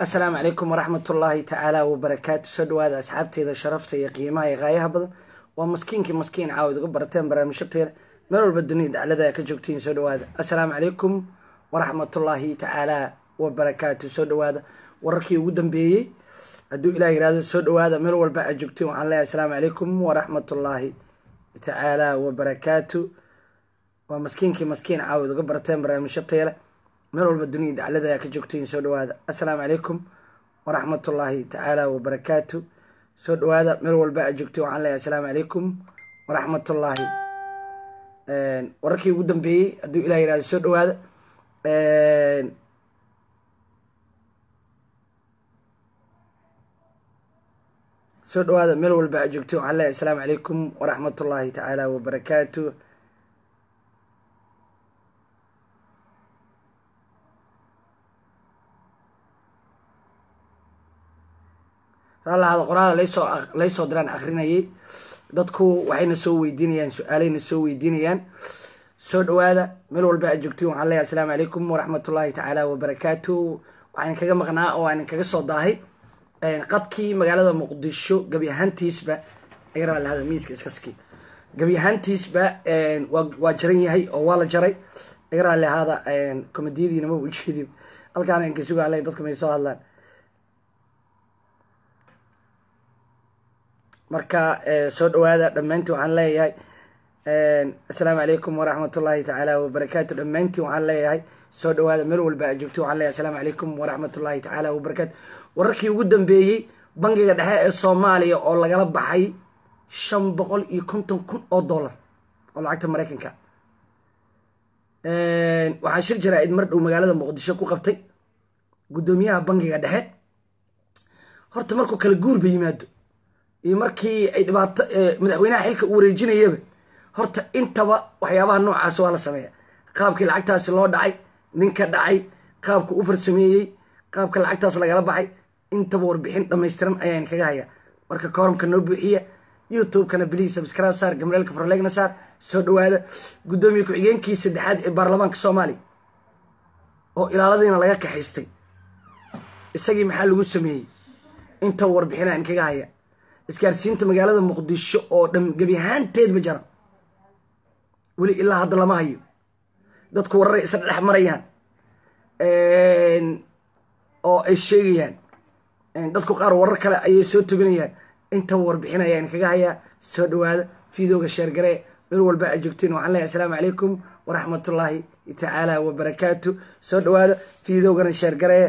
asalaamu calaykum waraxmatullaahi tacaala wabarakaatu soo dhawaada asxaabteeda sharafta iyo qiimaha iyo qaayaha badan waa maskiinkii maskiin caawid uga barateen barnaamijyateeda meel walba dunida daclada ka joogtiin soo dhawaada assalaamu calaykum waraxmatullaahi tacaala wabarakaatu soo dhawaada wararkii ugu dambeeyey hadduu ilah yirahdo soo dhawaada meel walba aad joogtiin waxaan leeyahay asalaamu calaykum waraxmatullaahi tacaala wabarakaatu waa maskiinkii maskiin caawid uga barateen barnaamijyateeda meel walba dunida daclada ka joogtiin soo dhawaada assalaamu calaykum waraxmatullaahi tacaala wabarakaatu soo dhawaada meel walba aad joogtiin waxaan leeyahay asalaamu calaykum waraxmatullaahi wararkii ugu dambeeyey hadduu ilah yirahdo soo dhawaada soo dhawaada meel walba aad joogtiin waxaan leeyahay asalaamu calaykum waraxmatullaahi tacaala wabarakaatu raalahaada qoraada laysoo laysoo diraan akrinayay dadku waxayna soo weydiinayaan su-aaleyna soo weydiinayaan soo dhawaada meel walba aad joogtiin waxaan leeyahay asalaamu calaykum waraxmatullaahi tacaala wabarakaatu waxaan kaga maqnaa oo aan kaga soo daahay qadkii magaalada muqdisho gebi ahaantiisba aga raalahada miiska iskaski gebi ahaantiisba waa jaran yahay oo waa la jaray aga raali ahaada komediyadiina ma ujeedin halkaan aan ka sugaale dadku may soo hadlaan marka soo dhawaada dhammaantiin waxaan leeyahay assalaamu calaykum waraxmatullaahi tacaala wabarakaatu dhammaantiin waxaan leeyahay soo dhawaada meel walba aad joogto waxaan leeyahay assalaamu calaykum waraxmatullaahi tacaala wabarakaatu wararkii ugu dambeeyey bangiga dhexe ee soomaaliya oo lagala baxay shan boqol iyo konton kun oo dollar oo lacagta maraykanka waxaa shir jaraa-id mar dhow magaalada muqdisho ku qabtay guddoomiyaha bangiga dhexe horta markuu kala guurba yimaado iyo markii ay dhibaato madaxweynaha xilka u wareejinayaba horta intaba waxyaabaha noocaas waa la sameeya qaabkii lacagtaasi loo dhacay ninka dhacay qaabka u farsameeyey qaabka lacagtaas lagala baxay intaba warbixin dhamaystiran ayaan kaga hayaa marka koramka noo buuxiya youtube-kana bliis subscribe saar gamreelka farlegna saar soo dhawaada guddoomiye ku-xigeenkii saddexaad ee baarlamaanka soomaaliya oo ilaaladiina laga kaxaystay isagii maxaa lagu sameeyey intaba warbixin aan kaga haya isgaarsiinta magaalada muqdisho oo dhan gebi ahaanteedba jaran weli ilaa hadda lama hayo dadku wararay isla dhex marayaan oo ay sheegayaan dadku qaar warar kale ayay soo tobinayaan intaba warbixin ayaan kaga hayaa soo dhawaada fiidooga sheergaree meel walba aad joogtiin waxaan leeyahay asalaamu calaykum waraxmatullaahi tacaala wabarakaatu soo dhawaada fiidoogana sheergaree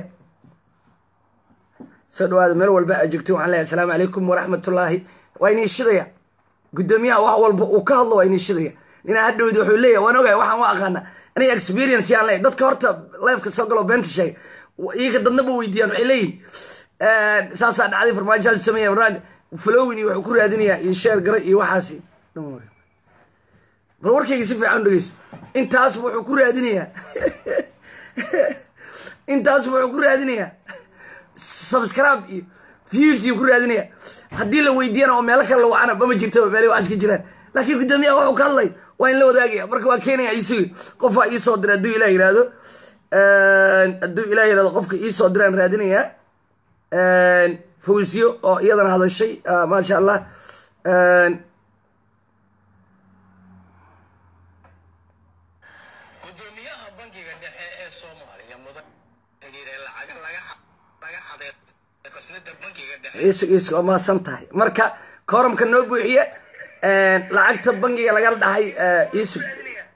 soo dhawaada meel walba aad joogtiin waxaan leeyahay asalaamu calaykum waraxmatullaahi waa inii shidaya guddoomiyaha wax walba uu ka hadlo waa inii shidaya ninaa hadhowdi wuxuu leeyahy waan ogahay waxaan u aqaana aniga experience yaan leeyahy dadka horta lifeka soo galo beenta sheegay iyaga dadnaba weydiiyaan waxay leeyihin saasaa dhacday farmaajohaas sameeya barnaamij flowin iyo wuxuu ku raadinayaa iyo sheer gara iyo waxaasi bal warkayga si fiican dhegeyso intaasba wuxuu ku raadinayaa intaasba wuxuu ku raadinayaa subscribe iyo views iyo ku raadinaya haddii la weydiiyana oo meelo kale la wacana mama jirtaba meelay waxaas ka jiraan laakiin guddoomiyaha wuxuu ka hadlay waa in la wadaagaya marka waa keenaya isugi qofaa iisoo dira hadduu ilah yirahdo hadduu ilah yirahdo qofka iisoo diraan raadinayaa fawsiyo oo iyadana hadashay maasha allah gudoomiyaha bangiga dhexe ee soomaaliya mudan xiriire lacaga laga laga xaday qasnada bangiga dhexe isug isug waa maasan tahay marka kooramka noo buuxiye lacagta bangiga lagala dhahay isug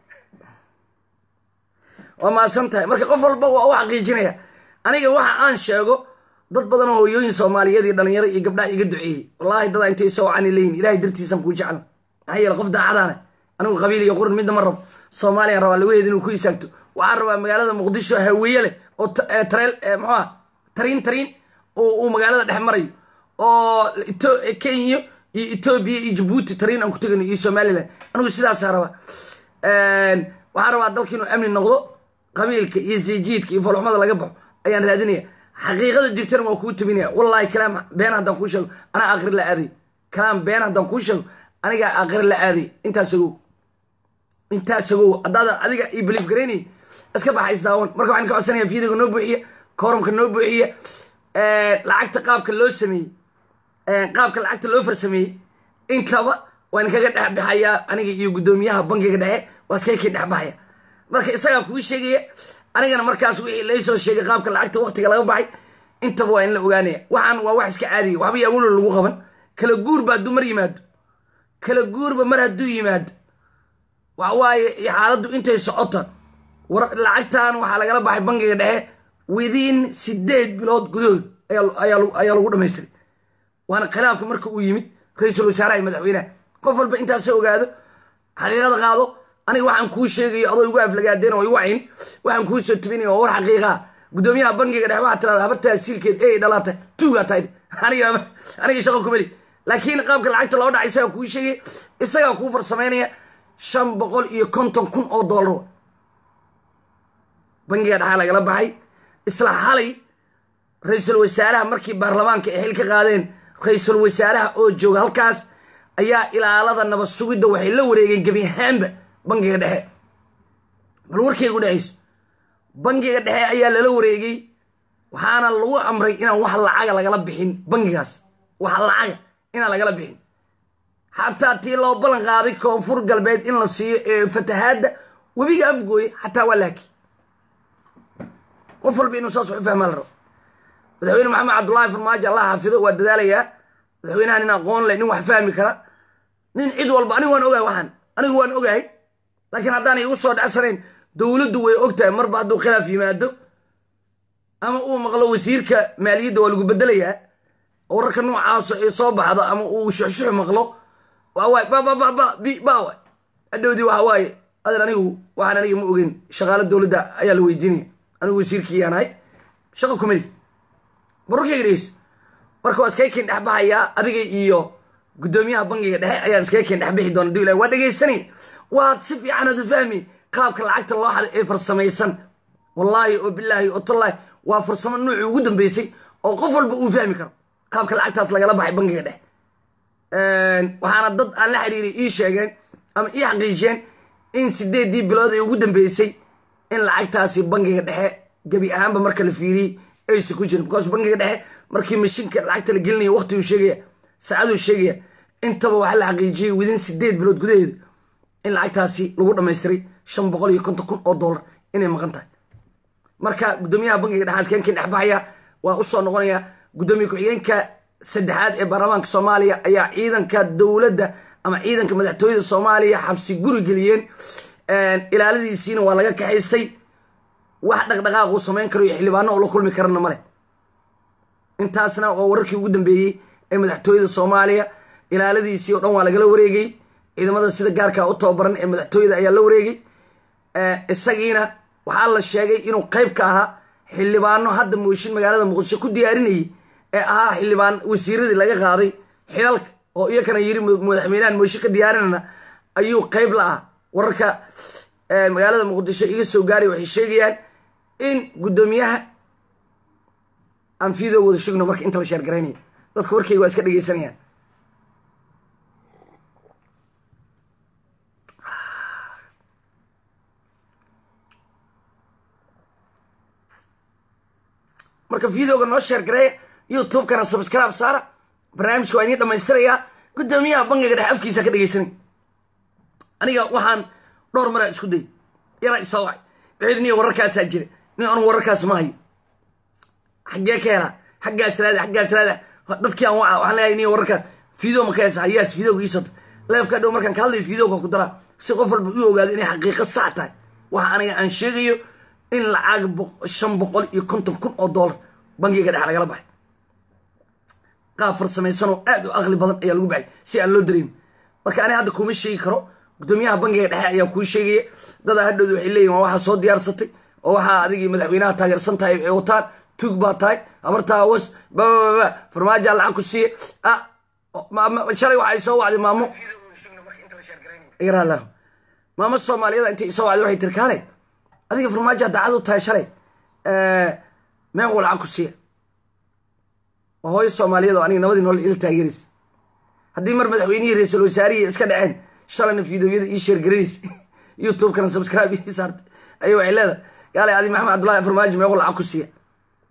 waa maasan tahay marka qof walba waa u xaqiijinaya aniga waxa aan sheego dad badan oo hooyooyin soomaaliyeed iyo dhalinyaro iyo gabdhaha iga duceeyey wallaahi dadaa intay soo wacani leeyihin ilahay dartiisaan kuu jecla maxaa yeele qof daacadaane anigu qabiil iyo quran midna ma rabo soomaaliyan rabaa lawaheed inuu ku istaagto waxaan rabaa magaalada muqdisho haweeye leh oo tareel muxuuha tariin tariin uu magaalada dhex marayo oo kenya iyo etoobiya iyo jabuuti tariin aan ku tegano iyo somalilan anigu sidaasaa rabaa waxaan rabaa dalka inuu amni noqdo qabiilka iyo sijiidka iyo folxumada laga baxo ayaan raadinaya xaqiiqada jirtana waa kuu tabinaya wallaahi kalaam been haddaan kuu sheego anaa aakhir la aaday kalaam been haddaan kuu sheego anigaa aakhir la aaday intaas ogow intaas ogow haddaada adiga io belief garaynayn iska baxa isdaawan marka waxaan ka codsanaya fiidiga noo buuxiya kooramka noo buuxiya lacagta qaabka loo sameeyey qaabka lacagta loo farsameeyey intaba waan kaga dhexbaxayaa aniga iyo guddoomiyaha bankiga dhexe waa iskakii dhexbaxaya marka isagaa kuu sheegaya anigana markaas wixii laysoo sheegay qaabka lacagta waktiga laga baxay intaba waa in la ogaanaya waxaan waa wax iska caadiya waxba yaawulo lagu qaban kala guurba hadduu mar yimaado kala guurba mar hadduu yimaado waxawaaye xaaladdu intay socota lacagtan waxaa lagala baxay bankiga dhexe within sideed bilood gudahood ayaa lagu dhamaystiray waana khilaafka marka uu yimid ra-iisul wasaaraha iyo madaxweynaha qof walba intaasoo ogaado xaqiiqada qaado aniga waxaan kuu sheegayo adoo igu aflagaadeen oo igu cayn waxaan kuu soo tubinaya oo war xaqiiqaa guddoomiyaha bankiga dhexe waxaa tirada habartaa siilkeed ey dhalaata tuugaa tahay aniga aniga shaqo kumeli laakiin qaabka lacagta loo dhacay isagaa kuu sheegay isagaa kuu farsamaynaya shan boqol iyo konton kun oo dollar bankiga dhexaa lagala baxay isla xalay ra-iisul wasaaraha markii baarlamaanka ay xil ka qaadeen ra-iisul wasaaraha oo jooga halkaas ayaa ilaalada nabad sugidda waxay la wareegeen gebi ahaanba bankiga dhexe bal warkaygu dhexayso bankiga dhexe ayaa lala wareegay waxaana lagu amray inaan wax lacaga lagala bixin bankigaas wax lacaga inaan lagala bixin xataa tii loo ballan qaaday koonfur galbeed in la siiyo ee fatahaadda webiga afgooye xataa waa laaki qof walba inuu saas wax u fahmaa la rabo madaxweyne maxamed cabdullaahi farmaajo allah xaafido waa dadaalayaa madaxweynaha nin aqoon leh nin wax fahmi kara nin cid walba anigu waan ogahay waxaan anigu waan ogahay laakiin haddaanay igu soo dhacsanayn dowladdu way og tahay marba hadduu khilaaf yimaado ama uu maqlo wasiirka maaliyadda waa lagu bedelayaa wararka noocaaso ay soo baxdo ama uu shuxshux maqlo waawaay babababawa adhowdii waxa waaye adeer anigu waxaan aniga ma ogeyn shaqaalo dowladda ayaa la weydiinaya anigu wasiirkiiyaan ahay shaqa kumeli barurkayga dhegeyso marka waa iskaga keen dhexbaxayaa adiga iyo guddoomiyaha bankiga dhexe ayaan iskaga keen dhexbixi doona dib ilahi waa dhegaysanay waad si fiican aad u fahmi qaabka lacagta loo xaday ee farsamaysan wallaahi oo bilaahi oo tallaahi waa farsamo nuuci ugu dambeysay oo qof walba uu fahmi karo qaabka lacagtaas lagala baxay bankiga dhexe waxaana dad aan la xiriiray ii sheegeen ama ii xaqiijiyeen in sideedii bilood ay ugu dambeysay in lacagtaasi bankiga dhexe gebi ahaanba marka la fiiriyey aysa ku jirin because bankiga dhexe markii mashinka lacagta la gelinaya waqtiguu sheegaya saacaduu sheegaya intaba waxaa la xaqiijiyey widin sideed bilood gudaheeda in lacagtaasi lagu dhamaystiray shan boqol iyo konton kun oo dollar inay maqan tahay marka guddoomiyaha bankiga dhexe askeenkii dhexbaxaya waa usoo noqonaya guddoomiye ku-xigeenka saddexaad ee baarlamaanka soomaaliya ayaa ciidanka dowladda ama ciidanka madaxtooyada soomaaliya xabsi guri geliyeen ilaaladiisiina waa laga kaxaystay wax dhaqdhaqaaquu samayn karo iyo xildhibaano oo la kulmi karana male intaasna waa wararkii ugu dambeeyey ee madaxtooyada soomaaliya ilaaladiisii oo dhan waa lagala wareegay ciidamada sida gaarka u tababaran ee madaxtooyada ayaa la wareegay isagiina waxaa la sheegay inuu qayb ka ahaa xildhibaano hadda mooshin magaalada muqdisho ku diyaarinayay ee ahaa xildhibaan wasiiradii laga qaaday xilalka oo iyakana yiri madaxweynahan mooshin ka diyaarinana ayuu qayb la ah wararka magaalada muqdisho iga soo gaaray waxay sheegayaan in guddoomiyaha aan fiidoo wada shugno marka inta la sheergaraynaya dadka warkayga waa iska dhegeysanayaan marka videoga noo sheergareeya youtube-kana subscribe saara barnaamijka waa inii dhamaystirayaa guddoomiyaha bankiga dhexe afkiisa ka dhegeysanay aniga waxaan dhowr maraa isku day yaraa isoo wacay wuxuu niya wararkaasaa jira nin anu wararkaas ma hayo xaggee ka helaa xaggaas raada xaggaas raada dadkii aan waca waxaan leeyahay niya wararkaas video ma ka heesa hayaas videoga iisota leefka dhow markaan ka hadlayo videoga ku daraa si qof walba u ogaado inay xaqiiqo sax tahay waxa aniga aan sheegayo in lacag shan boqol iyo konton kun oo dollar bankiga dhex lagala baxay qaab farsamaysan oo aad u aqli badan ayaa lagu baxay si aan loo dareemin marka ani hadda kuma sheegi karo guddoomiyaha bankiga dhexe ayaa kuu sheegaya dadaa hadhowda waxay leeyihin waa waxaa soo diyaarsatay oo waxaa adigii madaxweynaha taageersan tahay ay wataan tuug baa tahay habartaa was babababa farmaajaa lacag ku siiya shalay waxay soo wacday maamo yaraalah maamo soomaaliyada intay isoo wacday waxay tiri kaale adiga farmaajaa daacad u tahay shalay meequu lacag ku siiya waa hooyo soomaaliyeed oo aniga nabadii nool ila taageeraysa haddii mar madaxweynihii ra-iisul wasaarihii iska dhaceen shalayna fideoyada ii sheergaraynaysa youtube-kana subscribe ii saartay ayay waxay leedahay gaale adi maxamed cabdullahi farmaajo meequu lacag ku siiya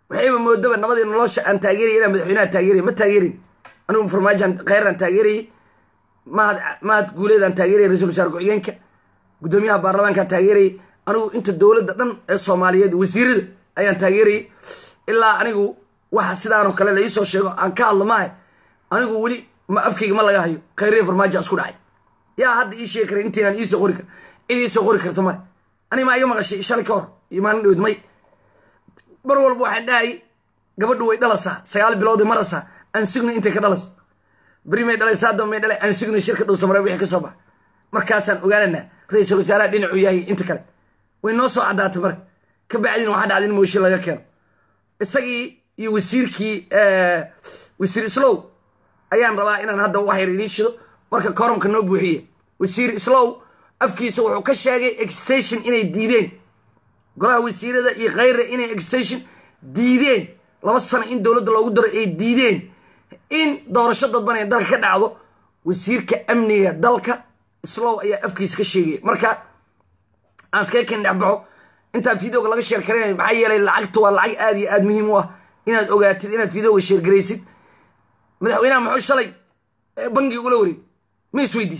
waxayba moodaba nabadii nolosha aan taageeraya inaan madaxweynaha taageeraya ma taageerin anigu farmaajoan kheyraan taageerayay mahad mahad guuleedaan taageeraya ra-isul wasaare ku-xigeenka guddoomiyaha baarlamaankaan taageerayay anigu inta dowladda dhan ee soomaaliyeed wasiirada ayaan taageerayay ilaa anigu waxa sidaanoo kale la iisoo sheego aan ka hadla maahe anigu weli ma afkayga ma laga hayo khayriya farmaajo isku dhacay yaa hadda ii sheegi kara intaynaan iisoo qori kar cid iisoo qori karta male ani maa iga maqashay shalay ka hor iyo maalin dhowd may mar walba waxaan dhahayay gabadhu way dhalasaa sagaal bilooday marasaa aan sugna intay ka dhalas beri may dhalay saadam may dhalay aan sugna shirka dhow samare wixii ka soo baxa markaasaan ogaananaa ra-iisul wasaaraha dhinacuu yahay inta kale way noo soo caddaatay marka ka bacdina waxaa dhacday in mooshin laga keeno isagii iyo wasiirkii wasiir islow ayaan rabaa inaan hadda wax yar idiin shido marka koromka noo buuxiye wasiir islow afkiisa wuxuu ka sheegay extension inay diideen golaha wasiirada iyo khayra inay extension diideen laba sano in dowladda loogu daro ay diideen in doorasho dadban ee dalka ka dhacdo wasiirka amniga dalka islow ayaa afkiisa ka sheegaya marka aan iskaga ken dhexbaxo intaa videoga laga sheer karanay maxaa yeelay lacagta waa lacag aad iyo aad muhiim u ah inaad ogaatid inaad videoga sheergaraysid madaxweynaha muxuu shalay bangiga ula wareegay ma isweydiis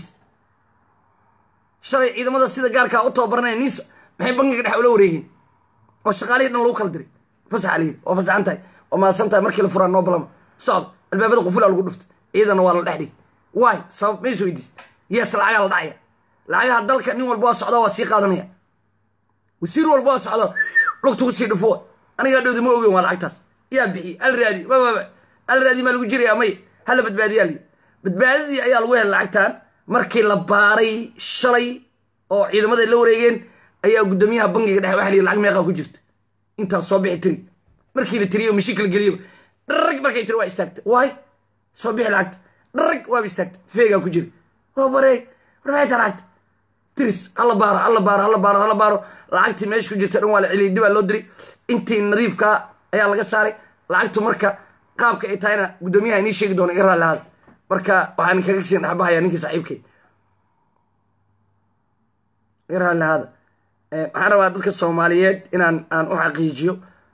shalay ciidamada sida gaarkaa u tababaranaya nisa maxay bangiga dhex ula wareegeen oo shaqaalihii dhan lagu kala diray fasaxa layiri waa fasaxan tahay waa maasan tahay markii la furaa noo balama socdo albaabada qufulaa lagu dhuftay ciidana waa la dhex dhigay waay sabab ma isweydiis yes lacagaa la dhacaya lacagaha dalka nin walba waa socdaa waa sii qaadanaya wasiir walba waa socdaa lugta ku sii dhufo anigaa dhowdi ma ogeyn waa lacagtaas yaa bixiy al raadi bababa al raadi maa lagu jiraya may hala badbaadiyaa lii badbaadadii ayaa lagu helay lacagtan markii la baaray shalay oo ciidamada la wareegeen ayaa guddoomiyaha bangiga dhexe waxa la yidhi lacag meeqaa ku jirta intaas soo bixi tiri markii la tiriyo mashiinka la geliyo dharag markay tiri waa istaagtay waay soo bixi lacagta dharag waaba istaagtay feegaa ku jira waa baree war maxay taa lacagta tiris hala baaro hala baaro hala baaro hala baaro lacagtii meesha ku jirta dhan waa la celiyay dibaa loo diray intii nadiifkaa ayaa laga saaray lacagtu marka qaabka ay tahayna guddoomiyaha inii sheegi doona iga raalli ahaada marka waxaan kaga kasii dhexbahayaa ninkii saaxiibkay iga raalli ahaada waxaan rabaa dadka soomaaliyeed inaan aan u xaqiijiyo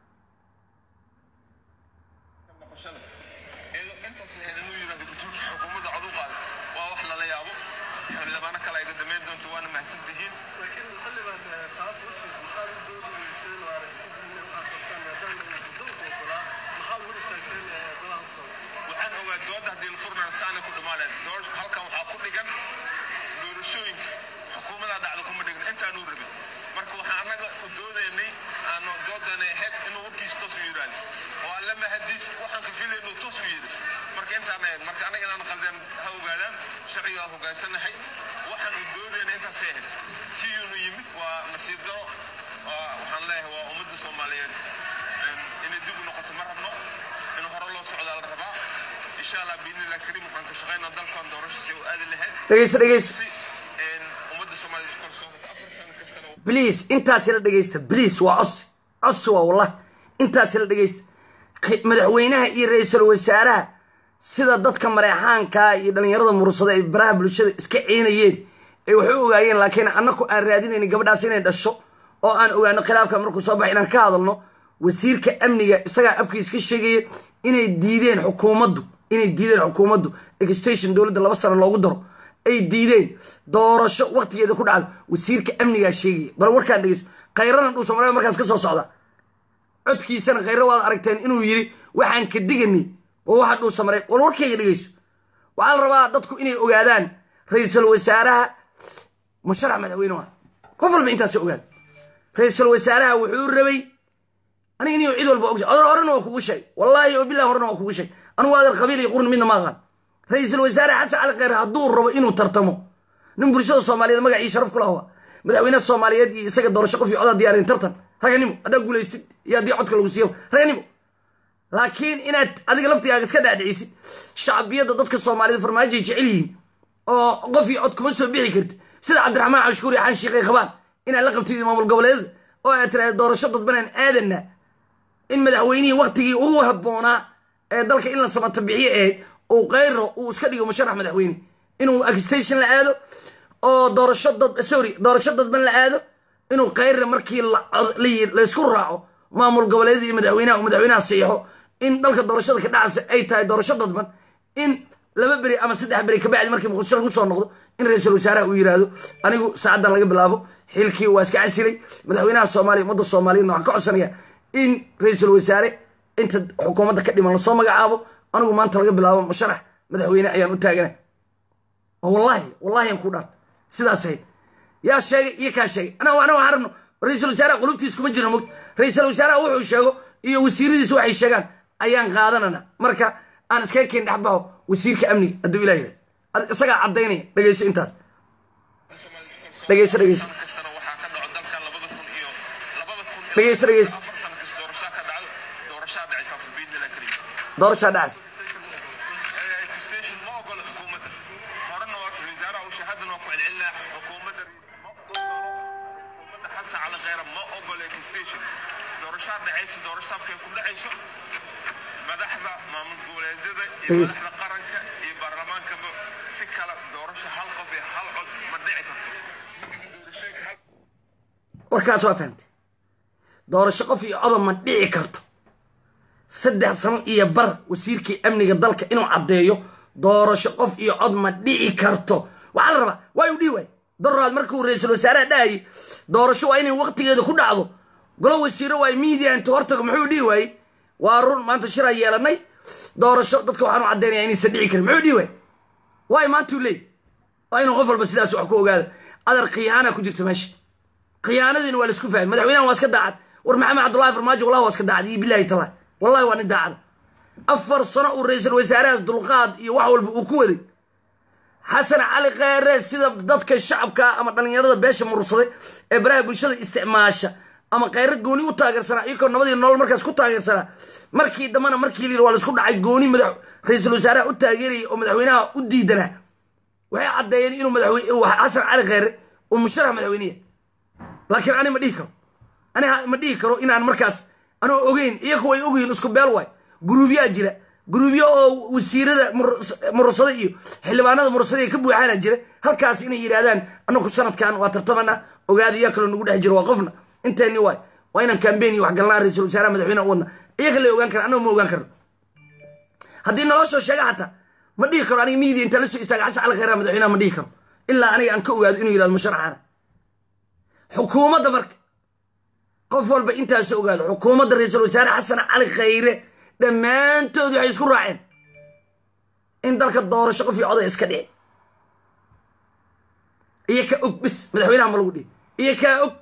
intaas la helin uu yidhahdo gujuurka xukuumadda cod u qaada waa wax lala yaabo xildhibaano kale ay gadamayn doonto waana mahadsan tihiin waxaan ogaa dooda haddii la furnaan saana ku dhammaaneen door halkan waxaa ku dhigan doorashooyinka xukuumadaa dhacda kuma dhigin intaanuu rabin marka waxaan annaga u doodaynay aanu doodana ahayd inuu warkiis toos u yidhaahdo oo alle mahadiis waxaan ka filaynu toos u yidhi marka intaan ahayd marka annaga inaan qaldeen ha ogaadaan sharcigaa hogaansanahay waxaan u doodayna intaasay ahayd kiyuunu yimid waa nasiib daro waxaan leeyahay waa ummadda soomaaliyeed inay dib u noqoto ma rabno in hore loo socdaa la rabaa insha allah biidnillah kariim waxaan ka shaqaynaa dalkan doorashadii u aadi lahayd dhegeysta dhegeysta si ummadda soomaaliya isku kalsoonata afar sano kastana bliis intaasi la dhegeysta bliis waa codsi codsi waa wallah intaasi la dhegeysta madaxweynaha iyo ra-iisul wasaaraha sida dadka mareexaankaa iyo dhallinyarada mursada ay baraha bulshada iska ciinayeen ay wax u ogaayeen laakiin annaku aan raadinaynin gabadhaas inay dhasho oo aan ogaano khilaafka markuu soo baxay inaan ka hadalno wasiirka amniga isagaa afkiis ka sheegaya inay diideen xukuumaddu inay diideen xukuumaddu extension dowladda laba sano loogu daro ay diideen doorasho waqtigeeda ku dhacdo wasiirka amnigaa sheegaya bal warkaan dhegeyso khayrana dhuusa maree markaas ka soo socda codkiisana khayra waad aragteen inuu yiri waxaan ka diganay waa waxa dhuusa maree wal warkayga dhegeyso waxaa la rabaa dadku inay ogaadaan ra-iisul wasaaraha musharax madaxweyne ah qof walba intaas ogaad ra-iisul wasaaraha wuxuu rabay aniga inuu cid walba ogsa odar horena waa kugu sheeg wallaahi oo bilahi horena waa kugu sheeg anugu adeer qabiil iyo qurni midna ma aqaan ra-iisul wasaare xasan cali kheyr hadduu rabo inuu tartamo nin bulshada soomaaliyeed magacii sharaf ku lahaa madaxweynaha soomaaliyeed iyo isaga doorasho qof iyo codaa diyaarin tartan raganimo haddaa guulaystid iyo haddii codka lagu siiyo raganimo laakiin inaad adiga laftigaaga iska dhaadhicisid shacbiyadda dadka soomaaliyeed farmaajoay jecel yihiin oo qof iyo cod kuma soo bixi karti sida cabdiraxmaan cabshukuur iyo xan shiiqay qabaan inaad la qabtid maamul goboleedada oo aad tiraahda doorasho dadbanaan aadana in madaxweynihii waktigii ugu habboonaa ee dalka in la samata bixiye ahayd uu kayro uu iska dhigo musharax madaxweyne inuu extension la aado oo doorasho dad sorry doorasho dadban la aado inuu kayra markii laysku raaco maamul goboleedyada iyo madaxweynaha uu madaxweynaha siixo in dalka doorashada ka dhacaysa ay tahay doorasho dadban in laba beri ama saddex beri kabacdi markii muqdisho lagu soo noqdo in ra-iisul wasaaraha uu yiraahdo anigu saacaddan laga bilaabo xilkii waa iska casilay madaxweynaha soomaaliya ummadda soomaaliyadna waxaan ka codsanayaa in ra-iisul wasaare inta xukuumadda ka dhiman lasoo magacaabo anigu maanta laga bilaabo musharax madaxweyne ayaan u taagana wallahi wallahi aan ku dhaart sidaas ahayd yaa sheegay iyo kaa sheegay ana ana waxaan rabno ra-iisul wasaaraha qulubtiis kuma jirno mog ra-iisul wasaaraha wuxuu sheego iyo wasiiradiis waxay sheegaan ayaan qaadanana marka aan iskaga keen dhexbaxo wasiirka amniga hadduu ilah yidhah isagaa caddaynaya dhegeyso intaas dhegeyso dhegeyso kastana waxaa ka dhaco dalkan labada kun iyo labada kun iyo dhegeyso dhegeyso afar sano kasta doorashaa ka dhacdo doorashaa dhacaysa biidnila kariim doorashaa dhacas station ma ogola xukuumadda horena waa wasaaraha uu shahaadana waa ku celcelinaa xukuumadda ma xukuumadda xasan cali kheyra ma ogola station doorashaa dhacaysa doorashaabkay ku dhacayso madaxda maamul goboleedyada iyo Please. madaxda qaranka iyo baarlamaankaba si kala doorasho hal qof iyo hal cod ma dhici karto warkaas waa fahamtay doorasho qof iyo codon ma dhici karto saddex sano iyo bar wasiirkii amniga dalka inuu caddeeyo doorasho qof iyo cod ma dhici karto waxaa la rabaa waa uu dhihi waay daraad markuu ra-iisul wasaaraha dhahayay doorasho waa inay waqtigeeda ku dhacdo golo wasiiro waay miidiya intuu hortago muxuu dhihi waayey waa run maanta shiraa yeelanay doorasho dadka waxaanu caddaynaya inaysan dhici karin muxuu dhihi waay waay maantuu leey waa inuu qof walba sidaas wax ku ogaada adar khiyaana ku jirta meesha khiyaanadiina waa laisku fahmay madaxweynahan waa iska daacad war maxamed cabdullahi farmaajo wallahi waa iska daacad iyo bilahi tallahi wallahi waa nin daacada afar sano uu ra-iisul wasaarahaas dulqaad iyo wax walba uu ku waday xasan cali kheyre sida dadka shacabka ama dhallinyarada beesha murursaday ee baraha bulshada isticmaasha ama kheyre gooni u taageersanaa iyakoo nabadii nolol markaas ku taageersanaa markii dambena markii layidhi waa laisku dhacay gooni madax ra-iisul wasaaraha u taageerayay oo madaxweynaha u diidanaa waxay caddeeyeen inuu madaxweyne uu xasan cali kheyre uu musharax madaxweyneya laakiin ani ma dhihi karo ani ha- ma dhihi karo inaan markaas anoo ogeyn iyaku way ogyihiin isku beel waay guruubyaa jira guruubyo oo wasiirada murus- murursada iyo xildhibaanada murursada ka buuxaana jira halkaas inay yidhaahdaan anaku sanadkan waa tartamana ogaada iyaa kaloo nagu dhex jiro waa qofna inteeni waay waa inaan kambeyn iyo waxgalnaa ra-iisul wasaaraha madaxweyneha u wadna iyaga la ogaan kara annaga ma ogaan karno haddii noloshoo sheega xataa ma dhihi karo aniga miidiya intaan la soo istaaga xasan cali kheyraha madaxweynaha ma dhihi karo ilaa aniga aan ka ogaado inuu yidhahdo musharaxana xukuumadda marka qof walba intaas ogaado xukuumadda ra-iisul wasaare xasan cali khayre dhammaantood waxay isku raaceen in dalka doorasho qof iyo coday iska dhicin iyo ka og bis madaxweynaha ma lagu dhihi iyo kaa og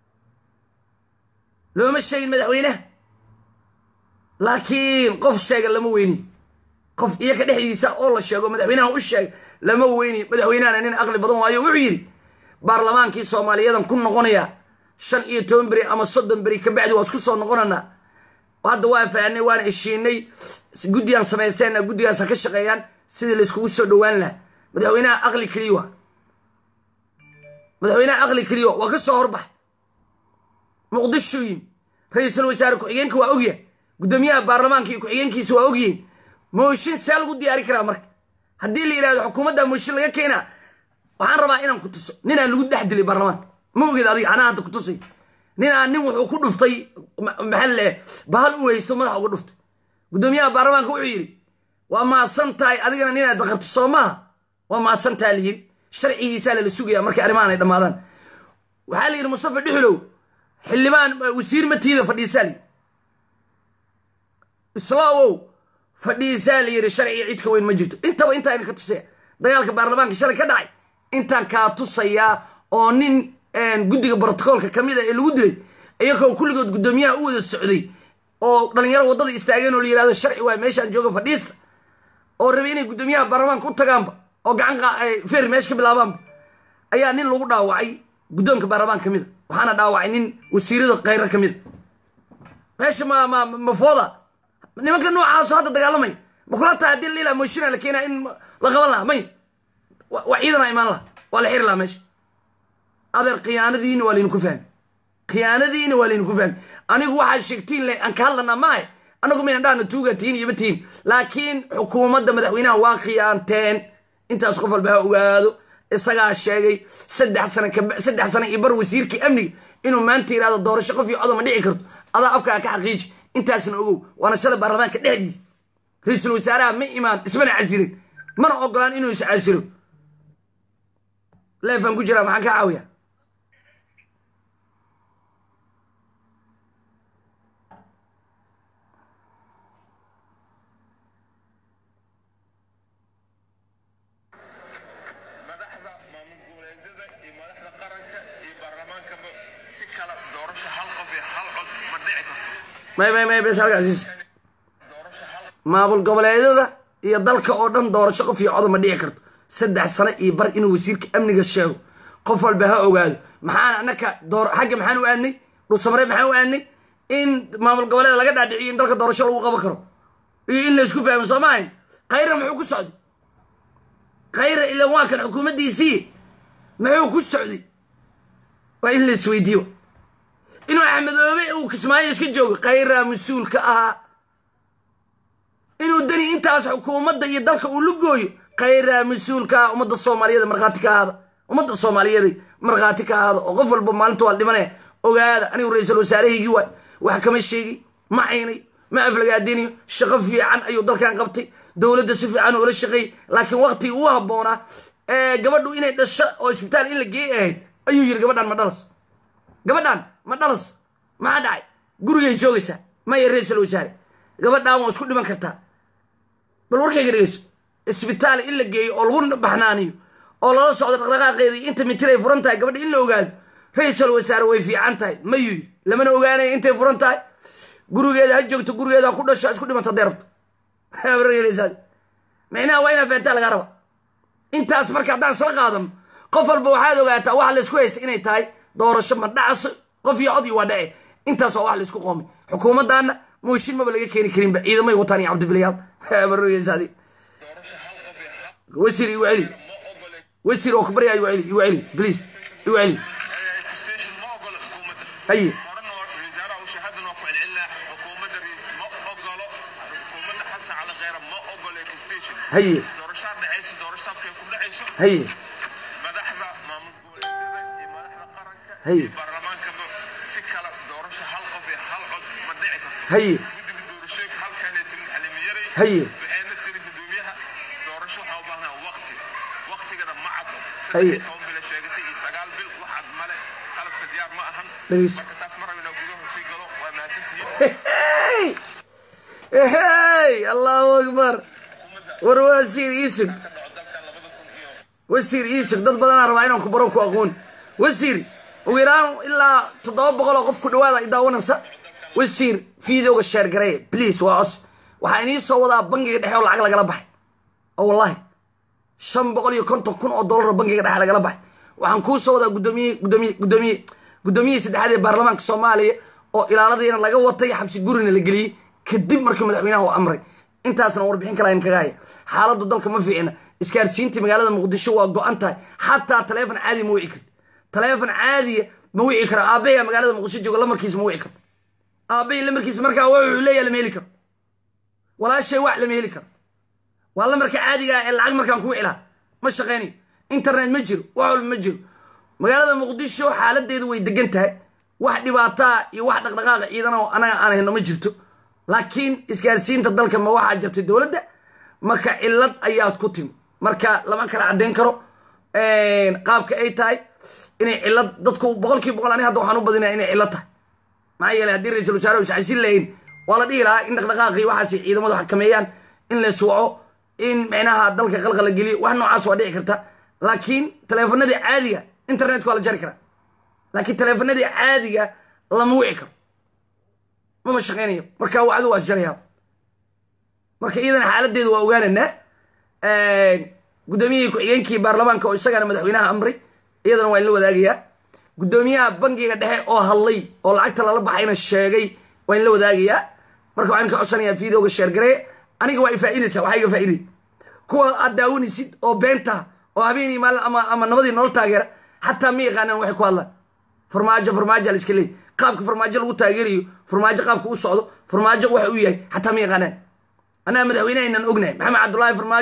looma sheegin madaxweynaha laakiin qof sheega lama weyniyo qof iyo ka dhexdiisa oo la sheego madaxweynaha u sheega lama weyniyo madaxweynahana nin aqli badan waayo wuxuu yidhi baarlamaankii soomaaliyadan ku noqonaya shan iyo toban beri ama soddon beri kabacdi waa isku soo noqonanaa hadda waan fahanay waan heshiinay guddigaan samayseenna guddigaas ha ka shaqeeyaan sidii layskugu soo dhowaan lahaa madaxweynaha aqli keliya waa madaxweynaha aqli keliya waa ka soo horbax muqdisho yimi ra-iisul wasaare ku-xigeenka waa ogyahay guddoomiyaha baarlamaanka iyo ku-xigeenkiisa waa ogyihiin mooshin see lagu diyaari karaa marka haddii la yidhahdo xukuumadda mooshin laga keenaa waxaan rabaa inaan ku tuso ninaan lagu dhex dilay baarlamaanka ma ogeed adiga anaa hadda ku tusay ninaan nin wuxuu ku dhuftay ma- maxaa le bahal u haysto madaxa uga dhuftay guddoomiyaha baarlamaanka wuxuu yidhi waa maasan tahay adigana ninaad daqarto soo maaha waa maasan taha la yidhi sharcigiisaa lala sugaya markay arrimahan ay dhammaadaan waxaa la yidhi mustafa dhuxulow xildhibaan wasiir matiida fadhiisaa la yidhi islaawow fadhiisaa la yidhi sharciga cid ka weyn ma jirto intaba intaa idinka tusaya dagaalka baarlamaanka shalay ka dhacay intaan kaa tusayaa oo nin guddiga brotocoolka ka mid a ee lagu dilay iyagoo kulligood guddoomiyaha u wada socday oo dhalinyaro waddada istaageen oo la yidhahdo sharci waay meeshaan jooga fadhiista oo rabay inay guddoomiyaha baarlamaanka u tagaanba oo gacan qa- ay feer meesha ka bilaabaanba ayaa nin lagu dhaawacay guddoonka baarlamaanka ka mid a waxaana dhaawacay nin wasiirada khayra ka mid a meesha ma ma ma fooda nimanka noocaaso hadda dagaalamay ma kula tahay haddii lila moshina la keenaa in la qaban lahaa may wa- waa ciidana imaan laha waa la xiri lahaa meesha adeer khiyaanadiina waa laydinku fahmi khiyaanadiina waa laydinku fahmi anigu waxaad sheegtiin le aan ka hadlanaa maahe anagu maynan dhahno tuuga tihin iyo ma tihin laakiin xukuumadda madaxweynaha waa khiyaanteen intaas qof walba ha ogaado isagaa sheegay saddex sana saddex sana iyo bar wasiirkii amniga inuu maanta yidhahdo doorasho qof iyo codoma dhici karto adaa afkaa ka xaqiiji intaasna ogow waana shalay baarlamaanka dhexdiisa ra-iisul wasaaraha ma imaan ismana casirin mana ogolaan inuu is casilo leefaan ku jiraa maxaan ka caawiya madaxda maamul goboleedyada iyo madaxda qaranka iyo baarlamaankaba si kala doorasho hal qof iyo hal cod ma dhici karto may may may bes halkaasiis doorasho hal maamul goboleedyada iyo dalka oo dhan doorasho qof iyo codo ma dhici karto saddex sano iyo bar inuu wasiirka amniga sheego qof walba ha ogaado maxaan anaka door xagga maxaan u aadnay dhuusamare maxaan u aadnay in maamul goboleeda laga dhaadhiciyo in dalka doorasho lagu qaban karo iyo in laysku fahmo soo maahayn khayra muxuu ku socday khayra ilan waa kan xukuumaddiisii muxuu ku socday waa in la isweydiiyo inuu axmedoobe uu kismaayo iska joogo khayra mas-uul ka ahaa inuu dani intaas xukuumadda iyo dalka uu la gooyo khayra mas-uulka ah ummadda soomaaliyeed markhaati ka ahaada ummadda soomaaliyeed markhaati ka ahaada oo qof walba maalinta waa dhimanaya ogaada anigu ra-iisul wasaarahaygii waay wax kama sheegi ma caynay ma aflagaadinayo shaqo fiican ayuu dalkan qabtay dowladda si fiican ula shaqeeyey laakiin waqtigii uu habboonaa ee gabadhu inay dhasho oo isbitaal in la geey ahayd ayuu yiri gabadhan ma dhalas gabadhan ma dhalas maxaa dhacay gurigay joogaysaa maya ra-iisul wasaare gabadhan waa isku dhiman kartaa bal warkayga dhegeyso isbitaal in la geeyo oo lagu baxnaaniyo oo lala socdo dhaqdhaqaaqeedii inta mitir ay furan tahay gabadha in la ogaado ra-iisul wasaare way fiican tahay mayuu yiri lamana ogaanaya intay furan tahay gurigeeda ha joogto gurigeeda ha ku dhasho ha isku dhimanta hadday rabto micnaha waa inaa fahantaa lagaa raba intaas marka haddaan isla qaadano qof walba waxaad ogaataa waxa laysku haysta inay tahay doorasho ma dhacaso qof iyo cod iyo waa dhace intaas waa wax laysku qoomay xukuumaddaana mooshin maba laga keeni karinba ciidamay wataan iyo cabdibilyaal barogeysaadi doorasho hal qof iyo hal wasiir igu celi ma ogole wasiir oo kubarya igu celi igu celi please igu celi station ma ogolo xukuumadda haye horena waa wasaaraha uu shahaadana waa ku celcelinaa xukuumadda ri- ma ogolo xukuumadda xasan cali kheyra ma ogolo station haye doorashaa dhacayso doorasho habkay ku dhacayso haye madaxda maamul goboleedyada iyo madaxda qaranka Haye. iyo baarlamaankaba si kala doorasho hal qof iyo hal cod ma dhici karto haye guddiga doorashooyinka halkanay tirin xalimiyaray Haye. waxayna tiri gudoomiyaha doorasho waxaa u baahnaa waqti waqtigana ma caddo Haye. saddex iyo toban bil ay sheegatay iyo sagaal bil wax cad male qalabka diyaar ma ahan Dhegeyso. marka taas ma rabin gudaha sii galo waa mahadsantihiin hey hey allahu akbar war wasiir iisug ka dhaco dalkan labada kun iyo wasiir iisug dad badanaa rabaa inaan ku baro ku aqoon wasiir ugu yaraan ilaa toddoba boqol oo qof ku dhawaada i daawanaysa wasiir fiidowga sheer gareeye please waa cos waxaa inii soo wadaa bangiga dhexe oo lacag lagala baxay oo wallahi shan boqol iyo konton kun oo dollar oo bangiga dhexe lagala baxay waxaan kuu soo wadaa gudoomiye gudoomiye gudoomiye gudoomiyihii saddexaad ee baarlamaanka soomaaliya oo ilaaladiina laga watay xabsi gurina la geliyey kadib markii madaxweynaha uu amray intaasna warbixin kala kaga haya xaaladdu dalka ma fiicna isgaarsiinta magaalada muqdisho waa go-an tahay xataa taleefon caadi ma wici karti taleefon caadiya ma wici karo aabbayaa magaalada muqdisho jooga lamarkiisa ma wici karo aabbahi lamarkiisa markaa wuxuu leeyahay lama heli karo walaashay wax lama heli karo waa lamarka caadiga ah ee lacag markaan ku wicilaa ma shaqaynayo internet ma jiro wax walba ma jiro magaalada muqdisho xaaladeedu way degan tahay wax dhibaataa iyo wax dhaqdhaqaaqa ciidana oo anaga aan hayno ma jirto laakiin isgaarsiinta dalka ma waxaa jirtay dowladda marka cilad ayaad ku timi marka lama kala caddayn karo qaabka ay tahay inay cilad dadku boqolkiiba boqol ani hadda waxaan u badinaya inay cilad tahay maxaa yeelay haddii ra-iisul wasaare is casin lahayn waa la dhihi lahaa in dhaqdhaqaaqii waxaas ciidamadu xakameeyaan in la suwaco in micnaha dalka qalqala geliyo wax noocaas waa dhici karta laakiin taleefanadii caadiga internetka waa la jari karaa laakiin taleefanadii caadiga lama wici karo mama shaqaynayo marka wacdu waa isjarayaa marka iyadana xaaladeedu waa ogaananaa gudoomiyihii ku-xigeenkii baarlamaanka oo isagana madaxweynaha amray iyadana waa in la wadaagayaa gudoomiyaha bangiga dhexe oo hadlay oo lacagta lala baxayna sheegay waa in la wadaagayaa marka waxaan ka codsanayaa videoga sheergaree aniga waa ifaaidaysa waxaa iga faa'iday kuwa aad daawanaysid oo beenta oo habeenii maalin ama ama nabadii nolol taageera xataa ma yaqaanaan waxay ku hadlaan farmaajo farmaajo la iska leey qaabka farmaajo lagu taageerayo farmaajo qaabka u socdo farmaajo waxa uu yahay xataa ma yaqaanaan annaga madaxweynehaynan ognahay maxamed cabdullaahi farmaajo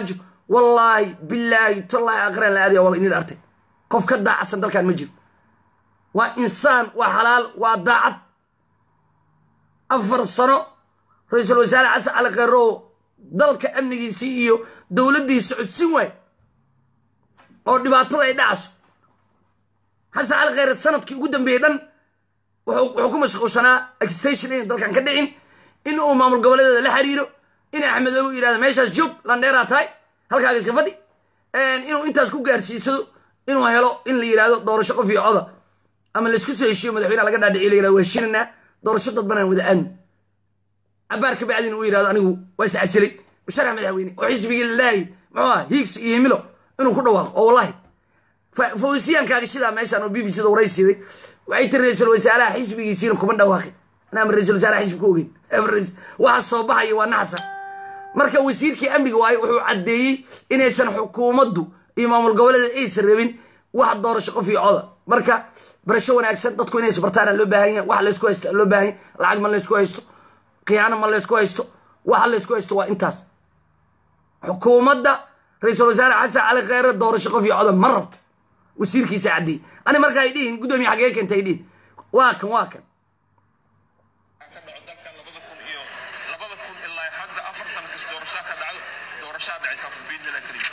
wallaahi bilaahi tallaahi aqraan la aadaya waa inin artay qof ka daacadsan dalkan ma jiro waa insaan waa xalaal waa daacad afar sano ra-iisul wasaare xasan cali kheyre oo dalka amnigiisii iyo dowladdiisa codsin waay oo dhibaatada ay dhacayso xasan cali kheyre sanadkii ugu dambeeyey dhan wuxuu ku mashquulsanaa extension in dalkan ka dhicin in uu maamul goboleedeeda la xiriiro in axmedoobe yidhahdo meeshaas joog landheeraa tahay halkaaga iska fadhi inuu intaas ku gaarsiisado inuu helo in la yidhahdo doorasho qof iyo coda ama laysku soo heshiyo madaxweynaha laga dhaadhiciy la yirahdo waa heshinanaa doorasho dadbanaan wada aadmi cabaar ka bacdin uu yidhahdo anigu waa is casilay musharax madaxweyne oo xisbigii lilaahi muxuu ah hiigsi iyo himilo inuu ku dhawaaqo oo wallahi fawsiyankaaga sidaa meeshaan oo b b c da waraysiday waxay tiri ra-iisul wasaaraha xisbigiisiina kuma dhawaaqin anaa ra-isul wasaaraha xisbi ku ogeyn waxa soo baxaya waa naxsa marka wasiirkii amniga waaye wuxuu caddeeyey inaysan xukuumaddu iyo maamul goboleeda aysan rabin wax doorasho qof iyo coda marka barasho wanaagsan dadku inay isbartaana loo baahan yahay wax laysku haysto loo baahan yahay lacag ma laysku haysto khiyaano ma laysku haysto waxa laysku haysto waa intaas xukuumadda ra-iisul wasaare xasan cali kheyre doorasho qof iyo coda ma rabto wasiirkiisa caddeeyey ani marka ay dhihin guddoomiye xagee keenta ay dhihin waa kan waa kan ka dhaco dalkan labada kun iyo labada kun ilaa hadda afar sano kas doorashaa ka dhacdo doorashaa dhacaysa biidnila keliya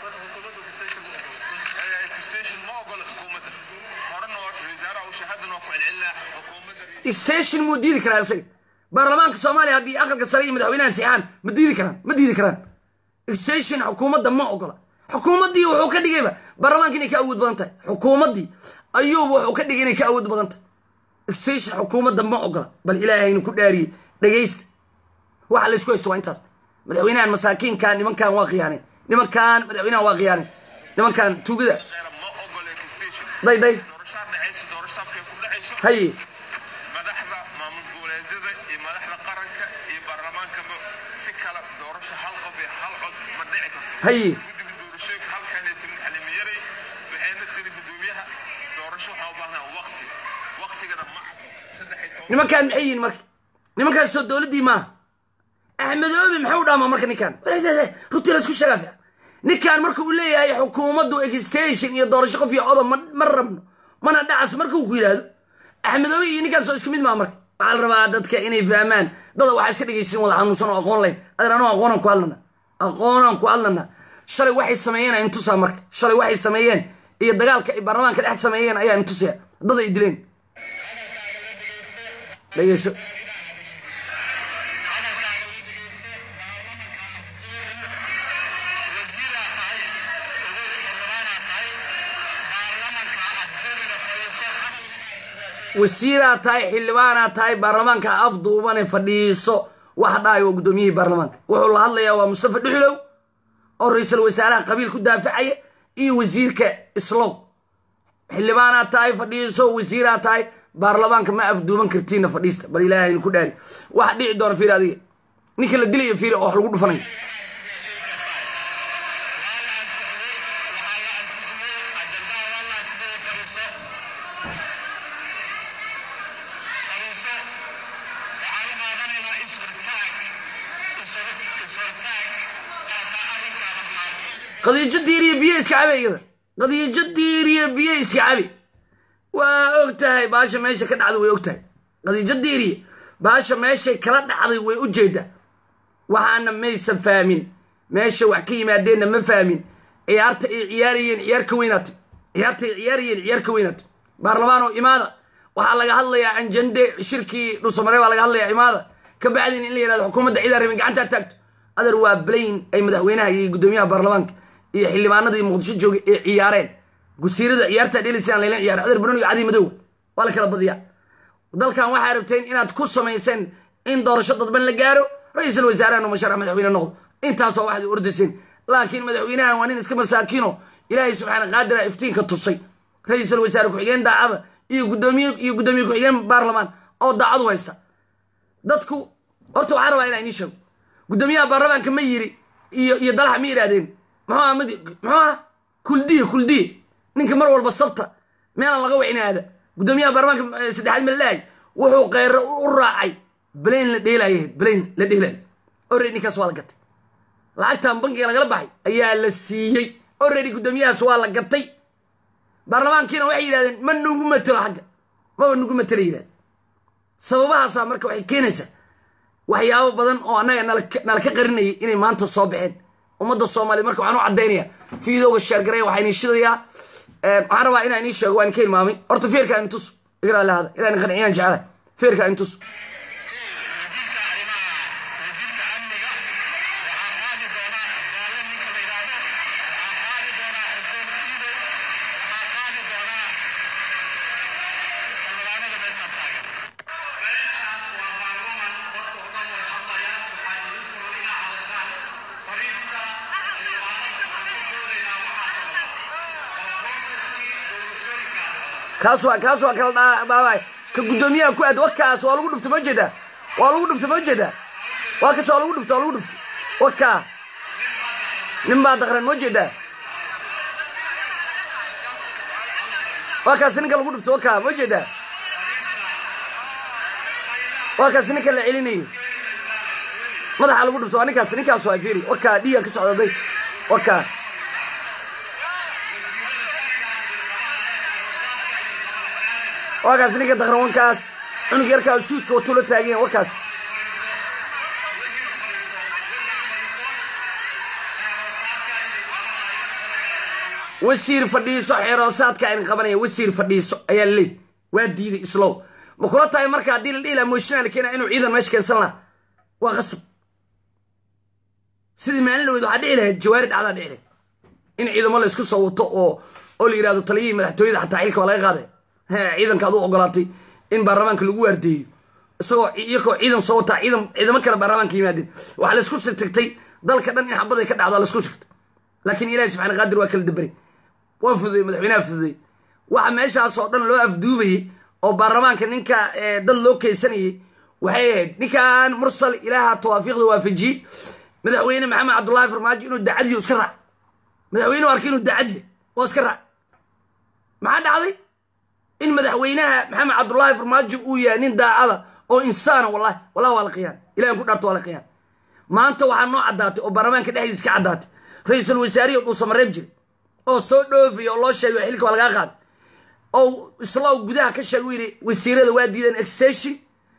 station ma ogola xukuumadda horena waa wasaaraha uu shahaadana waa ku celcelinaa xukuumadda station muu diidi karaa isaga baarlamaanka soomaaliya haddii aqalka sare iyo madaxweynaha sixaan ma diidi karaan ma diidi karaan station xukuumadda ma ogola xukuumaddii wuxuu ka dhigayba baarlamaanka inay ka awood badan tahay xukuumaddii ayuuba wuxuu ka dhigay inay ka awood badan tahay extension xukuumadda ma ogola bal ilaahaynu ku dhaariyey dhegaysta waxa laysku haysto waa intaas madaxweynahan masaakiinkan nimankan waa khiyaaneen nimankan madaxweynahan waa khiyaaneen nimankan tuugada kheyra ma ogola station day day doorashaa dhacaysa doorashaabkay ku dhacayso haye madaxda maamul goboleedyada iyo madaxda qaranka iyo baarlamaankaba si kala doorasho hal qof iyo hal cod ma dhici karto haye guddiga doorashooyinka halkaanay tirin xalimiyaray waxayna tiri guddoomiyaha doorasho waxaa u baahnaa waqti waqtigana ma caddo saddex iyo toban nimankan maxay yihiin marka nimankaan soo dowladdii maaha axmedoobe maxuu dhaamaa marka ninkan runtii laysku sheegaa fiican ninkan marka uu leeyahay xukuumaddu extension iyo doorasho qof iyo codob ma ma rabno mana dhacas markuu ku yidhaahdo axmedoobe iyo ninkaan soo isku mid maa marka waxaa la rabaa dadka inay fahmaan dada waxaa iska dhegaysin wada xanuunsan oo aqoon layn adan anuu aqoonaan ku hadlana aqoonaan ku hadlana shalay waxay sameeyeen aan intusaa marka shalay waxay sameeyeen iyo dagaalka ay baarlamaanka dhex sameeyeen ayaa intusaya dad ay dileen dhegeyso wasiiraa tahay xildhibaanaa tahay baarlamaanka afduubane fadhiiso wax dhahay waa guddoomiyihii baarlamaanka wuxuu la hadlayaa waa mustafa dhuxulow oo ra-iisul wasaaraha qabiil ku daafacaya iyo wasiirka islow xildhibaanaa tahay fadhiiso wasiiraa tahay baarlamaanka ma afduuban kartiina fadhiista bal ilaahaynu ku dhaari wax dhici doona fiiri adiga ninka la dilaya fiiri oo wax lagu dhufanayo qadiijo diiriya biyo iska cabe iyada qadiijo diiriya biyo iska cabe waa og tahay baasha meesha ka dhacday way og tahay qadiijo diiriya baasha meeshay kala dhacday way u jeedaa waxaana maysan fahmin meesha wax ka yimaadeenna ma fahmin ciyaarta ay ciyaarayeen ciyaar ka weynaatay ciyaarta ay ciyaarayeen ciyaar ka weynaatay baarlamaan oo imaada waxaa laga hadlayaa anjande shirkii dhuusamare baa laga hadlayaa imaada ka bacdin in la yihahdo xukuumadda ciidaa rabin gacantaa taagto adar waa blayn ay madaxweynaha iyo guddoomiyaha baarlamaanka iyo xildhibaanadii muqdisho joogay ee ciyaareen gusiirada ciyaartaa dhelisaan layla ciyaara adar banoniga cadi madow waa la kala badiyaa dalkan waxaa rabteen inaad ku samayseen in doorasho dadban la gaaro ra-iisul wasaarahan musharax madaxweyne noqdo intaasoo waxaad ordayseen laakiin madaxweynahan waa nin iska masaakiino ilaahay subxaana qaadira iftiinka tusay ra-iisul wasaare ku-xigeen daacada iyo gudoomiye iyo guddoomiye ku-xigeen baarlamaan oo daacadu haysta dadku horta waxaa rabaa inaa inii sheego guddoomiyaha baarlamaanka ma yiri iyo iyo dalaxa ma yidhaahdeen muxuu ah mid muxuu ah kuldiye kuldiye ninka mar walba sabta meelaan laga wicinaada guddoomiyaha baarlamaanka eh, saddexaad malaahay wuxuu kheyro u raacay balayn la dheelayo balayn la dheelayo ore ninkaas waa la gatay lacagtan bankiga lagala baxay ayaa la siiyey already guddoomiyahaas waa la gatay baarlamaankiina waxay yidhahdeen ma nugu matelo xagga maba nugu matela yidhahden sababahaasaa marka waxay keenaysaa waxyaabo badan oo annaga nala ka qarinayay inay maanta soo baxeen ummadda soomaaliya marka waxaan u caddaynaya fiidowga sheergareya waxaa inii shidayaa waxaan rabaa inaa inii sheego waan ka hilmaamay horta feerka in tus igraa lahada ilaa in qanciyaan jecela feerka in tus kaas waa kaas waa kala dhaabay ka guddoomiyaha ku aad wakaas waa lagu dhufta ma jeedaa waa lagu dhufta ma jeedaa waa kas waa lagu dhufta waa lagu dhufta wakaa nin baa daqran ma jeedaa waa kaas ninka lagu dhufta wakaa ma jeedaa waa kaas ninka la celinayo madaxa lagu dhufta waa ninkaas ninkaas waa fiiri wakaa dhiiga ka socdaday wakaa waakaas ninka daqran wankaas cunug yarkaa suudka watuu la taagan yahay wakaas wasiir fadhiiso xeeroosaadka ayn qabanaya wasiir fadhiiso ayaa laleey waa diiday islow ma kula tahay marka haddii la dhihi laha mooshinaa la keena inuu ciidan meesha keensan laha waa qasab sidii maalin dhaweyd waxaa dhici lahayd jawaari dhacdaa dhici lahayd in ciidamo la isku soo wato oo oo la yidhahdo taliyihii madaxtooyada xataa xilka waa laga qaaday ciidanka ad u ogolaatay in baarlamaanka lagu waardeeyo isagoo iyakoo ciidan soo wataa ciidan ciidamo kale baarlamaanka yimaadeen waxaa laisku sigtagtay dalka dhan in xabaday ka dhacdo laisku sigtay laakiin ilahi subxana qaadir waa kala daberay waa fududay madaxweynaha fududay waxa meeshaas oo dhan loo afduubayey oo baarlamaanka ninka dad loo keysanayay waxay ahayd ninkan mursal ilaaha tawaafiiqda waafajiyey madaxweyne maxamed cabdullaahi farmaajo inuu dacadliyo iska raac madaxweynuhu arkay inuu dacadli oo iska raac maxaa dhacday in madaxweynaha maxamed cabdullaahi farmaajo uu yahay nin daacada oo insaana wallahi wallahi waa la qiyaan ilahan ku dhaarto waa la qiyaan maanta waxaa noo caddaatay oo baarlamaanka dhexdiis ka caddaatay ra-iisul wasaarihi oo dhuusamareeb jiray oo soo dhoofaya oo loo sheegay xilka waa lagaa qaaday oo isla gudaha ka sheegay u yidhi wasiirada waa diideen extension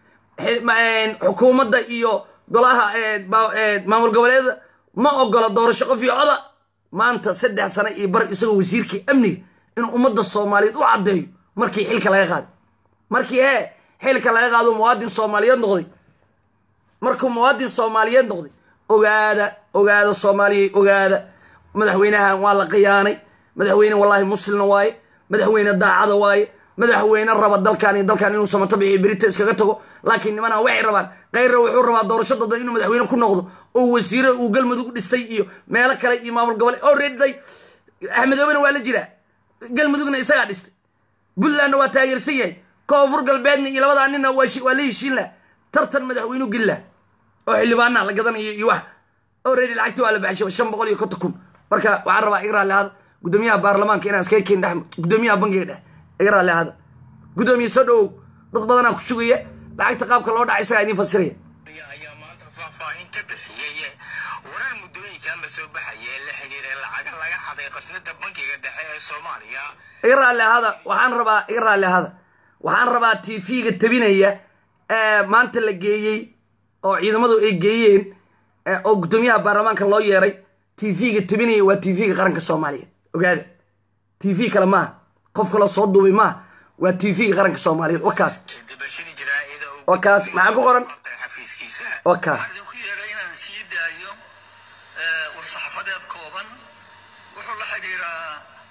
xukuumadda iyo golaha maamul goboleeda ma ogola doorasho qof iyo coda maanta saddex sano iyo bar isagoo wasiirkii amniga inuu ummadda soomaaliyeed u caddeeyo markii xilka laga qaaday markii hee xilka laga qaado muwaadin soomaaliyeed noqday markuu muwaadin soomaaliyeed noqday ogaada ogaada soomaaliya ogaada madaxweynahan waa la khiyaanay madaxweyne wallaahi muslimna waaye madaxweyne daacada waaye madaxweyne raba dalkan iyo dalkan inuu samato bixiyo berita iskaga tago laakiin nimana waxay rabaan kayra wuxuu rabaa doorasho dadban inuu madaxweyne ku noqdo oo wasiire uu galmudug dhistay iyo meelo kale iyo maamul gobole oo reediday axmedoobena waa la jiraa galmudugna isagaa dhistay puntlandna waa taageersan yahay koonfur galbeedna iyo labadaa nina waa la heshiin lah tartan madaxweynu gilla oo xildhibaana la gadanayo iyo wax already lacagti waa la baxshay shan boqol iyo konton kun marka waxaan rabaa iga raalli ahada guddoomiyaha baarlamaanka inaan iskaga keen dhex guddoomiyaha bankiga dhex iga raalli ahada guddoomiye soo dhowow dad badanaa ku sugaya lacagta qaabka loo dhaca isagaa idiin fasiraya ayaa maanta faahfaahin ka bixiyey warar muddooyinkan la soo baxayee la xiriiray lacaga laga xaday qasnada bankiga dhexe ee soomaaliya iga raalli ahada waxaan rabaa iga raalli ahada waxaan rabaa tv-ga tabinaya maanta la geeyey oo ciidamadu ay geeyeen oo guddoomiyaha baarlamaanka loo yeeray tv-ga tabinaya waa tv-ga qaranka soomaaliyeed ogaada tv kale maaha qof kaloo soo duubay maaha waa tv-ga qaranka soomaaliyeed wakaas dibashadii jaraa'ida uu wakaas maxaa ku qoran qabtay xafiiskiisa waka waxaan idinku yeeray inaan sii daayo war-saxaafadeed kooban wuxuu la xidhiiraa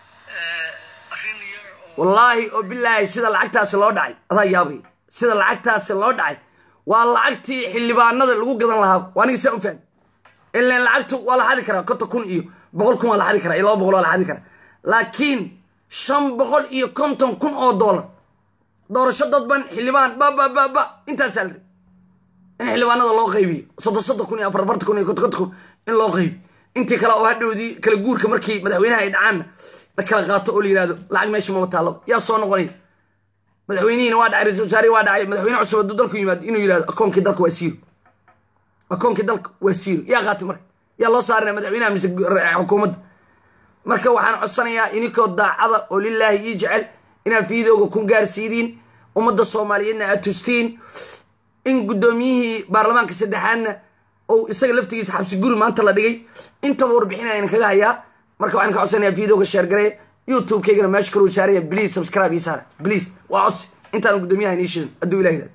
arrin yar oo wallaahi oo bilaahi sida lacagtaasi loo dhacay adaa yaabay sida lacagtaasi loo dhacay waa lacagtii xildhibaanada lagu gadan lahaa waa aniga saa u fahmi ilan lacagtu waa la xadi karaa konton kun iyo boqol kun waa la xadi karaa iyo laba boqol waa la xadi karaa laakiin shan boqol iyo konton kun oo doolar doorasho dadban xildhibaan ba ba ba ba intaasaa la ri in xildhibaanada loo qaybiyo soddon soddon kun iyo afar afartan kun iyo konton konton kun in loo qaybiyo intii kale oo hadhowdii kala guurka markii madaxweynaha ay dhacaanna la kala qaato oo la yidhahdo lacag meesha mama taallaba yaa soo noqonaya madaxweynihiina waa dhacay ra-isul wasaarihi waa dhacay madaxweyne cusub hadduu dalku yimaado inuu yidhahdo akoonkii dalka waa siiro akoonkii dalka waa siiro yaa qaatay marka yaa loo saarinaya madaxweynaha mise xukuumadda marka waxaan codsanayaa ininkoo daacada oo lilaahi ii jecel inaad fiidooga ku gaarsiidiin ummadda soomaaliyeedna aad tustiin in guddoomiyihii baarlamaanka saddexaadna ou isaga laftigiisa xabsi guri maanta la dhigay intaba warbixina idin kaga hayaa marka waxaan ka codsanayaa fiidooga sheergaree youtube-kaygana meesha kaluu saaraya please subscribe ii saara please waa codsi intaan guddoomiyaha inii shidan hadduu ilah yidhahdo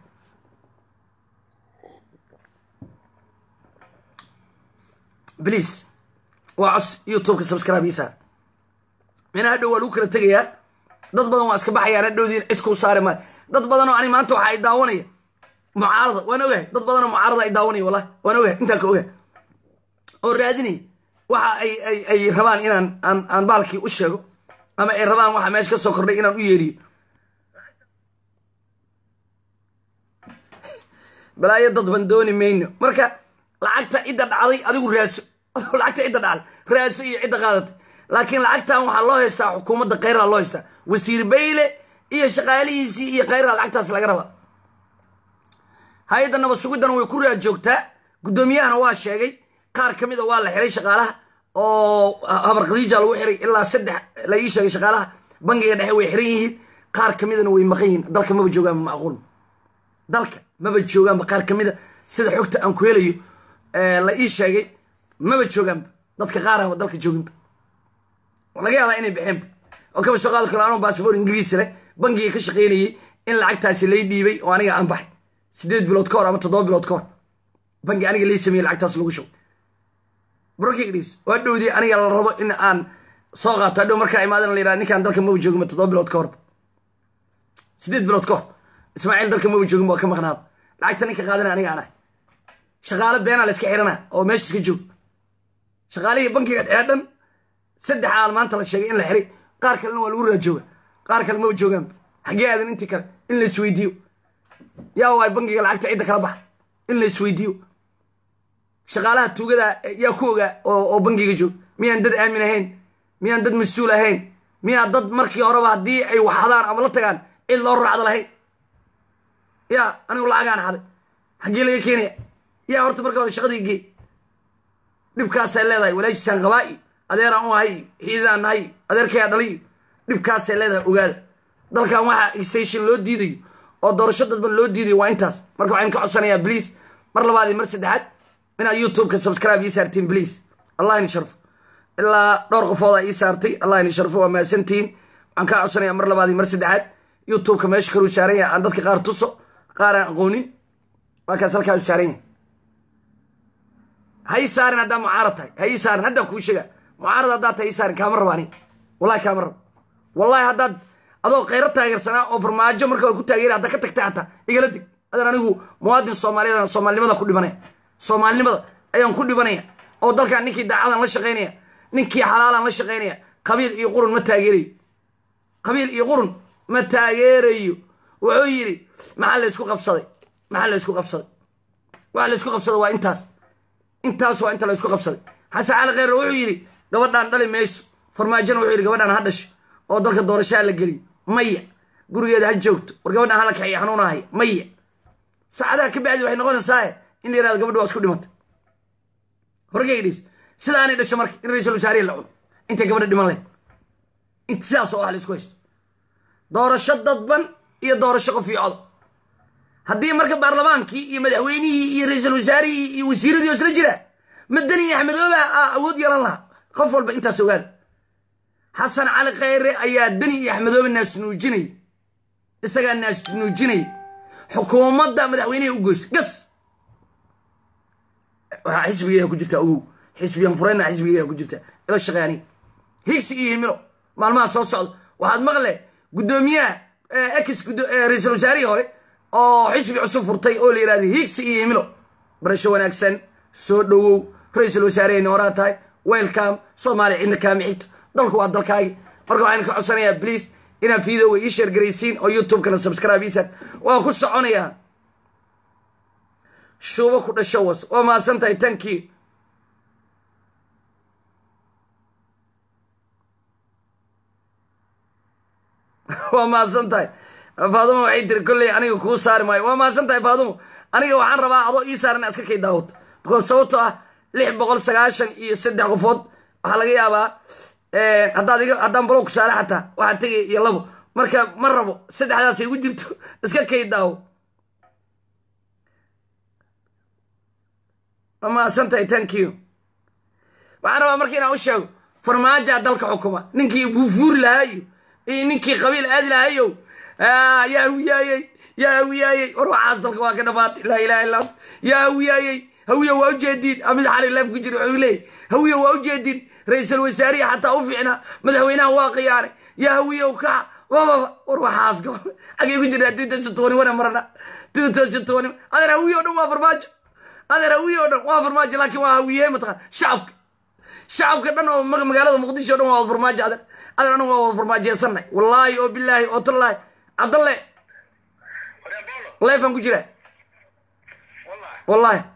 please waa cos youtubeka subscribe ii saara mina hadhow waa lagu kala tegayaa dad badan waa iska baxayaan hadhowdiin cid kuu saari maayo dad badanoo ani maanta waxa ay daawanaya mucaarada waan ogahay dad badanoo mucaarada ay daawanaya wallahi waan ogahay intaan ka ogahay oo raadinay waxa ay ay ay rabaan inaan aan aan baalkii u sheego ama ay rabaan waxa meesha ka soo kordhay inaan u yeeriyo balaayo dad ban dooni mayno marka lacagta cidda dhacday adigu raadso lacagta cidda dhacday raadso iyo cidda qaadatay laakiin lacagtan waxaa loo haystaa xukuumadda khayraa loo haystaa wasiir bayle iyo shaqaalihiisii iyo khayraa lacagtaas laga rabaa hay-adda nabad sugiddana way ku raad joogtaa guddoomiyahana waa sheegay qaar ka mida waa la xiray shaqaalaha oo habar khadiija lagu xiray ilaa saddex la ii sheegay shaqaalaha bangiga dhexe way xiran yihiin qaar ka midana way maqan yihiin dalka maba joogaanba macquul dalka maba joogaanba qaar ka mida sida xogta aan ku helayo la ii sheegay maba joogaanba dadka qaaraba dalka jooginba laga yaabaa inay baxeenba oo kaba soo qaadi karo anoo baasboor ingiriis leh bangiga ka shaqaynayay in lacagtaasi lay dhiibay oo aniga aan baxay sideed bilood ka hor ama toddoba bilood ka hor bangi aniga lay sameeyey lacagtaas lagu shubay brokigdhis waa dhowdii aniga la rabo in aan soo qaato hadhow markaa imaadan la yidhaha ninkaan dalka maba joogin toddoba bilood ka hor sideed bilood ka hor ismaaciil dalka maba joogin waa ka maqnaaba lacagta ninka qaadana aniga aan ahay shaqaale beenaa la iska xirana oo meesha iska joog shaqaalihii bankiga dhexee dhan saddex aal maanta la sheegay in la xiray qaar kalena waa lagu raajooga qaar kale maba joogaanba xaggee aadan intii kale in la isweydiiyo yaa waay bankiga lacagta cidda kala baxa in la isweydiiyo shaqaalaha tuugada yaa ku ogaa oo bankiga joog miyaan dad aamin ahayn miyaan dad mas-uul ahayn miyaa dad markii horeba haddii ay waxadaan ama la tagaan cid loo raacda lahayn yaa anigu lacagaan xaday xaggee laga keenaya yaa horta marka hore shaqadii gee dhibkaasay leedahay walaashiisaan qabaa'i adeeraan u ahay xiididaan nahay adeerkayaa dhaliy dhibkaasay leedahay ogaada dalkan waxaa extation loo diidayo oo doorasho dadban loo diidayo waa intaas marka waxaan ka codsanayaa bliase mar labaad iyo mar saddexaad inaad youtubeka subscribe ii saartiin bliase allah ini sharfo ilaa dhowr qofoodaa ii saartay allah ini sharfo waa mahadsantihiin waxaan kaa codsanayaa mar labaad iyo mar saddexaad youtubeka meesha kaluu saaran yahay aan dadka qaar tuso qaar aan aqoonin waa kaas halkaa u saaran yahay ha ii saarin haddaa mucaarad tahay ha ii saarin haddaan kuu sheega mucaarad haddaad tahay ii saarin kaama rabo ani wallahi kaama rabo wallahi haddaad adoo khayro taageersanaa oo farmaajo marka ku taageera hadda ka tagtay xataa igala dig adaan anigu muwaadin soomaaliyeed soomaalinimada ku dhibanaya soomaalinimada ayaan ku dhibanaya oo dalkan ninkii daacadan la shaqaynaya ninkii xalaalan la shaqaynaya qabiil iyo qurun ma taageerayo qabiil iyo qurun ma taageerayo wuxuu yidhi maxaa laysku qabsaday maxaa laysku qabsaday waxa laysku qabsaday waa intaas intaas waa inta laysku qabsaday xasan cali kheyre wuxuu yidhi gabadhaan dhali mayso farmaajona wuxuu yidhi gabadhaan ha dhasho oo dalka doorashaha la geliyo maya gurigeeda ha joogto war gabadhaan hala kaxiyo xanuunahaya maya saacadaha ka bacdi waxay noqonaysaa in la yirahdo gabadhi waa isku dhimatay horgeydhis sidaanay dhasho marka in ra-iisul wasaarihi la cuno intay gabadha dhiman lahayd int sidaas oo wax la isku haysto doorasho dadban iyo doorasho qof iyo codo haddii marka baarlamaankii iyo madaxweynihii iyo ra-iisul wasaarihii iyo wasiiradii oo isla jira madani iyo axmedooba awood yeelan lahaa qof walba intaas ogaada xasan cali khayre ayaa dani iyo axmedoobe naasnuujinay isagaa naasnuujinay xukuumadda madaxweyneha u goys gas waxaa xisbigeeda ku jirta ogow xisbiyan fureyna xisbigeeda ku jirta ila shaqeani higsi iyo himilo maalmaha soo socda waxaad maqle guddoomiyaha ex ra-iisul wasaarihii hore oo xisbi cusub furtay oo la yidhahda higsi iyo himilo barasho wanaagsan soo dhowow ra-iisul wasaareheyna horaa tahay welcome soomaaliya cidna kaama xigto dalku waa dalkaagi marka waxaan ka codsanayaa bliase inaad videoga ii sheergaraysiin oo youtubekana subscribe iisaan waa ku soconayaa shuubo ku dhasho was waa mahadsan tahay tankii waa mahadsan tahay faadumo waxay tiri kolley aniga kuu saari maayo waa mahadsan tahay faadumo aniga waxaan rabaa adoo ii saaran iska kay daawad because sababtoo ah lix boqol sagaashan iyo saddex qofood waxaa laga yaabaa haddaad iga haddaan balow ku saare xataa waxaa tegay iyo labo marka ma rabo saddexdaas igu jirto iska kay daawo amaasantahay thank you waxaan rabaa marka inaan u sheego farmaajaa dalka xukuma ninkii buufuuri lahaayo iyo ninkii qabiil aadi lahayo yaa hawiyaayey yaa hawiyaayey war waxaas dalka waa ka dhamaatay laa ilaha illa ant yaa hawiyaayey hawiya waa ujeediin amid xali leef ku jira wuxuu leeyay hawiya waa ujeediin ra-iisul wasaarihi xataa u fiicnaa madaxweynaha waa khiyaanay yaa hawiya kaca wababa war waxaas xagee ku jirnaa tuutasi tobani wana marana tuutasi tobani adeer hawiye o dhan waa farmaajo adeer hawiye o dhan waa farmaajo laakiin waa hawiye mataqaan shacabka shacabka dhan oo magaalada muqdisho o dhan waa wada farmaajo adeer adeer anagu waa wada farmaajeysanay wallaahi oo bilaahi oo tallaahi cabdalle leefaan ku jira wallaahi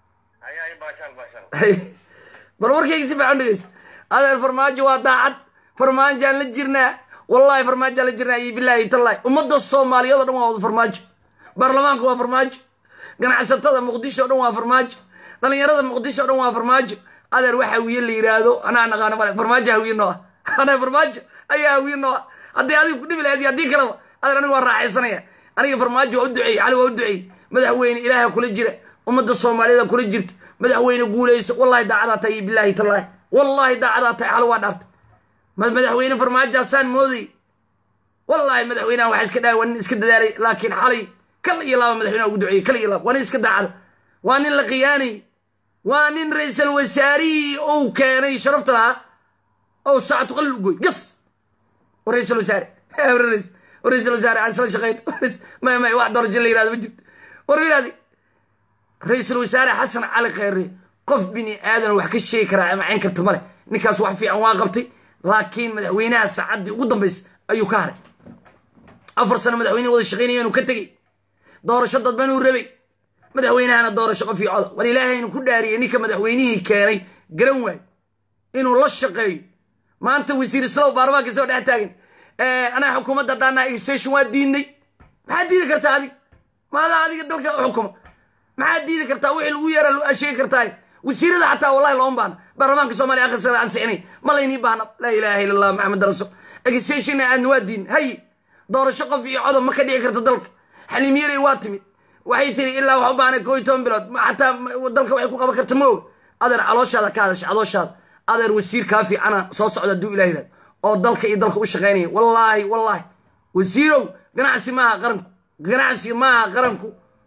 bal warkayga si fiican dhegeyso adeer farmaajo waa daacad farmaajaan la jirnaa wallaahi farmaajaan la jirnaa iyo bilaahi tallaahi ummadda soomaaliyeed o dhan waa wada farmaajo baarlamaanka waa farmaajo ganacsatada muqdisho o dhan waa farmaajo dhalinyarada muqdisho o dhan waa farmaajo adeer waxa hawiye la yidhaahdo anaa naqaano male farmaajo hawiye noo ah anaa farmaajo ayaa hawiye noo ah haddii adiga ku dhibi lahayd haddii kaleba adeer aniga waa raaxaysanaya aniga farmaajo waa u duceeyey cali waa u duceeyey madaxweyne ilaaha kula jira ummadda soomaaliyeed kula jirta madaxweyne guuleyso wallahi daacadaa tahay iyo bilaahi tallaahi wallahi daacadaa tahay xal waa dhaartay madaxweyne farmaajaasaan mooday wallaahi madaxweynaha waxaa iska dhahay waa nin iska dadaalay laakiin xalay kal iyo laaba madaxweynaha ugu duceeyey kal iyo laaba waa nin iska daacada waa nin la khiyaanay waa nin ra-iisal wasaarihii ou keenay sharafta lahaa ou saacatu qalil ugoy gas ra-iisal wasaare ra-iisal wasaare aan isla shaqayn may may wax darajo la yirahdo ma jirto war yirahdi ra-iisul wasaare xasan cali kheyre qof bini aadan wax ka sheegi karaa ama cayn karta male ninkaas wax fiican waa qabtay laakiin madaxweynaha saacaddii ugu dambaysa ayuu ka haray afar sano madaxweyne wada shaqaynaya inuu ka tegey doorasho dadban uu rabay madaxweynahana doorasho qof iyo coda war ilaahaynu ku dhaariyey ninka madaxweynihii keenay garan waay inuu la shaqeeyo maanta wasiir islow baarlamaanka soo dhex taagan anaa xukuumadda haddaanaa extension waa diidnay maxaad diidi kartaa adig maadaa adiga dalka xukuma maxaad diidi kartaa wixii lagu yeera sheegi kartaa wasiirada xataa wallahi looma baahna baarlamaanka soomaaliya akhrisada ansixinay ma laynii baahna laa ilaaha illa allah maxamed rasul extensionna aadna waa diin hay doorasho qof iyo codob ma ka dhici karta dalka xaliimyarey waa timid waxay tiri ilaa wax u baahna koo iyo toban bilood xataa dalka waxay ku qaban karta ma og adeer calooshaada ka hadasha calooshaada adeer wasiir kaa fiicana soo socda hadduu ilah yidhahdo oo dalka iyo dalka u shaqaynaya wallaahi wallaahi wasiirow ganacsi maaha qaranku ganacsi maaha qaranku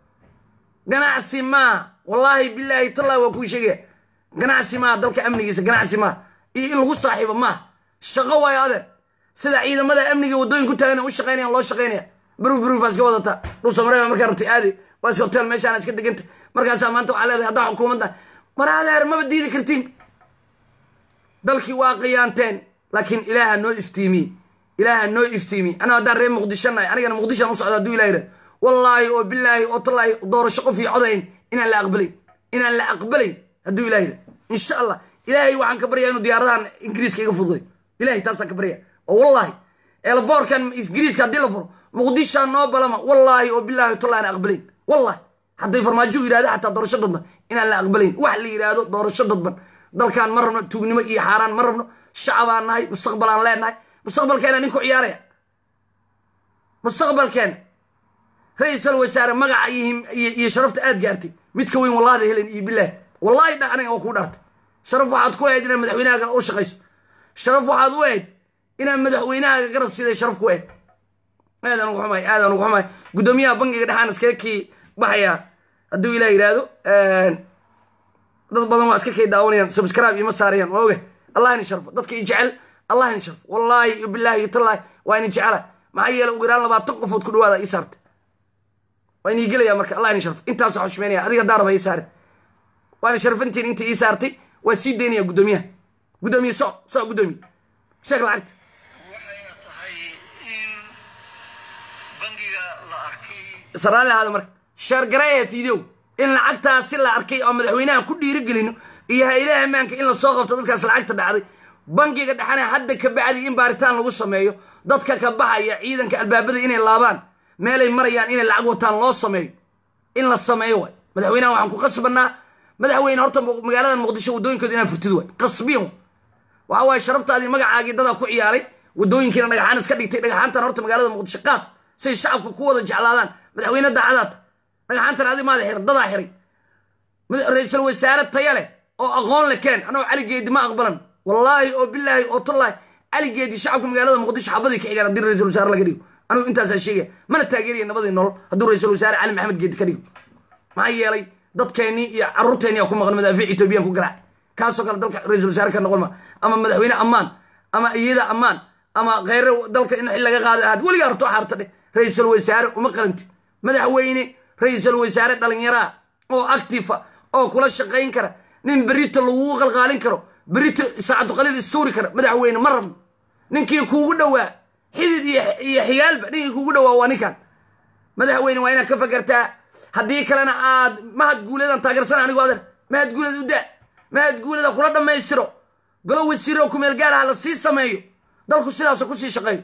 ganacsi maaha wallaahi bilaahi tallahi waa kuu sheegaya ganacsi maaha dalka amnigiisa ganacsi maaha iyo in lagu saaxiibo maaha shaqo waayo adeer sida ciidamada amniga waddooyin ku taagan u shaqaynayaan loo shaqaynaya baruf barufaa iska wadataa dhulsamareeba markaa rabtay aadi waa iska hotel meeshaana iska deganta markaasaa maanta waxaa leedahay haddaa xukuumadda mar adeer maba diidi kartiin dalkii waa qiyaanteen laakiin ilaaha noo iftiimiye ilaaha noo iftiimiye anaa haddaan reer muqdisho nahay anigana muqdishoan u socda hadduu ilah yidhahdo wallaahi oo bilaahi oo tallaahi doorasho qof iyo codayn inaan la aqbalayn inaan la aqbalayn hadduu ilah yidhahdo insha allah ilaahay waxaan ka baryaa inuu diyaaradahan ingiriiska iga fududay ilahay taasaan ka baryaa oo wallaahi eelboorkan ingiriiska haddii la furo muqdishaa noo balama wallaahi oo bilaahi tallahi aan aqbalayn wallahi hadday farmaajo u yidhahdo xataa doorasho dadban inaan la aqbalayn wax la yidhaahdo doorasho dadban dalkan ma rabno tuugnimo iyo xaaraan ma rabno shacabaan nahay mustaqbalaan leenahay mustaqbalkeena ninku ciyaaraya mustaqbalkeena ra-iisal wasaare magaca iyo sharafta aad gaartay mid ka weyn wallaada helen iyo bilaahi wallaahi dha aniga waa kuu dhaartay sharaf waxaad ku ahayd inaad madaxweynahaaga u shaqayso sharaf waxaad u ahayd inaad madaxweynahaaga garab siday sharaf ku ahayd aadaan ugu xumahay aadaan ugu xumahay guddoomiyaha bangiga dhexaan iskaga kii baxayaa hadduu ilah yidhaahdo dad badan waa iska kay daawanayaan subscribe ima saarayaan waa oge allah ini sharfo dadka i jecel allah ini sharfo wallaahi iyo bilaahi iyo tallaahi waa ini jecela maxaa yeele ugu yaraan labaatan qofood ku dhawaada ii saartay waa inii gelaya marka allah ini sharfo intaasoo xushmeynaya adiga daaraba ii saare waa ini sharfantiin inta ii saartay waa sii daynaya guddoomiyaha guddoomiye soc soc guddoomiye sheeg lacagta waxayna tahay in bangiga la arkay saraalli ahaada marka sheergareeya fideow in lacagtaasi la arkay oo madaxweynaha ku dhiirigelino iyo hay-adaha ammaanka in lasoo qabto dadkaas lacagta dhacday bangiga dhexana hadda ka bacdi in baaritaan lagu sameeyo dadka ka baxaya ciidanka albaabada inay laabaan meelay marayaan inay lacag wataan loo sameeyo in la sameeyo waay madaxweynaha waxaan ku qasbanaa madaxweyne horta magaalada muqdisho wadooyinkooda inaa furtid waay qasbiyan waxa waaye sharaftaadii magacaagii dadaa ku ciyaaray wadooyinkiina dhagaxaan iska dhigtay dhagaxaantan horta magaalada muqdisho qaad say shacabka ku wada jeclaadaan madaxweyne daacadaata dhagaxaantan adi maada xiran dadaa xiray ra-iisul wasaare taya leh oo aqoon le keen anoo caligeedi ma aqbalan wallaahi oo bilaahi oo tallaahi caligeedi shacabka magaalada muqdisho xabadii ka xigaan haddii ra-isul wasaare laga dhigo anigu intaasaa sheegaya mana taageeraya nabadii nolol hadduu ra-isul wasaare cali maxamed geedi ka dhigo maxaa yeelay dadkeennii iyo carruurteennii aa ku maqan madaafiic etoobiyaan ku garaac kaasoo kale dalka ra-isul wasaare ka noqon ma ama madaxweyne ammaan ama iyada ammaan ama kheyre dalka in xil laga qaada ahaad weligaa horto xaarta dheh ra-isul wasaare uma qalanti madaxweyne ra-isul wasaare dhalinyaraa oo actifa oo kula shaqayn kara nin berito lagugu qalqaalin karo berito saacadu qaliil istuuri kara madaxweyne ma rabno ninkii kuugu dhowaa xidid iyo xigaalba ninkii kuugu dhowaa waa ninkan madaxweyne waa inaad ka fakertaa haddii kalena aad mahad guuleedaan taageersana anigu adeer mahad guuleed u daa mahad guuleeda kula dhammaystiro golo wasiiro kumeel gaar ah la sii sameeyo dalku sidaasoo kusii shaqeeyo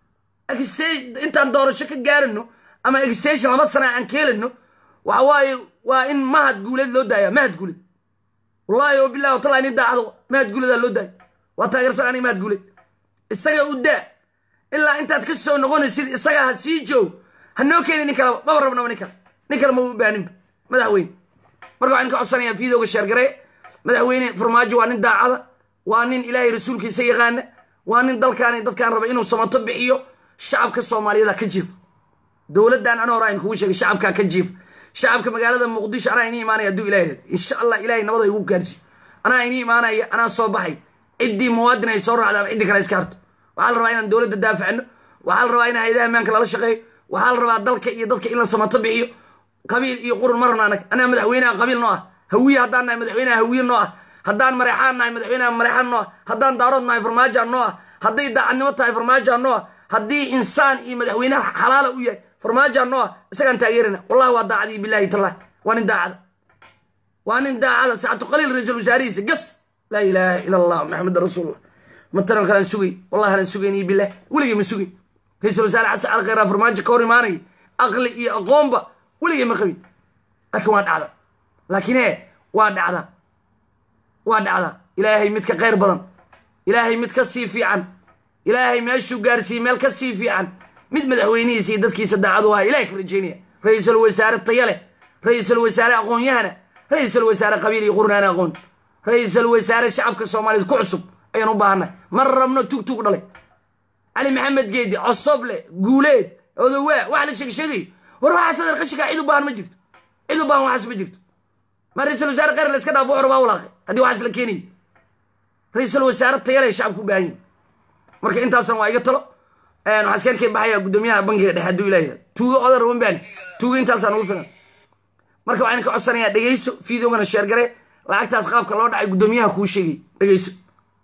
intaan doorasho ka gaarano ama extension laba sana aan ka helano waxa waaye waa in mahad guuleed loo daaya mahad guuleed wallahi oo bilahi watala nin daacdo mahad guuleedaa loo daaya waa taageersan aniga mahad guuleed isaga u daa ilaa intaad ka soo noqonaysid isaga ha sii joog ha noo keeni nin kaleba maba rabnaba nin kale nin kale ma u baaninba madaxweyne marka waxaan ka codsanayaa fiidooga sheergaree madaxweyne farmaajo waa nin daacada waa nin ilaahay rasuulkiisa yaqaana waa nin dalkaani dadkaan raba inuu samato bixiyo shacabka soomaaliyada ka jiifa dowladdan ana hore ayn kugu sheegay shacabkaa ka jiifa shacabka magaalada muqdisho anaa ini imaanaya hadduu ilahay reed insha allah ilahay nabada igu gaarsiyo anaa ini imaanaya anaa soo baxay ciddii muwaadin ay soo raacda ama ciddii kale iska harto waxaa la rabaa inaan dowladda daafacno waxaa la rabaa in hayadaha ammaanka lala shaqeeyo waxaa la rabaa dalka iyo dadka in la samato bixiyo qabiil iyo qurun ma rabna anag anaa madaxweynaha qabiil noo ah hawiye haddaan nahay madaxweynaha hawiye noo ah haddaan mareexaan nahay madaxweynaha mareexaan noo ah haddaan daarood nahay farmaajoa noo ah hadday daacadnimo tahay farmaajoa noo ah haddii insaan iyo madaxweynaha xalaala u yahay farmaajoa noo ah isagaan taageerana wallahi waa daacadii bilahi tallahi waa nin daacada waa nin daacada saacatu qaliil ra-iisul wasaarihiisa gas laa ilaaha ila allah maxamed rasuulullah mataran kalaan sugay wallahi anaan sugayniyo bilah weligay ma sugay ra-iisul wasaare xasan cali khayraa farmaajo ka hor imaanaya aqli iyo aqoonba weligay ma qabin laakiin waa dhacda laakiin e waa dhacda waa dhacda ilaahay mid ka khayr badan ilaahay mid ka sii fiican ilaahay meeshuu gaarsiiyey meel ka sii fiican mid madaxweynihiisa iyo dadkiisa daacadu ahaa ilahay ka rajaynaya ra-iisul wasaare taya leh ra-iisul wasaare aqoon-yahana ra-iisul wasaare qabiil iyo qurnaana aqoon ra-iisul wasaare shacabka soomaaliyed ku cusub ayaan u baahannahay ma rabno tug tug dhalay cali maxamed geedi cosoble guuleed odowaa wax la sheegsheegayo war waxaas adeer qashikaa cid u baahan ma jirto cid u baahan waxaas ma jirto ma ra-iisul wasaare khayr la iska dhaafo wuxuu rabaa walaaqay haddii waxaas la keenayo ra-iisul wasaare tayale shacabku u baahan yihin marka intaasna waa iga talo waxaa iska arkay baxaya guddoomiyaha bangiga dhexe hadduu ilaah yidhahdo tuugo odar uma baani tuugo intaasaan ugu filan marka waxaan ka codsanayaa dhegeyso fideogana sheergare lacagtaas qaabka loo dhacay guddoomiyaha kuu sheegay dhegeyso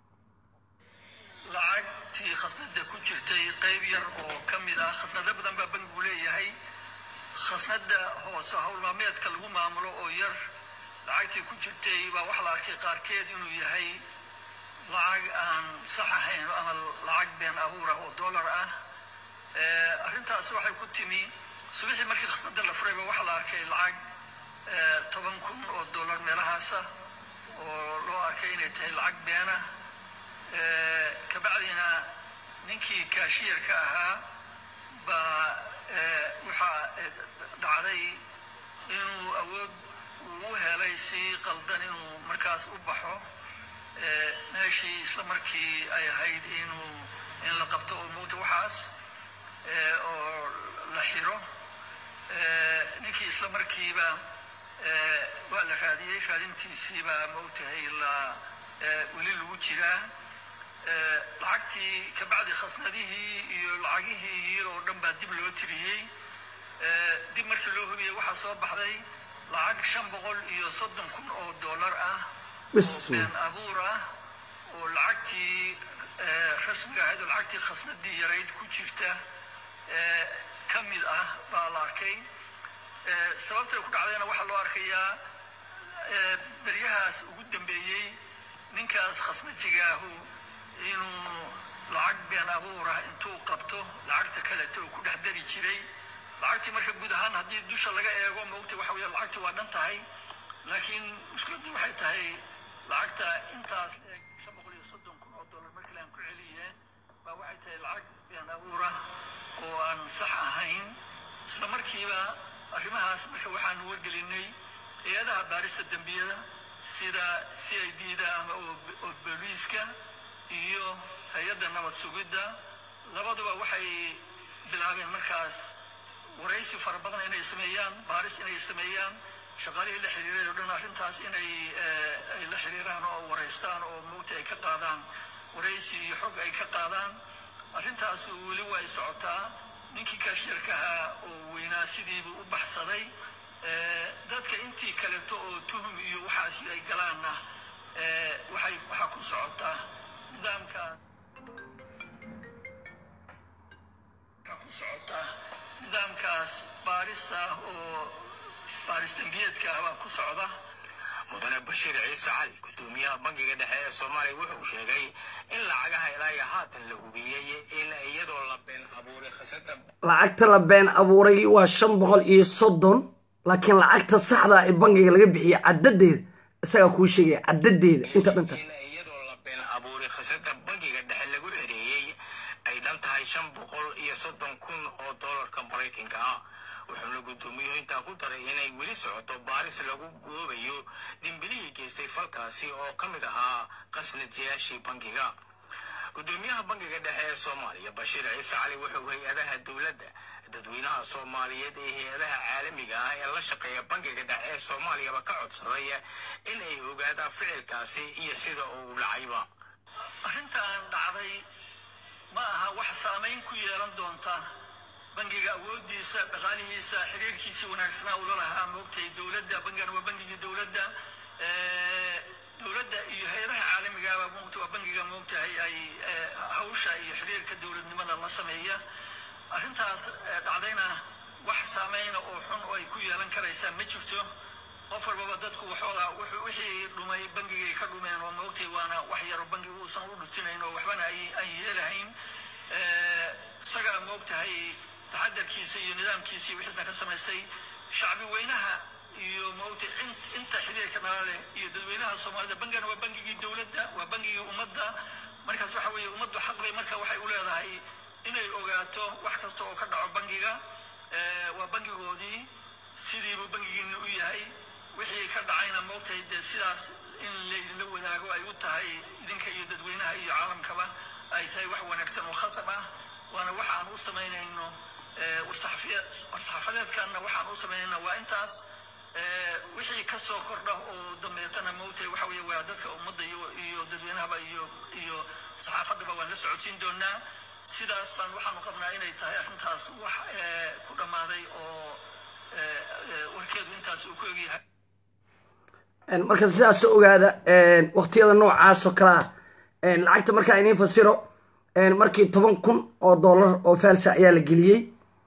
lacagtii khasnada ku jirtay qayb yar oo ka mid ah khasnado badan baa bangigu leeyahay khasnada hoose howlmaameedka lagu maamulo oo yar lacagtii ku jirtay baa waxa la arkay qaarkeed inuu yahay lacag aan sax ahayn ama lacag been abuur ah oo dollar ah arrintaas waxay ku timi subaxii markii khasnada la furayba waxaa la arkay lacag toban kun oo dollar meelahaasa oo loo arkay inay tahay lacag beena kabacdina ninkii kaashiyarka ahaa baa waxaa dhacday inuu awood uu helay si qaldan inuu markaas u baxo meeshii isla markii ay ahayd inuu in la qabto oo mugta waxaas oo la xiro ninkii isla markiiba waa la raadiyey raadintiisiibaa maogtahay la weli lagu jiraa lacagtii kabacdi khasnadihii iyo lacagihii oo dhan baa dib loo tiriyey dib markii loo hubiyey waxaa soo baxday lacag shan boqol iyo soddon kun oo dollar ah oo been abuur ah oo lacagtii rasmiga ahayd oo lacagtii khasnadii yarayd ku jirta ka mid ah baa la arkay sababtay ku dhacdayna waxaa loo arkayaa beryahaas ugu dambeeyey ninkaas khasnajigaahu inuu lacag been abuur ah intuu qabto lacagta kaleta oo ku dhex dari jiray lacagtii marka guud ahaan haddii dusha laga eego maogta waxa weeye lacagtii waa dhan tahay laakiin mushkiladdu waxay tahay lacagta intaas eeg shan boqol iyo soddon kun oo dollar markii aan ku celiyeen baa waxay tahay lacag been abuura oo aan sax ahayn isla markiiba arrimahaas marka waxaan wargelinay hay-adaha baarista dembiyada sida c i d da ama oo booliiska iyo hay-adda nabad sugidda labaduba waxay bilaabeen markaas waraysi fara badan inay sameeyaan baaris inay sameeyaan shaqaalihii la xiriiray oo dhan arrintaas inay ay la xiriiraan oo waraystaan oo mugta ay ka qaadaan waraysi iyo xog ay ka qaadaan arrintaas weli waa ay socotaa ninkii kaashirka ahaa oo weynaa sidiibuu u baxsaday dadka intii kaleto oo tuhum iyo waxaasi ay galaanna waxay waxaa ku socotaa nidaamkaas waxaa ku socotaa nidaamkaas baarista oo baaris dembiyeedka ah baa ku socda mudane bashiir ciise cali gudoomiyaha bangiga dhexe ee soomaaliya wuxuu sheegay in lacagaha ilaa iyo haatan la hubiyey in iyadoo la been abuuray khasada lacagta la been abuuray waa shan boqol iyo soddon laakiin lacagta saxda ee bangiga laga bixiyey caddadeeda isagaa kuu sheegaya caddadeeda inta dhantaas in iyadoo la been abuuray khasada bangiga dhexe lagu ereeyey ay dhan tahay shan boqol iyo soddon kun oo doolarka maraykanka ah wuxuuna gudoomiyuhu intaa ku daray inay weli socoto baaris lagu goobayo dimbilihii geystay falkaasi oo ka mid ahaa qasnadyaashii bangiga gudoomiyaha bangiga dhexe ee soomaaliya bashiir ciise cali wuxuu hay-adaha dowladda dadweynaha soomaaliyeed ee hay-adaha caalamiga ah ee la shaqeeya bangiga dhexe ee soomaaliyaba ka codsaday in ay ogaadaan ficilkaasi iyo sida uu dhacayba arrintan dhacday ma aha wax saamayn ku yeelan doonta bangiga awoodiisa dhaqaalihiisa xiriirkiisa wanaagsanaa ula lahaa moogtay dowladda bangigan waa bangigii dowladda dowladda iyo hay-adaha caalamigaaba moogta waa bangiga moogtahay ay hawsha iyo xiriirka dowladnimada la sameeya arrintaas dhacdayna wax saameyna oo xun oo ay ku yeelan karaysaa ma jirto qof walbaba dadku waxoogaa wixii dhumay bangigay ka dhumeen oo moogtay waana wax yaro bangiga uusan u dhutinayn oo waxbana ay yeelahayn isagaa moogtahay taxadarkiisa iyo nidaamkiisa iyo wixiisna ka samaystay shacbi weynaha iyo moogtay inta xiriirka nala leh iyo dadweynaha soomaalida bangigana waa bangigii dowladda waa bangigii ummadda markaas waxa weeye ummaddu xaq bay marka waxay u leedahay inay ogaato wax kasta oo ka dhaco bangiga waa bangigoodii sidiibuu bangigiina u yahay wixii ka dhacayna moogtahay dee sidaas in laydinla wadaago ay u tahay idinka iyo dadweynaha iyo caalamkaba ay tahay wax wanaagsan oo khasab ah waana waxa aan u samaynayno warsaxafadeedkanna waxaan u samaynayna waa intaas wixii ka soo kordha oo dambeetana moogtahay waxa weeye waa dadka ummadda iyo dadweynahaba iyo iyo saxaafaddaba waan la socodsiin doonaa sidaas baan waxaanu qabnaa inay tahay arrintaas wax ku dhammaaday oo warkeedu intaas uu ku egyahay marka sidaas ogaada waqtiyada noocaas oo kale ah lacagta markaa iniin fasiro markii toban kun oo dollar oo faalsa ayaa la geliyey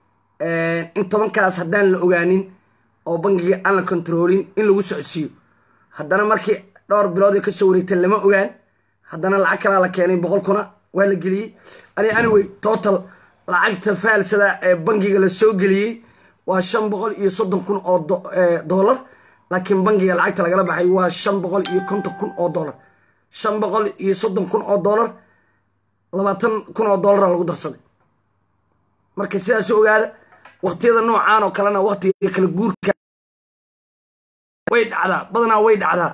in tobankaas haddaan la ogaanin oo bangiga aan la kontaroolin in lagu socodsiiyo haddana markii dhowr bilood ay kasoo wareegteen lama ogaan haddana lacag kalaa la keenay boqol kuna waa la geliyey ani anyway total lacagta faalsada ee bangiga la soo geliyey waa shan boqol iyo soddon kun oo dollar laakiin bangiga lacagta lagala baxay waa shan boqol iyo konton kun oo dollar shan boqol iyo soddon kun oo dollar labaatan kun oo dollara lagu darsaday marka sidaas ogaada waqtiyada noocaan oo kalena waqtiga kala guurka way dhacdaa badanaa way dhacdaa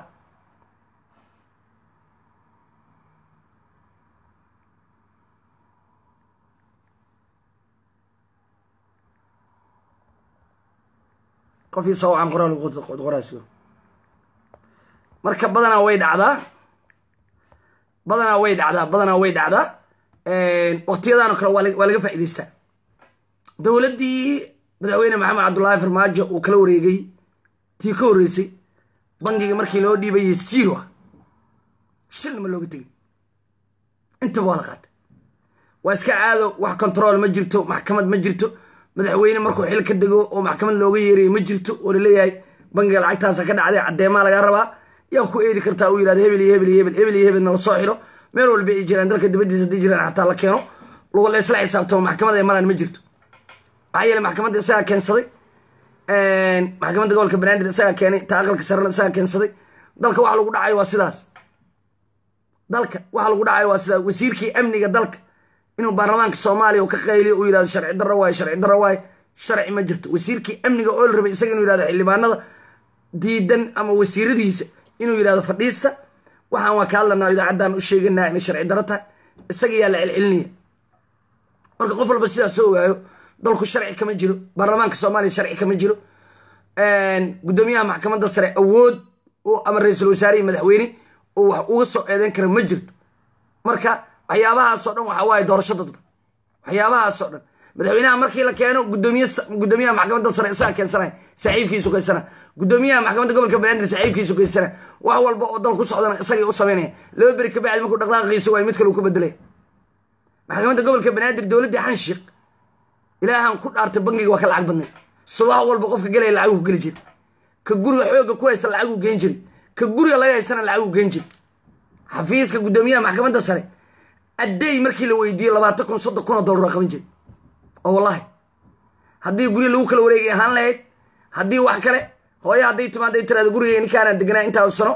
qofii sawcan qoraas marka badanaa way dhacdaa badanaa way dhacdaa badanaa way dhacdaa waqtiyadaan oo kale waa laga faa'idaystaa dowladdii madaxweyne maxamed cabdullaahi farmaajo uu kala wareegay tii ka horreysay bangiga markii loo dhiibayay zero ah shilnama looga tegin intaba waa la qaatay waa iska caado wax control ma jirto maxkamad ma jirto madaxweyne markuu xil ka dego oo maxkamad looga yeerayo ma jirto oo laleeyahay bangiga lacagtaasa ka dhacday caddeemaa lagaa rabaa yaa ku eedi kartaa uu yirahdo hebel iyo hebel iyo hebel hebel iyo hebelna la soo xiro meel walba ay jiraan dalka dibaddiisa haddii jiraan xataa la keeno lagu la isla xisaabtamo maxkamad ay maraan ma jirto maxaa yeele maxkamadda isagaa keensaday maxkamadda gobolka banaadir isagaa keenay ta aqalka sarena isagaa keensaday dalka waxa lagu dhacayo waa sidaas dalka waxa lagu dhacayo waa sidaas wasiirkii amniga dalka inuu baarlamaanka soomaaliya uu ka qayliyo uu yidhahdo sharci darro waaye sharci darro waaye sharci ma jirto wasiirkii amniga oo la rabay isaga inuu yidhahdo xildhibaanada diidan ama wasiiradiisa inuu yidhahdo fadhiista waxaan waa ka hadlanaa idaacaddan u sheeganaa inay sharci darro tahay isaga yaa la celcelinaya marka qof walba sidaas soo ogaayo dalku sharci kama jiro baarlamaanka soomaaliya sharci kama jiro guddoomiyaha maxkamadda sare awood ama ra-iisul wasaare iyo madaxweyne oo wax uga soo eedeyn kara ma jirto marka waxyaabahaasoo dhan waxa waaye doorasho dadba waxyaabahaasoo dhan madaxweynaha markii la keeno gudoomiye gudoomiyaha maxkamadda sare isaga keensanaya saaxiibkiisu keensana gudoomiyaha maxkamadda gobolka banaadir saaxiibkiisu keensana wax walba oo dal ku socdana isagay u samaynaya laba beri ka bacdi markuu dhaqdhaqaaqiisa waayo mid kale uu ku bedelaya maxkamadda gobolka banaadir dowladdii xanshiiq ilaahan ku dhaartay bangiga waa ka lacag badnay subax walba qofka gelaya lacaguu geli jiri ka guriga xooga ku haysta lacaguu geen jiri ka guriga laga haystana lacaguu geen jiri xafiiska guddoomiyaha maxkamadda sare addey markii la weydiiyey labaatan kun soddon kun oo dollar qaban jiri oo wallahi haddii gurya lagu kala wareegay ahaan lahayd haddii wax kale hooye hadday timaada tiraada guriga ninkaana deganaa intaa sano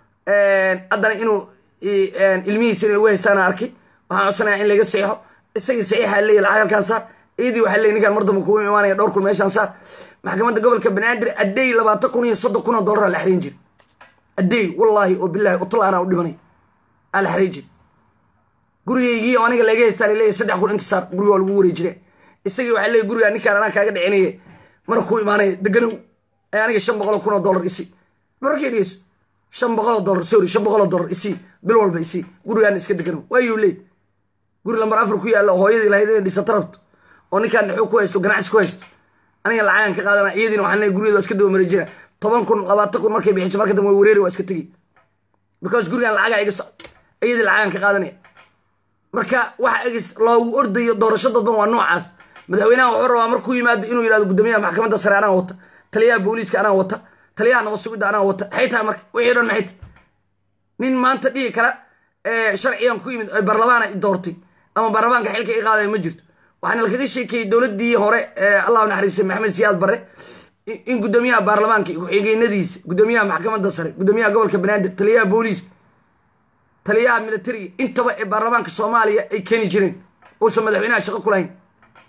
haddana inuu ilmihiisa inay ugu haystaana arkay waxaan codsanaya in laga seexo isagii saxiixa leeya lacag halkaan saar ciidii waxaa leey ninkaan mardamba kugu imaanaya dhowr kun meeshaan saar maxkamadda gobolka banaadir addey labaatan kun iyo soddon kun oo dollar la xariin jiri addey wallaahi oo bilaahi utalaana u dhimanay aa la xariin jiri gurigaygii oo aniga laga haystaa laleeyahy saddex kun inta saar guriga waa lagu wareejire isagii waxaa leeyahy gurigaa ninkaan anaa kaaga dhicinaye marka ku imaanaya deganow ee aniga shan boqol kun oo dollar isi markii dhigeyso shan boqol oo dollar sorry shan boqol oo dollar isi bil walba isi gurigaana iska deganow waayuu leey guri lambar afar ku yaalla hooyadii lahayd inay dhisato rabto oo ninkaan naxuu ku haysto ganacsi ku haysto aniga lacagan ka qaadana iyadiina waxaan leeyahy guriyada waa iska daba mareejina toban kun labaatan kun markay bixiso marka dambe way wareeri waa iska tegi because gurigan lacagaa iga socdo iyadii lacagan ka qaadanaya marka waxa loogu ordayo doorasho dadban waa noocaas madaxweynaha wuxuu rabaa markuu yimaado inuu yidhahdo guddoomiyaha maxkamadda sare anaa wata taliyaha booliiska anaa wata taliyaha nabad sugidda anaa wata maxay tahay marka wixii dhan maxay tahay nin maanta dhihi kara sharcigan ku yimid barlamaana i doortay ama baarlamaanka xilka i qaadaya ma jirto waxaana lakaga sheekeeyey dowladdii hore allahu naxariistay maxamed siyaad barre in guddoomiyaha baarlamaanka ku-xigeenadiisa guddoomiyaha maxkamadda sare guddoomiyaha gobolka banaadir taliyaha booliiska taliyaha militariga intaba ee baarlamaanka soomaaliya ay keeni jireen uusan madaxweynaha shaqo ku lahayn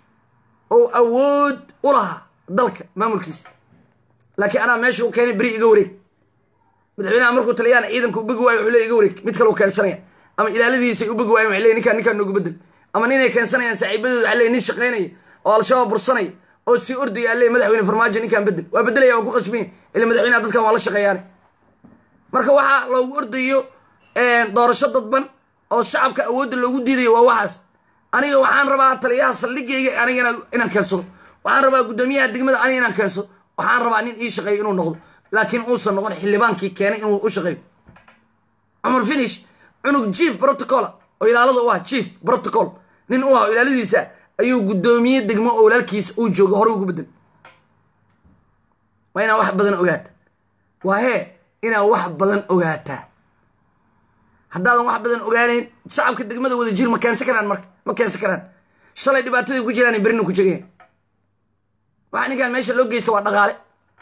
oo awood u lahaa dalka maamulkiisa laakiin anaa meesha u keenay beri iga wareeg madaxweynaha markuu taliyahana ciidanka u begi waayo wuxuu le iga wareeg mid kale u keensanaya ama ilaaladiisa ay u begi waayan waxay leey ninkaan ninkaan noogu bedel ama ninay keensanayaan saaxiibadooda waxaa leey nin shaqaynaya oo al-shabaab bursanaya oo sii ordaya leey madaxweyne farmaajo ninkaan bedel waa bedelaya waa ku qasbanya ila madaxweynaha dadkan waa la shaqeeyaane marka waxaa loogu ordayo doorasho dadban oo shacabka awoodda loogu diidayo waa waxaas aniga waxaan rabaa taliyaha saldhigayga aniga inaan keensado waxaan rabaa guddoomiyaha degmada aniga inaan keensado waxaan rabaa nin ii shaqeeyo inuu noqdo laakiin uusan noqon xildhibaankii keenay inuu u shaqeeyo cumar finish cunug chief protocol oo ilaalada u ah chief protocol nin u ah oo ilaaladiisa ayuu guddoomiye degmo oo walaalkiisa uu joogo hore ugu bedel waa inaa wax badan ogaata waa hee inaa wax badan ogaataa haddaadan wax badan ogaanayn shacabka degmada wada jir ma keensan karaan marka ma keensan karaan shalay dhibaatadii ku jiraan berina ku jegeen waxa ninkaan meesha loo geysta waa dhaqaale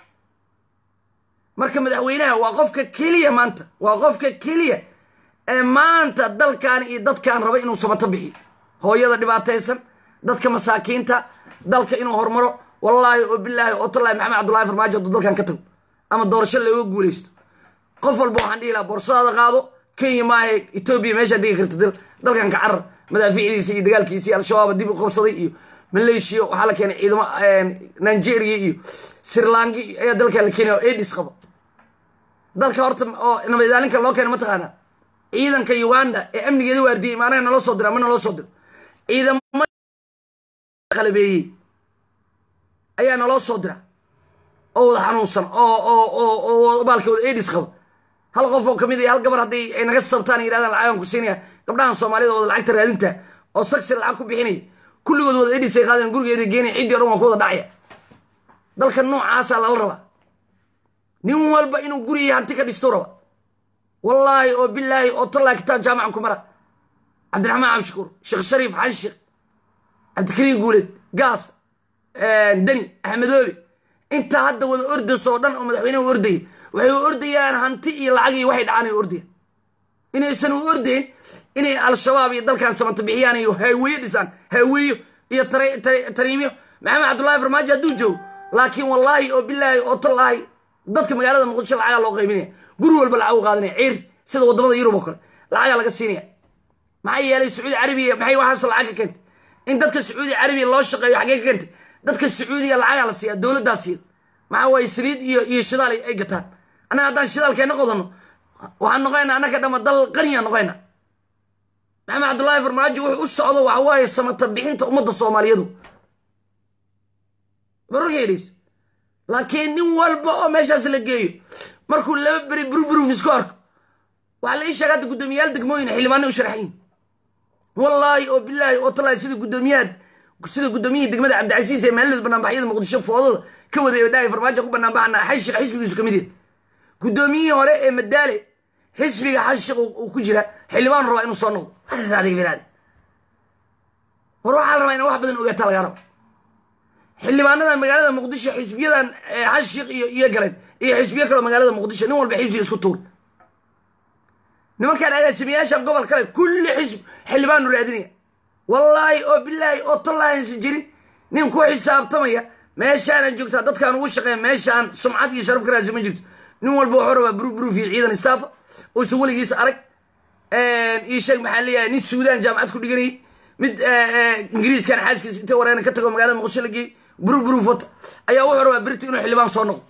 marka madaxweynaha waa qofka keliya maanta waa qofka keliya ee maanta dalkan iyo dadkan raba inuu samato bixiyo hooyada dhibaataysan dadka masaakiinta dalka inuu hormaro wallaahi oo bilaahi oo tallaahi maxamed cabdullahi farmaajo hadduu dalkan ka tago ama doorasho looga guulaysto qof walba waxaan dhihi lahaa boorsadaada qaado kenya maaha etoobiya meeshaa degi karta dalkan ka carar madaafiicdiisa iyo dagaalkiisa iyo al-shabaab dib u qabsaday iyo maleeshiya waxaa la keenay ciidamo nigeria iyo sirlanki ayaa dalkan la keenay oo edis qaba dalka horta oo nabadilaalinka loo keena mataqaanaa ciidanka uganda ee amnigeeda waardiyay imaanaha naloo soo dira ma naloo soo diro ciidamada qalabeeyey ayaa naloo soo dira oo wada xanuunsan oo oo oo baalka wada edis qaba hal qof oo kamid iyo hal gabar haddii ay naga sabtaan yidhahdaan lacagan ku siinaya gabdhahan soomaalida wada lacagta raadinta oo saksi lacag ku bixinaya kulligood wada edis ay qaadeen gurigeeda geenaya ciddii o dhan waa ku wada dhacaya dalka noocaasaa lala rabaa nin walba inuu guriga hanti ka dhisto raba wallaahi oo bilaahi oo tallaa kitaab jaamacan ku mara cabdiraxmaan cabdishakuur sheekh shariif xanshik cabdikariim guuleed gaas deni axmedoobe inta hadda wada ordayso oo dhan oo madaxweyneha u ordaya waxay u ordayaan hanti iyo lacag iyo waxay dhacaan ay u ordayaan inaysan u ordayn inay al-shabaab iyo dalkan samata bixiyaan iyo haaweeye dhisaan haaweeyo iyo tariimyo maxamed cabdullaahi farmaajo hadduu joogo laakiin wallaahi oo bilaahi oo tallaahi dadka magaalada muqdisho lacagaa loo qaybinaya guri walba lacag u qaadanaya ciir sida wadamada yurub oo kale lacagaa laga siinaya maxaa yeelay sacuudi carabiya maxay waxaasoo lacag ka keentay in dadka sacuudi carabiya loo shaqeeyo xaggee ka keentay dadka sacuudiga lacagaa la siiya dowladdaa siiya maxaa waaye saliid iyo iyo shidaal ay gataan annaga haddaan shidaalkeenna qodanno waxaan noqoynaa annaka dhama dal qaniya noqoyna maxamed cabdullaahi farmaajo wuxuu u socdo waxa waaye samata bixinta ummadda soomaaliyadu barorkeedhayso laakiin nin walba oo meeshaas la geeyo markuu laba beri burburuf isku arko waxaa la ii sheega hadda guddoomiyaal degmooyin xildhibaanay u sharaxayin wallaahi oo bilaahi oo talaahi sida guddoomiyaad sida guddoomiyihii degmada cabdicasiis ee maalinood banaanbaxyada muqdisho foodada ka waday oo dhahay farmaajo ku banaanbaxana xashiq xisbigiisu ka mid yahay guddoomiyihii hore ee madaale xisbiga xashiq uu ku jira xildhibaan rabaa inuu soo noqdo biraade war waxaa la rabaa ina wax badan ogaataa lagaa raba xildhibaanadan magaalada muqdisho xisbiyadan xashiq iyo iyo galeen iyo xisbiyo kaleo magaalada muqdisho nin walba xisbiga isku tuur nimankaan agaasimayaashan gobol kale kulli xisb xildhibaanu raadinaya wallaahi oo bilaahi oo tallaahi aysan jirin nin ku xisaabtamaya meeshaanan joogtaa dadkaan ugu shaqeeya meeshaan sumcad iyo sharaf ka raadisa ma jirto nin walba wuxuu rabaa brubruf iyo ciidan staffa uusan weligiis arag ii sheeg maxaa leeyahay nin suudaan jaamacad ku dhiganayay mid ingiriiskan xaaskiisa intay wareena ka tago magaalada muqdisho la geeyey brubruf wata ayaa wuxuu rabaa berito inuu xildhibaan soo noqdo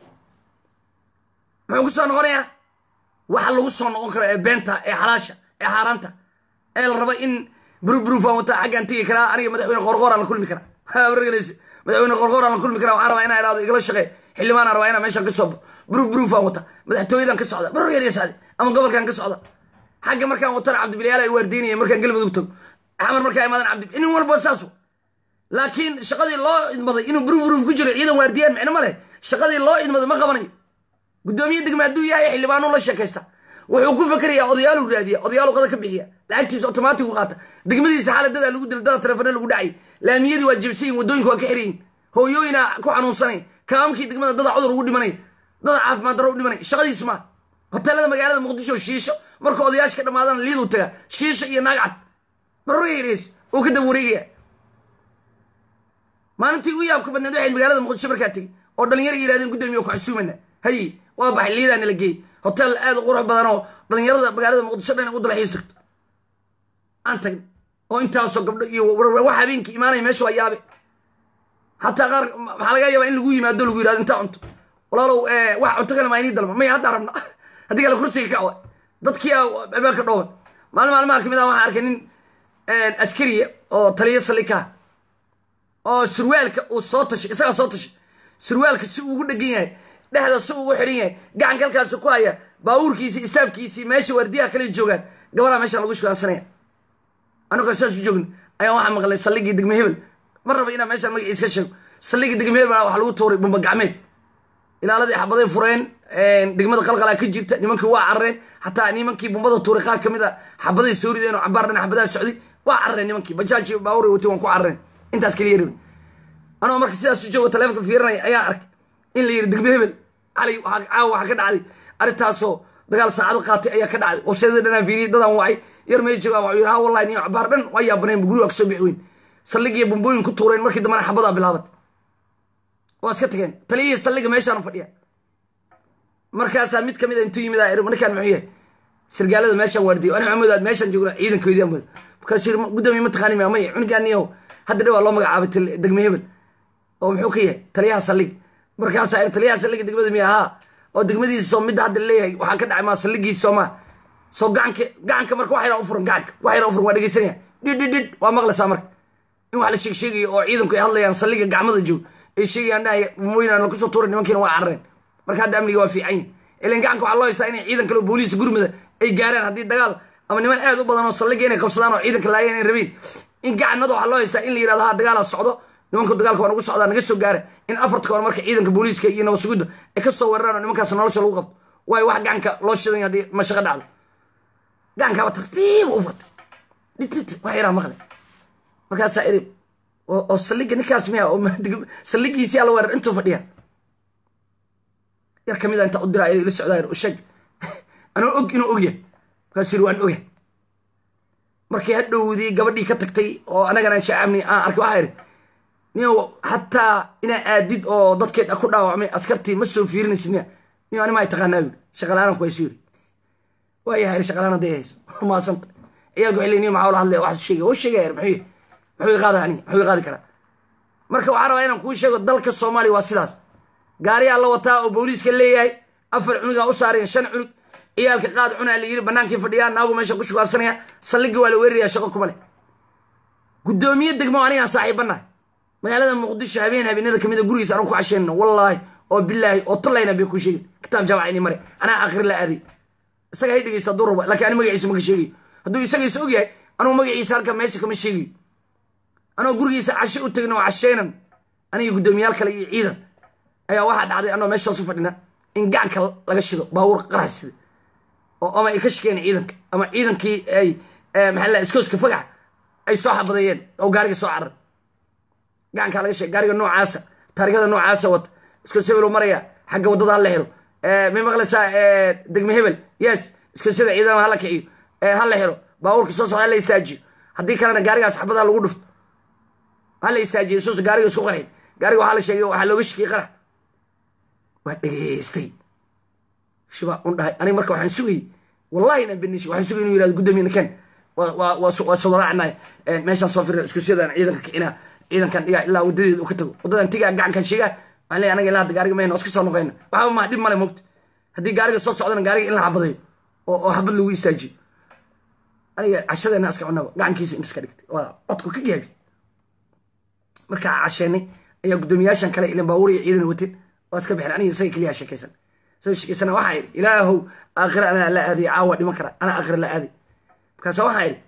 muxuu ku soo noqonayaa waxa lagu soo noqon karo ee beenta ee xalaasha ee xaaraanta ee la raba in brubrufan wata xaggaan tegi karaa aniga madaxweyne qorqooraan la kulmi karaa madaxweyne qorqooraan la kulmi karaa waxaan rabaa inaa idhahdo igala shaqee xildhibaanaan rabaa inaa meeshaan ka soo baxo brubrufan wata madaxtooyadan ka socda barorgeeliya sacde ama gobolkan ka socda xagga markaan watana cabdibilyaal ay waardiinaya markaan galmudug tago xamar markaa imaadan cabdi nin walba saas laakiin shaqadii loo idmaday inuu brubruf ku jiro ciidan waardiyaan micno ma leh shaqadii loo idmaday ma qabanayo guddoomiye degme hadduu yahay xildhibaanuu la sheekaysta wuxuu ku fakerayaa odayaalu raadiya odayaalu qada ka bixiya lacagtiisa otomaatig u qaata degmadiisa xaaladadaa lagu dila dada telefoona lagu dhacay laamiyadii waa jibsayin wadooyinka waa ka xirayin hooyooyina ku xanuunsanay kaamamkii degmada dada cudur ugu dhimanay dada caafimaad darro u dhimanay shaqadiis maa hoteelada magaalada muqdisho shiisho marka odayaasha ka dhamaadana liiduu taga shiisho iyo naagcad marorgeys uu ka dab wareegaya maalintii ugu yaabka badneed waxayd magaalada muqdisho markaa tegey oo dhalinyaro yirahdeen guddoomiye ku xasuumana haye waa baxay liidaana la geeyey hotel aad u qurux badan oo dhalinyarada magaalada muqdisho dhan u dalxiis tagto aan tagn oo intaasoo gabdho iyo wax habeenkii imaanaya meesha waa yaabe xataa qaar maxaa laga yaabaa in lagu yimaado lagu yirahdo intaa cunto walaalow wax cunto kale maa inii dalba maya haddaa rabna haddii kale kursiga kacawa dadkii albaabka dhooban maalin maalmaha kamid ah waxaan arkay nin askariya oo taliyo salikaa oo surwaalka uu soo tashay isagaa soo tashay surwaalka si uu ugu dhegan yahay dhexda si ugu xidhan yahay gacanka halkaasi ku haya baabuurkiisii istaafkiisii meesha waardiyaha kale joogaan gabaraa meeshaan lagu shugaansanaya anagoo saas u joogna ayaa waxaa maqlay saldhigii degme hebel ma raba inaa meeshaan magaciis ka sheego saldhigii degme hebel waxa lagu tuuray bumba gacmeed ilaaladii xabaday fureen degmada qalqalaa ka jirta nimankii waa carareen xataa nimankii bumbada tuuray qaar kamid a xabaday soo rideen oo cabaar dhan xabadaha socday waa carareen nimankii bajaaji baaburay watay waan ku carareen intaas kaliya rabin anoo marka sidaas u joogo taleefonka fiirinaya ayaa arkay in la yiri degme hebel cali caawa waxaa ka dhacday arrintaasoo dagaal saacado qaatay ayaa ka dhacday wabseedada dhanaan fiiriyay dadaan wacay yar may joogaan waxuu yidhi ha wallahi niyo cabaar dhan waa yaabaneen guriga waa kasoo bixi weyn saldhigiyo bumbooyin ku tuureen markii dambena xabadaa bilaabatay waa iska tageen taliyihii saldhiga meeshaan fadhiya markaasaa mid kamid a intuu yimid aa markaan muxuu yahay sargaalada meeshaan waardiyo ani maxamuud aad meeshaan joogna ciidankoodii aan wada markaasuu yiri guddoomiye ma taqaani maa maya cunigaaniyow hadda dhawaa loo magacaabay degme hebel oo muxuu ka yahay taliyaha saldhiga markaasaa ir taliyaha saldhiga degmada miya haa oo degmadiisa soo midda hadda leeyahay waxaa ka dhacay maa saldhigiisa soo maa soo gacanka gacanka marka wax yaraa u furan gacanka wax yaraa u furan waa dhegeysanaya dhid dhid dhid waa maqlaysaa marka in wax la sheeg sheegayo oo ciidanku ay hadlayaan saldhiga gacmada joog ay sheegayaan dhahay mooyinaan la kusoo tuuray nimankiina waa carareen marka hadda amniga waa fiican yahay ilan gacanka waxaa loo haystaa inay ciidan kale oo booliis gurmada ay gaaraan haddii dagaal ama niman aad u badan oo saldhiga inay qabsadaan oo ciidanka laayeen inay rabeen in gacanada waxaa loo haystaa in la yirahdo ha dagaala socdo nimanku dagaalka waa nagu socdaa naga soo gaara in afarta kahor marka ciidanka booliiska iyo nabad sugidda ay ka soo weeraraan oo nimankaas nolosha lagu qabto waayo wax gacanka loo shidan haddii mashaqo dhacdo gacankaaba tartiib u furtay dhititi wax yaraa maqle markaasaa iri oo saldhiga ninkaas miya oo saldhigiisii ala weerar intuu fadhiya yar kamid a inta u diraa ila socdaa sheeg anoo og inuu ogyahay markaasuu yiri waan ogahay markii hadhowdii gabadhii ka tagtay oo anagana shacabni aan arkay waxaa yidhi niyo xataa inaa aadid oo dadkeed ku dhaawacmay askartii ma soo fiirinaysid niya niyo ani maa taqaanaa yiri shaqalaanan ku hayso yiri waa yahay shaqalaan hadday hayso maasanta ciyaalku waxay leeyihin niyo maxaa ula hadlaya waxaas sheegay oo sheegaya muxuu muxuu qaada ani muxuu qaadi karaa marka waxaan rabaa inaan kuu sheego dalka soomaaliya waa sidaas gaariyaa la wataa oo booliiska leeyahay afar cunugaa u saaraya shan cunug ciyaalka qaad cunaa la yiri banaankii fadhiyaa naagu meesha ku shugaarsanaya saldhigii waa la weeraraya shaqo kuma leh guddoomiye degmo anigaan saaxiibanahay magaalada muqdisho habeen habeenada kamid a gurigiisa anuu ku casheenno wallaahi oo bilaahi oo tallayna bay ku sheegin kitaab jaamaca ini mare anaa akhri la aaday isaga hay dhegeysta hadduu rabo laakiin ani magaciisa maka sheegayo hadduu isagiisa og yahay anugu magaciisa halka meesha kama sheegayo anoo gurigiisa cashe u tegno oo casheenan aniga guddoomiyaal kale iyo ciidan ayaa waxaa dhacday anoo meeshaas u fadhina in gacanka laga shido baabuur qarax sida oo ama ay ka shakeen ciidanka ama ciidankii ay maxaa la iskooska fagax ay soo xabadeeyeen oo gaariga soo carar gacankaa laga sheeg gaariga noocaasa taarikada noocaasa wata iskoos hebel maraya xagga waddada hala xiro may maqlaysaa degme hebel yes iskoosyada ciidama hala kiciyo hala xiro baabuurka soo socda hala istaajiyo haddii kalena gaarigaas xabadaha lagu dhufto hala istaajiyo sus gaariga isku qarxin gaariga waxaa la sheegay waxaa looga shakiyey qarax waa dhegeystay shibaa un dhahay aniga marka waxaan sugayey wallahi inaan benish waxaan sugay inuu yirahdo guddoomiye nakan waa sodaraacnay meeshaan soo firna iskusiyadan ciidanka kicinaa ciidankan dhigaa ilaa wadadeeda u ka tago wadadan tigaa gacankan sheegaa waxaan leeyahay anaga ilaa hadda gaariga mayna iska soo noqoyna waxba maa dhib male mogta haddii gaariga soo socdana gaariga in la xabadayo oo oo xabad lagu istaajiyo aniga cashadeena iska cunaba gacankiisa inta iska dhigtay waa codku ka gaabi markaa casheenay ayaa guddoomiyaashan kale ilan baabuur iyo ciidan wateen waa iska bixin aniga isaga keliyaa sheekaysan soo sheekaysana waxaa idhi ilaahow aakhira anaa la aaday caawa dhiman kara anaa aakhira la aaday markaasa waxaa idhi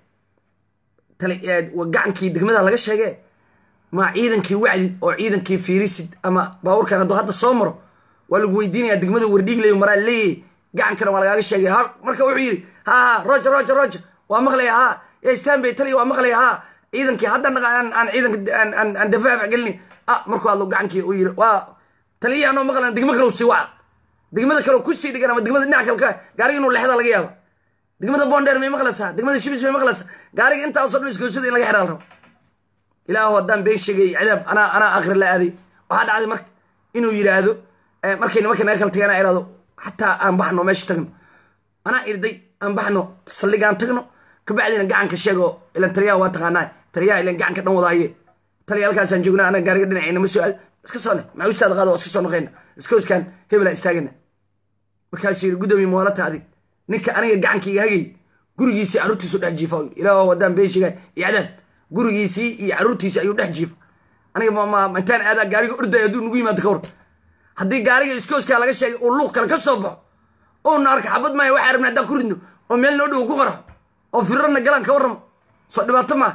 tale gacankii degmada laga sheegee ma ciidankii wacdid oo ciidankii fiirisid ama baabuurkan hadduu hadda soo maro waa lagu weydiinayaa degmada wardhiiglayo maraa leeyahy gacankana waa lagaaga sheegay ha marka wuxuu yidhi ha ha roger roger roger waa maqlaya ha ya stanbay taliya waa maqlaya ha ciidankii hadda aan ciidanka aan dafaac gelini ah markuu hadlo gacankii uu yidhi waa taliyaha anoo maqlan degmo kale sii waca degmada kale kusii dhigan ama degmada dhinac kale ka gaariga inuu lexda laga yaaba degmada bonder may maqlaysaa degmada shibis may maqlaysaa gaariga intaasoo dhan iskoosada in laga xidhaa la rabo ilaahu haddaan been sheegay cadaab anaa anaa akhri la aaday waxaa dhacday marka inuu yidhaahdo markay nimanka naga kala tagay anaa idhahdo xataa aan baxno meesha tagno anaa irday aan baxno saldhigaan tagno kabacdina gacanka sheego ilan taliyaha waa taqaanaa taliyaha ilan gacanka dhan wadaaye taliya halkaasaan joognaa anaga gaariga dhinacayna ma soo aad iska soo ne macuustaada qaada waa iska soo noqayna iskooskan hebelaa istaagana markaasuu yidhi guddoomiye muwaalata adig ninka aniga gacankayga hagay gurigiisii carruurtiisu dhex jiifa ilaah haddaan been sheegaa iyo cadaab gurigiisii iyo carruurtiisii ayuu dhex jiifa aniga intaan aadaa gaariga orday hadduu nagu yimaado ka war haddii gaariga iskooskaa laga sheegay uu luuq kale ka soo baxo oona arka xabad maayo waxaa rabna haddaan ku ridno oo meel noo dhow ku qarxo oo firarna galaan ka warramo soo dhibaato maa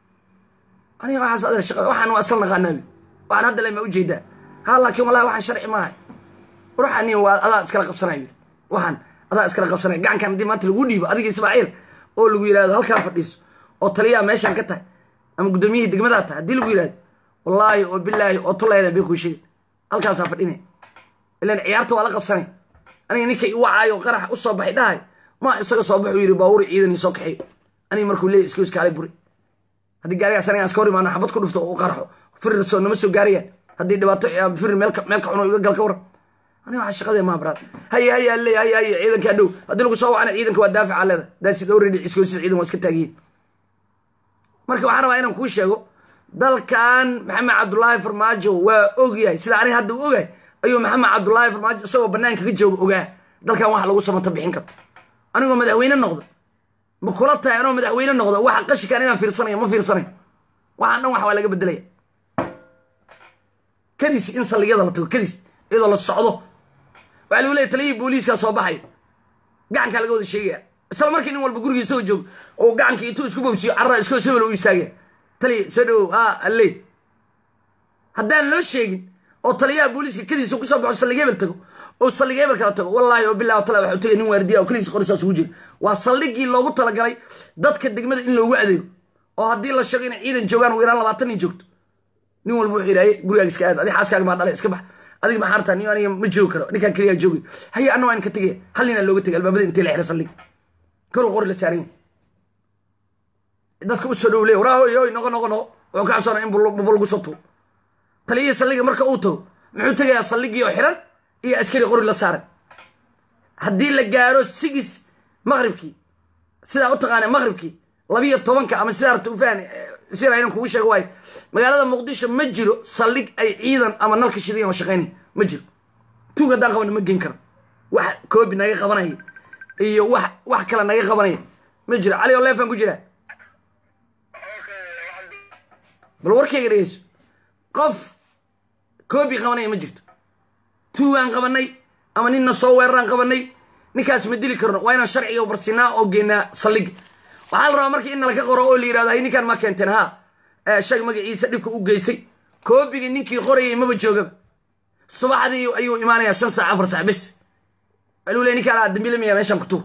aniga waxaas adeer shaqada waxaan waa asal naqaanaabi waxaan hadda lema ujeedaa ha laakiin wallahi waxaan sharci maahay ruuxani waa adaa iskala qabsanayo waxaan adaa iskala qabsanaya gacankan haddii maanta lagu dhiibo adiga ismaaciil oo lagu yidhahdo halkaan fadhiiso oo taliyaha meeshaan ka tahay ama guddoomiyihii degmadaa tahay haddii lagu yidhahdo wallaahi oo bilaahi oo tulayna bay kuu sheegay halkaasaa fadhinay ilan ciyaarta waa la qabsanay aniga ninkay i wacaayo qarax u soo baxay dhahay ma isaga soo baxuu yidhi baawuri ciidanii soo kaxeeyo aniga markuu leeyay iska iskaalay buri haddii gaarigaas aniga iska hor imaano xabad ku dhufto u qarxo firir soo nama soo gaarayaan haddii dhibaato firir meel ka cuno iga gal ka waran aniga waxaa shaqadee maa baraad haye haye alle haye haye ciidanka hadhow haddii lagu soo wacana ciidanka waa daafica leeda daasid already iskoosida ciidan waa iska taagiyin marka waxaan rabaa inaan kuu sheego dalkan maxamed cabdullaahi farmaajo waa ogyahay sida aniga hadda u ogahay ayuu maxamed cabdullaahi farmaajo isagoo banaanka ka jooga ogaa dalkan wax lagu samata bixin karo anigoo madaxweyne noqda ma kula tahay anoo madaxweyne noqda waxa qashikan inaan fiirsanayo ma fiirsanayo waxaan dhan wax waa laga bedelaya kadis in saldhigyada la tago kadis iyadoo la socdo waxaa lagu leeya taliyihii booliiskaa soo baxayo gacankaa laga wada sheegaya isla markii nin walba gurigii soo joogo oo gacankii intuu isku bobsiyo carraa iskoo sebel u istaagaya taliya soo dhowow ha alle haddaan loo sheegin oo taliyaha booliiska kadiisa kusoo baxo saldhig hebel tago oo saldhig hebel kala tago wallaahi oo bilah tala waxuu tagay nin waardiya oo kaliisa qorisaas ugu jiro waa saldhigii loogu talagalay dadka degmada in loogu adeego oo haddii la sheego inay ciidan joogaan ugu yaraan labaatan nin joogto nin walba wuxuu yidhahay gurigaaga iska aad adi xaaskaaga maa dhalay iska bax adiga maxaa rabtaa nin aniga ma joogi karo ninkaan keliyaa joogi haye anna waa in ka tegaya hal ninaa looga tegay albaabada intay la xira saldhig kor qori la saaran yahay dadka usoo dhow leey waraa hoy hoy noqo noqo noqo wuxuu ka cabsanaa in bubba lagu soo tuuro taliyihii saldhiga marka uu tago muxuu tegayaa saldhigii oo xiran iyo askari qori la saaran haddii la gaaro sigis maqribkii sidaa u taqaana maqribkii labiyo tobanka ama sidaa rabta ufahn sida inan kugu sheego waayo magaalada muqdisho ma jiro saldhig ay ciidan ama nalka shidayan oo shaqaynaya ma jiro tuug haddaan qabana ma geen karo wax koobi naga qabanaya iyo wax wax kale naga qabanaya ma jiro cali oo leefan ku jiraa bal warkayga dhegeyso qof koobi qabanaya ma jirto tuugaan qabanay ama ninna soo weeraraan qabanay ninkaas ma dili karno waa inaan sharciga barsinaa oo geenaa saldhiga waxaa la rabaa marka in nalaka qoro oo la yirahdo hay ninkaan ma keenteen ha shag magaciisa dhibka u geystay koobigii ninkii qorayay maba joogaba subaxdii ayuu imaanayaa shan saac afar saac bes aluu le ninkaan dambiilamaya meeshaan ku tuur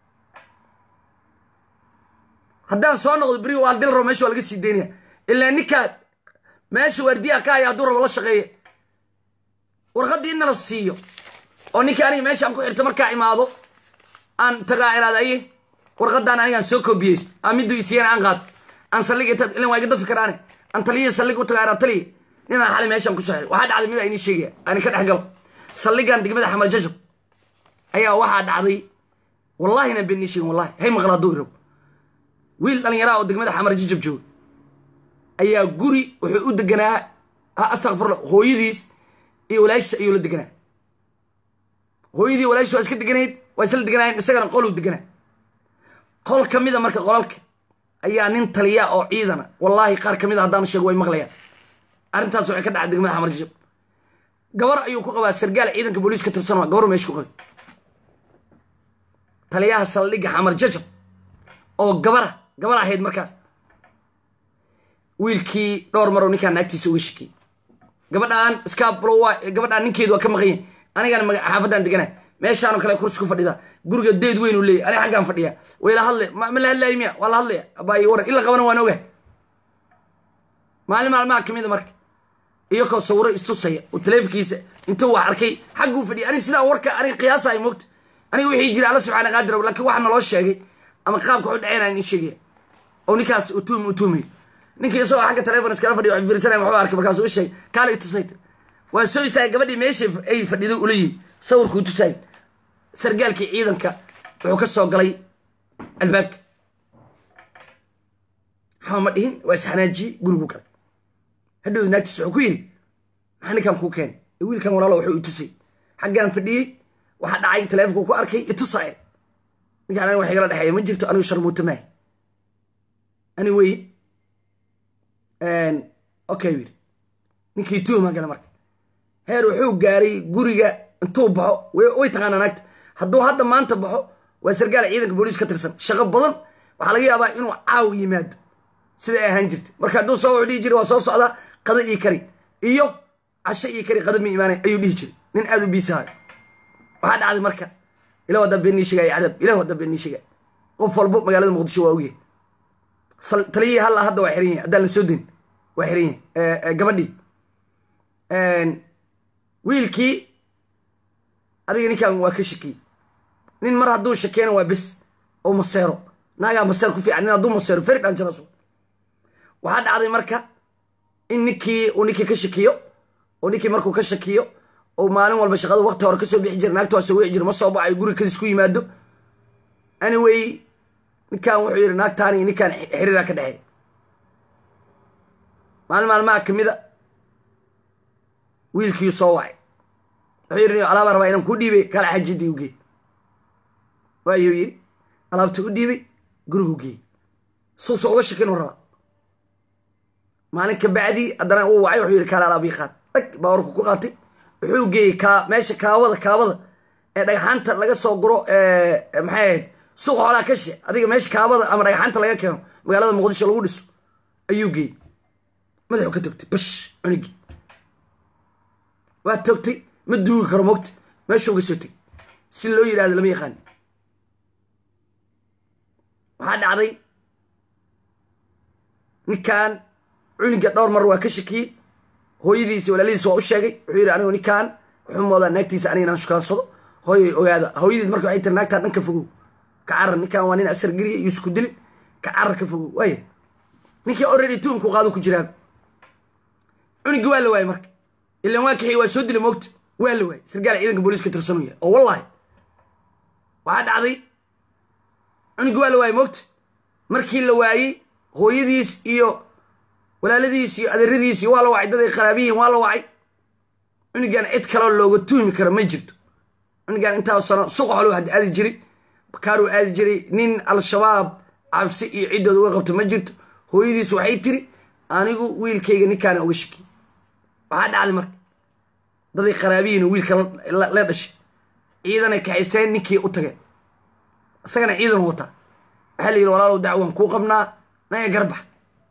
haddaan soo noqdo beri waa dil rabo meesha waa laga sii daynaya ilaa ninkaan meesha waardiyaha ka haya hadduu rabo la shaqeeya warqaddii in nala siiyo oo ninka aniga meeshaan ku xirta markaa imaado aan tagaa iraadaye warqadaan anigaan soo koobiyeyso aan miduu isiyana aan qaato aan saldhiga intaad ilan waa iga dafi karaane aan taliya saldhig u tagaa iraa taliya ninaan xali meeshaan kusoo xiray waxaa dhacday mid a inii sheegaya ani ka dhex galo saldhigan degmada xamar jajab ayaa waxaa dhacday wallahina been nii sheegin wallahi hay maqla hadduu irabo wiil dhallinyaraa oo degmada xamar jajab jooga ayaa guri wuxuu u deganaa astakfirla hooyadiis iyo walaashiis ayuu la deganaa hooyadii walaashiis waa iska deganayd waa isla deganaayeen isagana qoluu deganaa qol ka mida marka qolalka ayaa nin taliya oo ciidana wallaahi qaar ka mid a haddaan sheego way maqlayaan arrintaas waxay ka dhacay degmada xamar jajab gabar ayuu ku qabaa sargaal ciidanka booliis ka tirsan waa gabar meesha ku qabay taliyaha saldhigga xamar jajab oo gabara gabar ahayd markaas wiilkii dhowr maroo ninkaan naagtiisa uga shakiyey gabadhaan scablo gabadhaan ninkeedu waa ka maqan yahay anigaan xaafaddaan deganaa meeshaanoo kale kursi ku fadhida guriga deed weyn uu leeyay aniga xaggaan fadhiya way la hadle ma la hadlaayo miya waa la hadlaya abaayi waran ila qabana waan ogahay maalin maalmaha kamida marka iyakoo sawiro istusaya oo taleefonkiisa intuu wax arkay xagguu fadhiya aniga sidaa warka aniga qiyaasa ay mogta aniga wixii jira alla subxaana qaadir laakiin waxa naloo sheegay ama qaabka waxu dhaceen in sheegaya oo ninkaas utuum utuumayo ninkii isagoo xagga taleefon iskala fadhiya wax fiirsanaya waxuu arkay markaasuu u sheegay kaale itusayta waa soo istaagay gabadhii meeshii ay fadhido ula yimi sawirkuu tusaayay sargaalkii ciidanka wuxuu ka soo galay albaabka xama ma dhihin waa isxanaajiyey gurigu galay hadhowda naagtiis wuxuu ku yidhi maxaa ninkaan kuu keenay wiilkan walaalo wuxuu i tusay xaggaan fadhiyey waxa dhacay taleefonku ku arkay itusae ninkaan aniga wax igala dhexeeya ma jirto anigu sharmuuta maahi ani weye okay yidhi ninkii tuumaa gala marka heer wuxuu gaaray guriga intuu baxo way taqaanaa naagta hadduu hadda maanta baxo waa sargaal ciidanka booliis ka tirsan shaqo badan waxaa laga yaabaa inuu caaw yimaado siday ahaan jirta marka hadduu soo wuxuu dhihi jiray waa soo socdaa qada ii kari iyo casho ii kari qada ma imaanay ayuu dhihi jiray nin aad u biisahayo waxaa dhacday marka ilah waddaa been nii sheegaya cadaab ilah waddaa been nii sheegaya qof walbo magaalada muqdisho waa ogyahay taliyihii halla hadda waa xiran yahay haddaan la soo dayn waa xiran yahay gabadhii wiilkii adiga ninkan waa ka shakiyey nin mar hadduu shakeena waa bes oo maseero naagaa maseer ku fiican nin hadduu maseero feri dhanjaraso waxaa dhacday marka in ninkii uu ninkii ka shakiyo oo ninkii markuu ka shakiyo oo maalin walba shaqada wakti hore kasoo bixi jira naagta waa soo wici jira ma soo baxayo guriga kadis ku yimaado anyway ninkan wuxuu yidhi naagtaani ninkaan xiriiraa ka dhexeey maalin maalmaha kamid a wiilkii soo wacay wuxuu yidhi alaabaa rabaa inaan kuu dhiibay kala xajidii u geey waayuu yidhi alaabta u dhiibay gurigu geey suusa uga shakin u rabaa maalin ka bacdii haddana uu wacay wuxuu yidhi kaala alaabii qaad dhag baa warku ku qaatay wuxuu geeyey kaa meesha kaawada kaawada ee dhagxaanta laga soo guro maxay ahayd suuqa xoolaa ka she adiga meesha kaabada ama dhagxaanta laga keeno magaalada muqdisho lagu dhiso ayuu geeyey madaxu ka togtay bash cunigii waa togtay ma duugi karo mogta meeshuu uga soo tegay si loo yidhahdo lama yaqaan waxaa dhacday ninkan cuniga dhowr mar waa ka shakiyey hooyadiisi walaalihiis waa u sheegay wuxuu yidhi anigu ninkan wuxuu moodaa naagtiisa aniga inaan shukaansado hooyay ogaada hooyadiis marka waxay tiri naagtaa dhan ka fogow ka carar ninkan waa nin asar geliya yuusku dilin ka carar ka fogow waaya ninkii already tuunku qaado ku jiraan cunigi waa la waayey marka ilan waa kaxiy waa soo dila moogta waa la waayey sargaal ciidanka booliiska tirsanuu yahay oo wallahi waxaa dhacday cunigi waa la waayey moogta markii la waayey hooyadiis iyo walaaladiis iyo adeeradiis iyo waa la wacay daday qaraabiyihin waa la wacay cunigan cid kaloo looga tuhmi karo ma jirto cunigan intaa sano suqa xoluu had aadi jiray bakaaruu aadi jiray nin al-shabaab cabsi iyo ciddooda uga qabta ma jirto hooyadiis waxay tiri anigu wiilkayga ninkaana uga shakiy waxaa dhacday marka daday qaraabiyiin oo wiilka la dhashay ciidanay kaxaysteen ninkii u tageen isagana ciidan wataa waxaa la yidhi walaalow dacwan kuu qabnaa naga garbax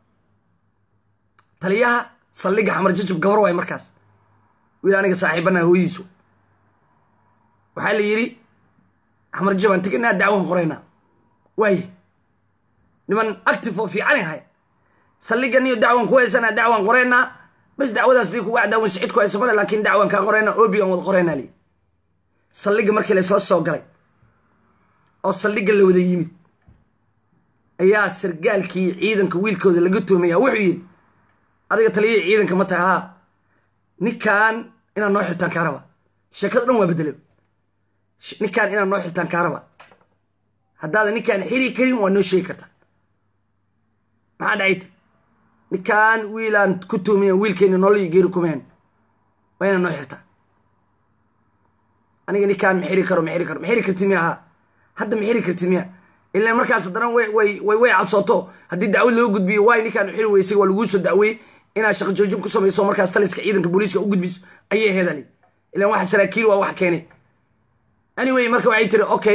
taliyaha saldhigga xamar jajab gabar waay markaas wiil aniga saaxiibana hooyadiis way waxaa la yidhi xamar jajab aan teganaa dacwan qoraynaa waaye niman active oo fiicanay ahay saldhiggan iyo dacwan ku haysanaa dacwan qoraynaa bas dacwadaas dii kuga cadaawan sicid ku haysa male laakiin dacwan kaa qoraynaa obi aan wada qoraynaa liyi saldhigga markii la isla soo galay oo saldhigga la wada yimid ayaa sargaalkii ciidanka wiilkooda laga tuhmaya wuxuu yidhi adiga taliyihii ciidanka ma tahay haa ninkan inaad noo xirtaan kaa raba sheekada dhan waa bedelay ninkan inaad noo xirtaan kaa raba haddaada ninkaan xiri karin waa noo sheegi kartaa maxaa dhacayta ninkan wiilaan ku tuhmiya wiilkeena nolol iyo geeri kumeen waa inaad noo xirtaa aniga ninkaan ma xiri karo ma xiri karo ma xiri karti miya haa hadda ma xiri karti miya ilan markaas haddana way way way cabsooto haddii dacwad loo gudbiyo waay ninkaan xiri weysay waa laguu soo dacweeyey inaad shaqo joojin ku samayso markaas taliska ciidanka booliiska u gudbiso ayay heedali ilan waxa saraakiil waa wax keenay anyway marka waxay tiri okay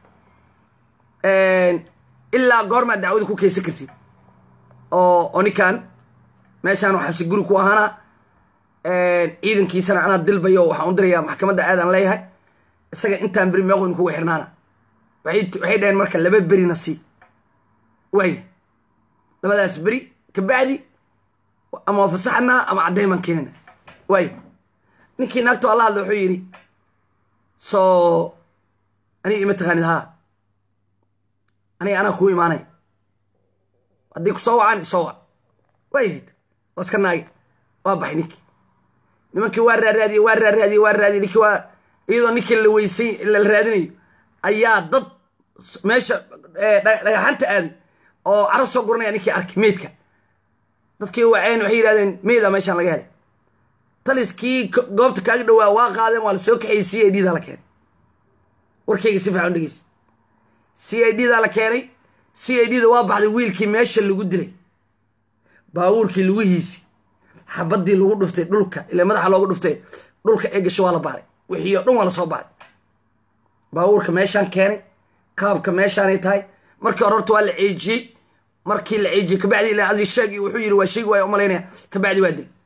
ilaa goormaad dacwada ku keysan kartid oo oo ninkan meeshaan oo xabsi guri ku ahaana ciidankiisana anaa dilbayo waxaan u dirayaa maxkamadda aadaan leeyahay isaga intaan beri meeqoyn kugu xirnaana waxay dhaheen marka laba berina sii waay labadaas beri kabacdi ama waa fasaxanaa ama caddayn baan keenana waay ninkii naagto alla hadla wuxuu yidhi soo aniga ima taqaanid haa aniga anaa kuu imaanay haddii ku soo wacaan isoo wac waayahayd waa iska naagi waa baxay ninkii nimankii waa raaraadiyey waa raaraadiyey waa raadiyey ninkii waa iyadoo ninkii la weysay la raadinayo ayaa dad meesha dhagaxanta aaday oo caro soo guranaya ninkii arkay meydka dadkii waceen waxay yidhahdeen meyda meeshaan laga helay taliskii goobta kaaga dhowaa waa qaadeen waa la soo kaxayey c i d daa la keenay warkayga si fiican dhegeysa c i d daa la keenay c i d da waa baxday wiilkii meesha lagu dilay baabuurkii lagu hiisi xabadii lagu dhuftay dhulka ila madaxa loogu dhuftay dhulka ee gasho waa la baaray wixii oo dhan waa la soo baaray baabuurka meeshaan keenay qaabka meeshaanay tahay markii hore horta waa la ceejiyey markii la ceejiyey kabacdi ilaa adi sheegi wuxuu yidhi waa sheegi waaya umalaynaya kabacdi waa dil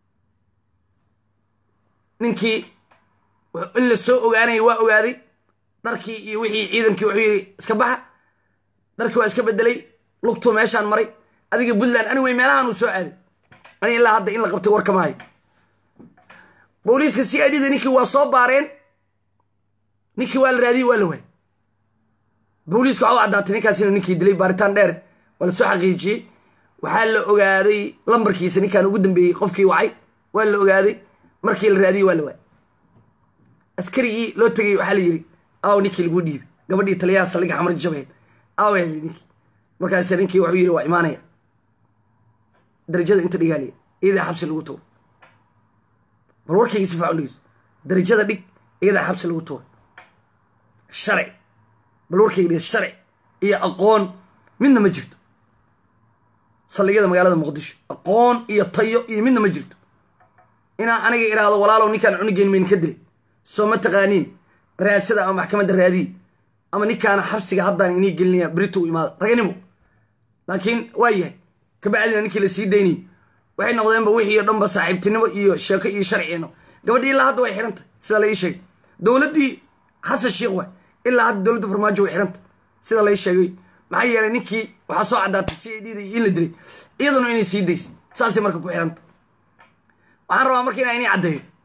ninkii in la soo ogaanaya waa ogaaday dharkii iyo wixii ciidankii wuxuu yidhi iska baxa dharkii waa iska bedelay lugtuu meeshaan maray adiga puntland anigway meelahaan uu soo aaday ani ilaa hadda in la qabtay war kama hayo booliiska c i d da ninkii waa soo baareen ninkii waa la raadiyey waa la waayey booliiska waxa u caddaatay ninkaas inuu ninkii dilay baaritaan dheer waa la soo xaqiijiyey waxaa la ogaaday lambarkiisa ninkaan ugu dambeeyey qofkii wacay waa la ogaaday markii la raadiyey waa la waayey askarigii loo tegay waxaa la yidhi aw ninkii laguu dhiibay gabadhii taliyaha saldhigga xamar jabeed aw yaa yidhi ninkii markaas ninkii wuxuu yidhi waa imaanaya darajada inta dhigaaliya iyadaa xabsi lagu tuuro bal warkayga si fiican dhegeyso darajada dhig iyadaa xabsi lagu tuuro sharci bal warkayga dhegeyso sharci iyo aqoon midna ma jirto saldhigyada magaalada muqdisho aqoon iyo tayo iyo midna ma jirto inaa aniga idhaahdo walaalow ninkaan cunigeen mayn ka dilay soo ma taqaaniin raasada ama maxkamadda raadiyi ama ninkaana xabsiga haddaan inii gelinaya berito u imaada raganimo laakiin waa yahay kabacdina ninkii la sii daynayo waxay noqdeenba wixii o dhanba saaxiibtinimo iyo sheeko iyo sharcino gabadhii ilaa hadda way xirantay sida la ii sheegay dowladdii xasan sheikh waay ilaa hadda dowladda farmaajo way xirantay sida la ii sheegay maxaa yeelay ninkii waxaa soo caddaatay c i d da in la dilay iyaduna inay sii daysay saasay marka ku xiranta waxaan rabaa marka inaa inii caddeeyo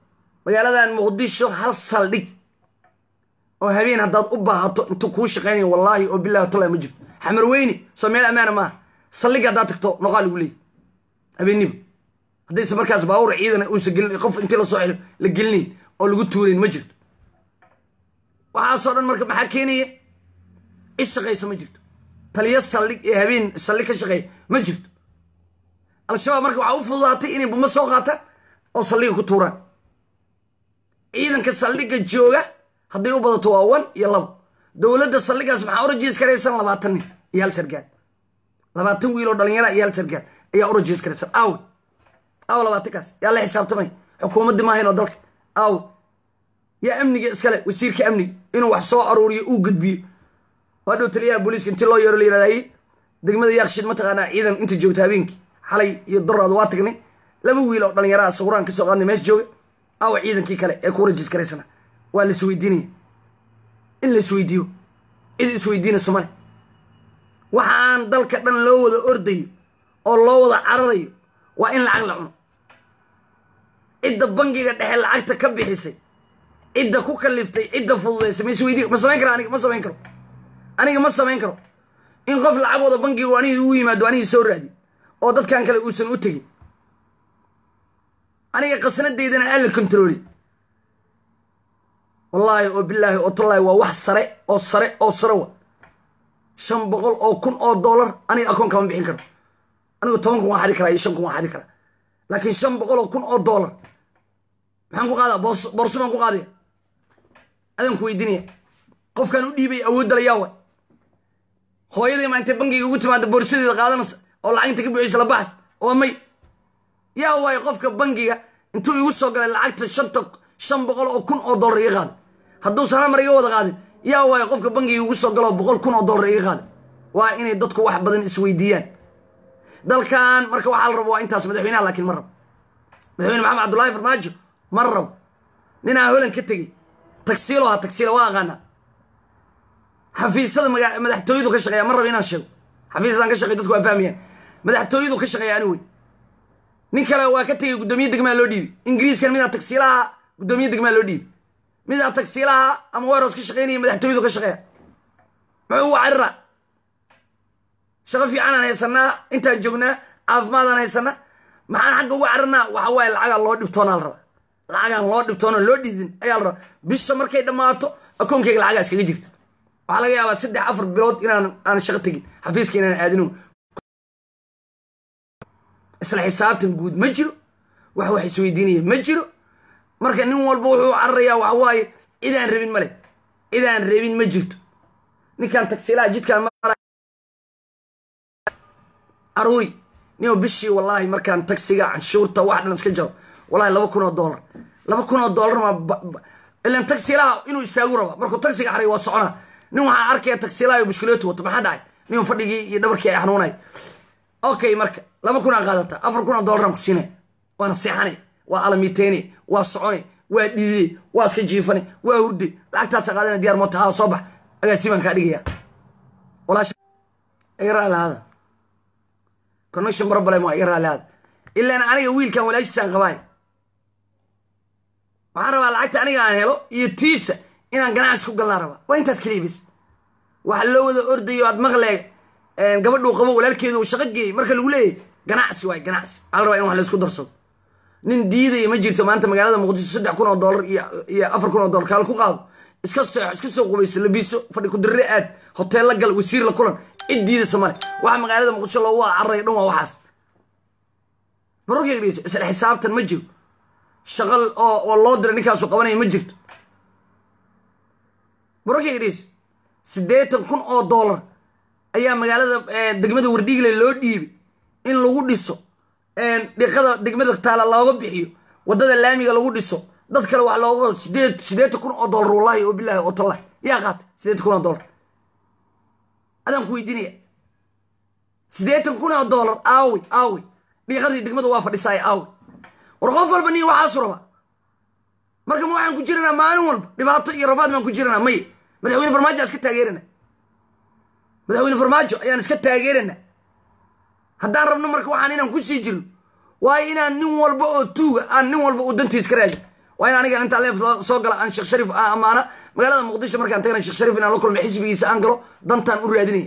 magaaladan muqdisho hal saldhig oo habeen haddaad u baahato intuu kuu shaqaynayo wallaahi oo bilahi tala ma jirto xamar weyne soo meel ammaana maaha saldhig haddaad tagto noqaa lagu leeyay habeeniba haddayse markaas baawur ciidana uusan gelin qof intii lasoo xiro la gelinayn oo lagu tuurayn ma jirto waxaasoo dhan marka maxaa keenaya cid shaqaysa ma jirto taliyo saldhig ee habeen saldhig ka shaqeeya ma jirto al-shabaab marka waxaa u fududaatay inay buma soo qaataan oo saldhiga ku tuuraan ciidanka saldhigga jooga hadday u badato waa wan iyo labo dowladda saldhigaas maxaa u rajiis karaysan labaatan nin iyo hal sargaal labaatan wiil oo dhalinyara iyo hal sargaal ayaa u rajiis karaysan aawe aaw labaatankaas yaa la xisaabtamay xukuumaddii maahayn oo dalka aawe yaa amniga iskale wasiirka amniga inuu wax soo aruuriyo uu gudbiyo waa dhow taliyaha booliiska intii loo yeero la yirahdaye degmada yaaqshid mataqaanaa ciidan inta joogta habeenkii xalay iyo daraad waa tagnay laba wiil oo dhalinyaraha sawiraan kasoo qaadnay meesha jooga aawa ciidankii kale ee ku rajis karaysana waa la isweydiinaya in la isweydiiyo cid isweydiinayso male waxaan dalka dhan loo wada ordayo oo loo wada cararayo waa in lacag la cuno cidda bangiga dhexe lacagta ka bixisay cidda ku kaliftay cidda fududaysay ma isweydiin ma samayn karo aniga ma samayn karo aniga ma samayn karo in qof lacag wada bangigu anigi ugu yimaado anigii soo raadi oo dadkan kale uusan u tegin aniga qasnadeydana aan la kontarooli wallaahi oo bilaahi oo tallaahi waa wax sare oo sare oo sare wa shan boqol oo kun oo dollar aniga akoon kama bixin karo anigu toban kun waan xadi karaa iyo shan kun waan xadi karaa laakiin shan boqol oo kun oo dollar maxaan ku qaadaa borso baan ku qaadaya adaan ku weydiinaya qofkaan u dhiibay awoodda la yaawa hooyadii maa intay bangiga ugu timaada boorsadeeda qaadanaysa oo lacagta ka buuxisa la baxas oo may yaa waayo qofka bangiga intuu igu soo galay lacagta shanta shan boqol oo kun oo dollar iga qaaday hadduusan hal mar iga wada qaadin yaa waayo qofka bangiga igu soo galo boqol kun oo dollar iga qaaday waa inay dadku wax badan isweydiiyaan dalkan marka waxaa la rabo waa intaas madaxweynaha laakiin ma rabo madaxweyne maxamed cabdullaahi farmaajo ma rabo ninaa holan ka tegey tagsiilo ha tagsiila waa aqaanaa xafiisyada madaxtooyadu ka shaqeeya ma rabo inaan sheego xafiisyadan ka shaqey dadku waa fahmayaan madaxtooyadu ka shaqeeya ani wey nin kale waa ka tegey guddoomiye degmaa loo dhiibi ingiriiskan midaa tagsiilaha guddoomiye degmaa loo dhiibi midaa tagsiilaha ama weros ka shaqeynaya madaxtooyadu ka shaqeeya muxuu ugu carira shaqo fiicanaan haysanaa intaan joognaa caafimaadaan haysanaa maxaan xagga ugu carinaa waxa waaye lacagaa loo dhibtoonaa la rabaa lacagaan loo dhibtoona loo dhidin ayaa la rabaa bisha markay dhammaato akoonkayga lacagaa iskaga jirta waxaa laga yaabaa saddex afar bilood inaan aan shaqo tegin xafiiska inaan aadino isla xisaabtan guud ma jiro wax wax isweydiinaya ma jiro marka nin walba wuxuu cararayaa waxa waaye cidaan rabin male cidaan rabin ma jirto ninkan tagsiilaha jidkaan aruy nio bishii wallaahi markaan tagsiga canshuurta wax dhan iska jaro wallahi laba kun oo dollar laba kun oo dollar ma ilan tagsiilaha inuu istaagu raba markuu tagsiga xaray waa soconaa nin waxaa arkaya tagsiilaha bushkuleetu wato maxaa dhacay nin fadhigii iyo dhabarkii ay xanuunay okay marka laba kun aa qaadata afar kun oo dollaraan ku siinay waana seexanay waa alamiteene waa socone waa dhiidey waa iska jiifane waa hurde lacagtaasa qaadana diyaar moota haa soo bax agaasi baan kaa dhigaya iga raali hada connection problem waa iga raali hada ilaan aniga wiilkan walaashiisaan qabaay waxaan rabaa lacagta aniga aan helo iyo tiisa inaan ganacsi ku galnaa rabaa waa intaas keliya bis waxa loo wada ordayo aad maqlee gabadhuu qabo walaalkeedu uu shaqo geeyey marka lagu leeyahy ganacsi waay ganacsi waxaa la rabaa in wax laysku darsado nin diidaya ma jirto maanta magaalada muqdisho saddex kun oo dollar iyo afar kun oo dollar kaal ku qaado iska seexo iska soo qubayso labiso fadhi kudirre aad hoteella gal wasiir la kulan cid diidaysa male waxa magaalada muqdisho loogu wada cararaya dhan waa waxaas barorkayga dhegeyso isla xisaabtan ma jiro shaqal oo oo loo diray ninkaasu qabanaya ma jirto barorkayga dhegeyso siddeetan kun oo dollar ayaa magaalada degmada wardhiigle loo dhiibay in lagu dhiso dhiqada degmada taala looga bixiyo wadada laamiga lagu dhiso dad kale wax looga sideed siddeetan kun oo dollar wallahi oo bilahi oo tallah yaa qaatay siddeetan kun oo dollar adaan ku weydiinaya siddeetan kun oo dollar aawi aawi dhiiqadii degmada waa fadhisaay aawi war qof walba nin waxaasu rabaa marka ma waxaan ku jiranaa maalin walba dhibaato iyo rafaad baan ku jiranaa may madaxweyne farmaajo aan iska taageerana madaxweyne farmaajo ayaan iska taageerana haddaan rabno marka waxaan inaan ku sii jirno waayo inaan nin walba oo tuuga aan nin walba uu dantiis ka raadin waa in aniga intaa leef soo gala aan sheekh shariif aan ammaana magaalada muqdisho markaan tagana sheekh shariif inaan la kulmo xisbigiisa aan galo dantaan u raadinaya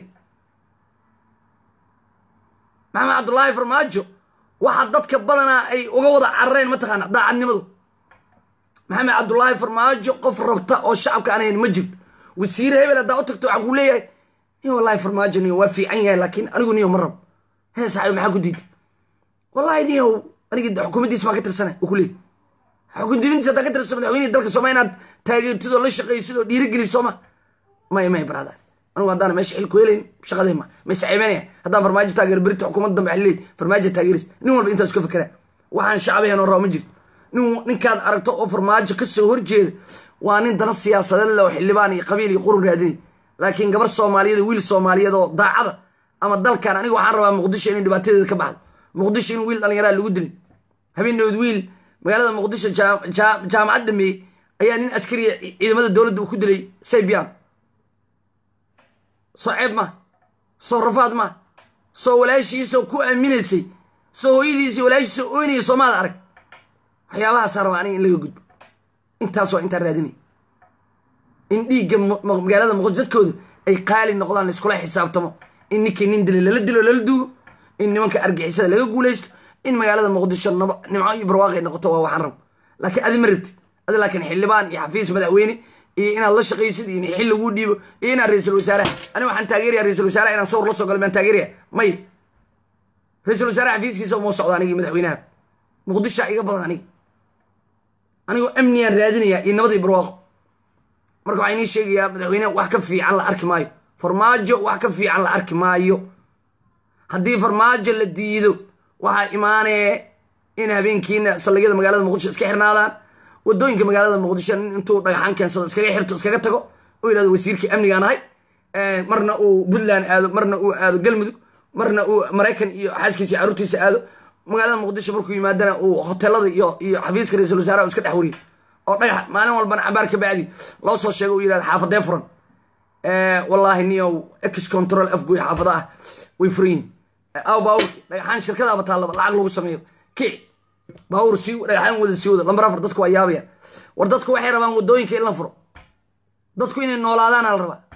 maxamed cabdullaahi farmaajo waxa dadka badanaa ay uga wada carareen mataqaana daacadnimadu maxamed cabdullaahi farmaajo qof rabta oo shacabka aan hayn ma jirto wasiire hebel haddaa u tagto waxaa kuu leeyahay ni wallahi farmaajo niyo waa fiican yahay laakiin anigu niyo ma rabo hee saxabi maxaa ku diiday wallahi niyo anigi xukuumaddiisa maa ka tirsanay uu ku leeyahy xukundimintiisa haddaa ka tirsan madaxweynihii dalka sooma inaad taageertid oo la shaqaysid oo dhiirigelisid sooma maya maya barada anigu haddaan meesha xil ku helayn shaqadee ma ma isceebanaya haddaan farmaajo taageero berita xukuumadda dambe xilleed farmaajo taageeris nin walba intaas ka fekeraa waxaan shacabaheen oo raba ma jirto nin ninkaad aragto oo farmaajo ka soo horjeeda waa nin dana siyaasadeed leh oo xildhibaan iyo qabiil iyo qurun raadinay laakiin gabar soomaaliyeed wiil soomaaliyeed oo daacada ama dalkan aniga waxaan rabaa muqdisho inay dhibaatadeeda ka baxdo muqdisho in wiil dhallinyaraa lagu dilin habeenadood wiil magaalada muqdisho jaamacad dhameeyey ayaa nin askariya ciidamada dowladda uu ku dilay saybian soo ceeb ma soo rafaad ma soo walaashiisoo ku aaminaysay soo hooyadiisii walaashiisoo oynaya soomaada arag waxyaabahaasa rabaa aniga in laga gudbo intaas waa intaan raadinay in dhiigga magaalada muqdisho dadkooda ay qaali noqdaan laiskula xisaabtamo in ninkii nin dilay lala dilo lala duugo in nimanka argixisada laga guulaysto in magaalada muqdisho nimco iyo barwaaqay noqoto waa waxaan rabo laakiin adi ma rabtid adi laakiin xildhibaan iyo xafiis madaxweyne iyo inaad la shaqaysid iyo in xil laguu dhiibo iyo inaad ra-iisul wasaaraha aniga waxaan taageeraya ra-isul wasaaraha inaan sawr la soo galo baan taageeraya may ra-iisul wasaaraha xafiiskiisa uma socdo anigi madaxweynaha muqdishoa iga badan aniga anigoo amniyaan raadinaya iyo nabad iyo barwaaqo marka waxaa inii sheegayaa madaxweyneha wax ka fiican la arki maayo farmaajo wax ka fiican la arki maayo haddii farmaajo la diido waxaa imaanee in habeenkiina saldhigyada magaalada muqdisho iska xirnaadaan wadooyinka magaalada muqdisho intuu dhagaxaan keensado iskaga xirto iskaga tago u yidhahdo wasiirkii amnigaan ahay marna uu puntland aado marna uu aado galmudug marna uu maraykan iyo xaaskiisa caruurtiisa aado magaalada muqdisho markuu yimaadana uu hotelada iyo iyo xafiiska ra-isul wasaaraha iska dhex wariyo oo dhagax maalin walbana cabaar ka bacdi loo soo sheego u yidhahdo xaafadee furan wallaahi niyow ex control afgoy xaafada ah way furan yihin aw baawurki dhagaxaan shirkadaaba taallaba lacag lagu sameeyo kici baawur sii dhagaxaan wada sii wada lambar afar dadku waa yaabayaan war dadku waxay rabaan wadooyinka in la furo dadku inay noolaadaana la rabaa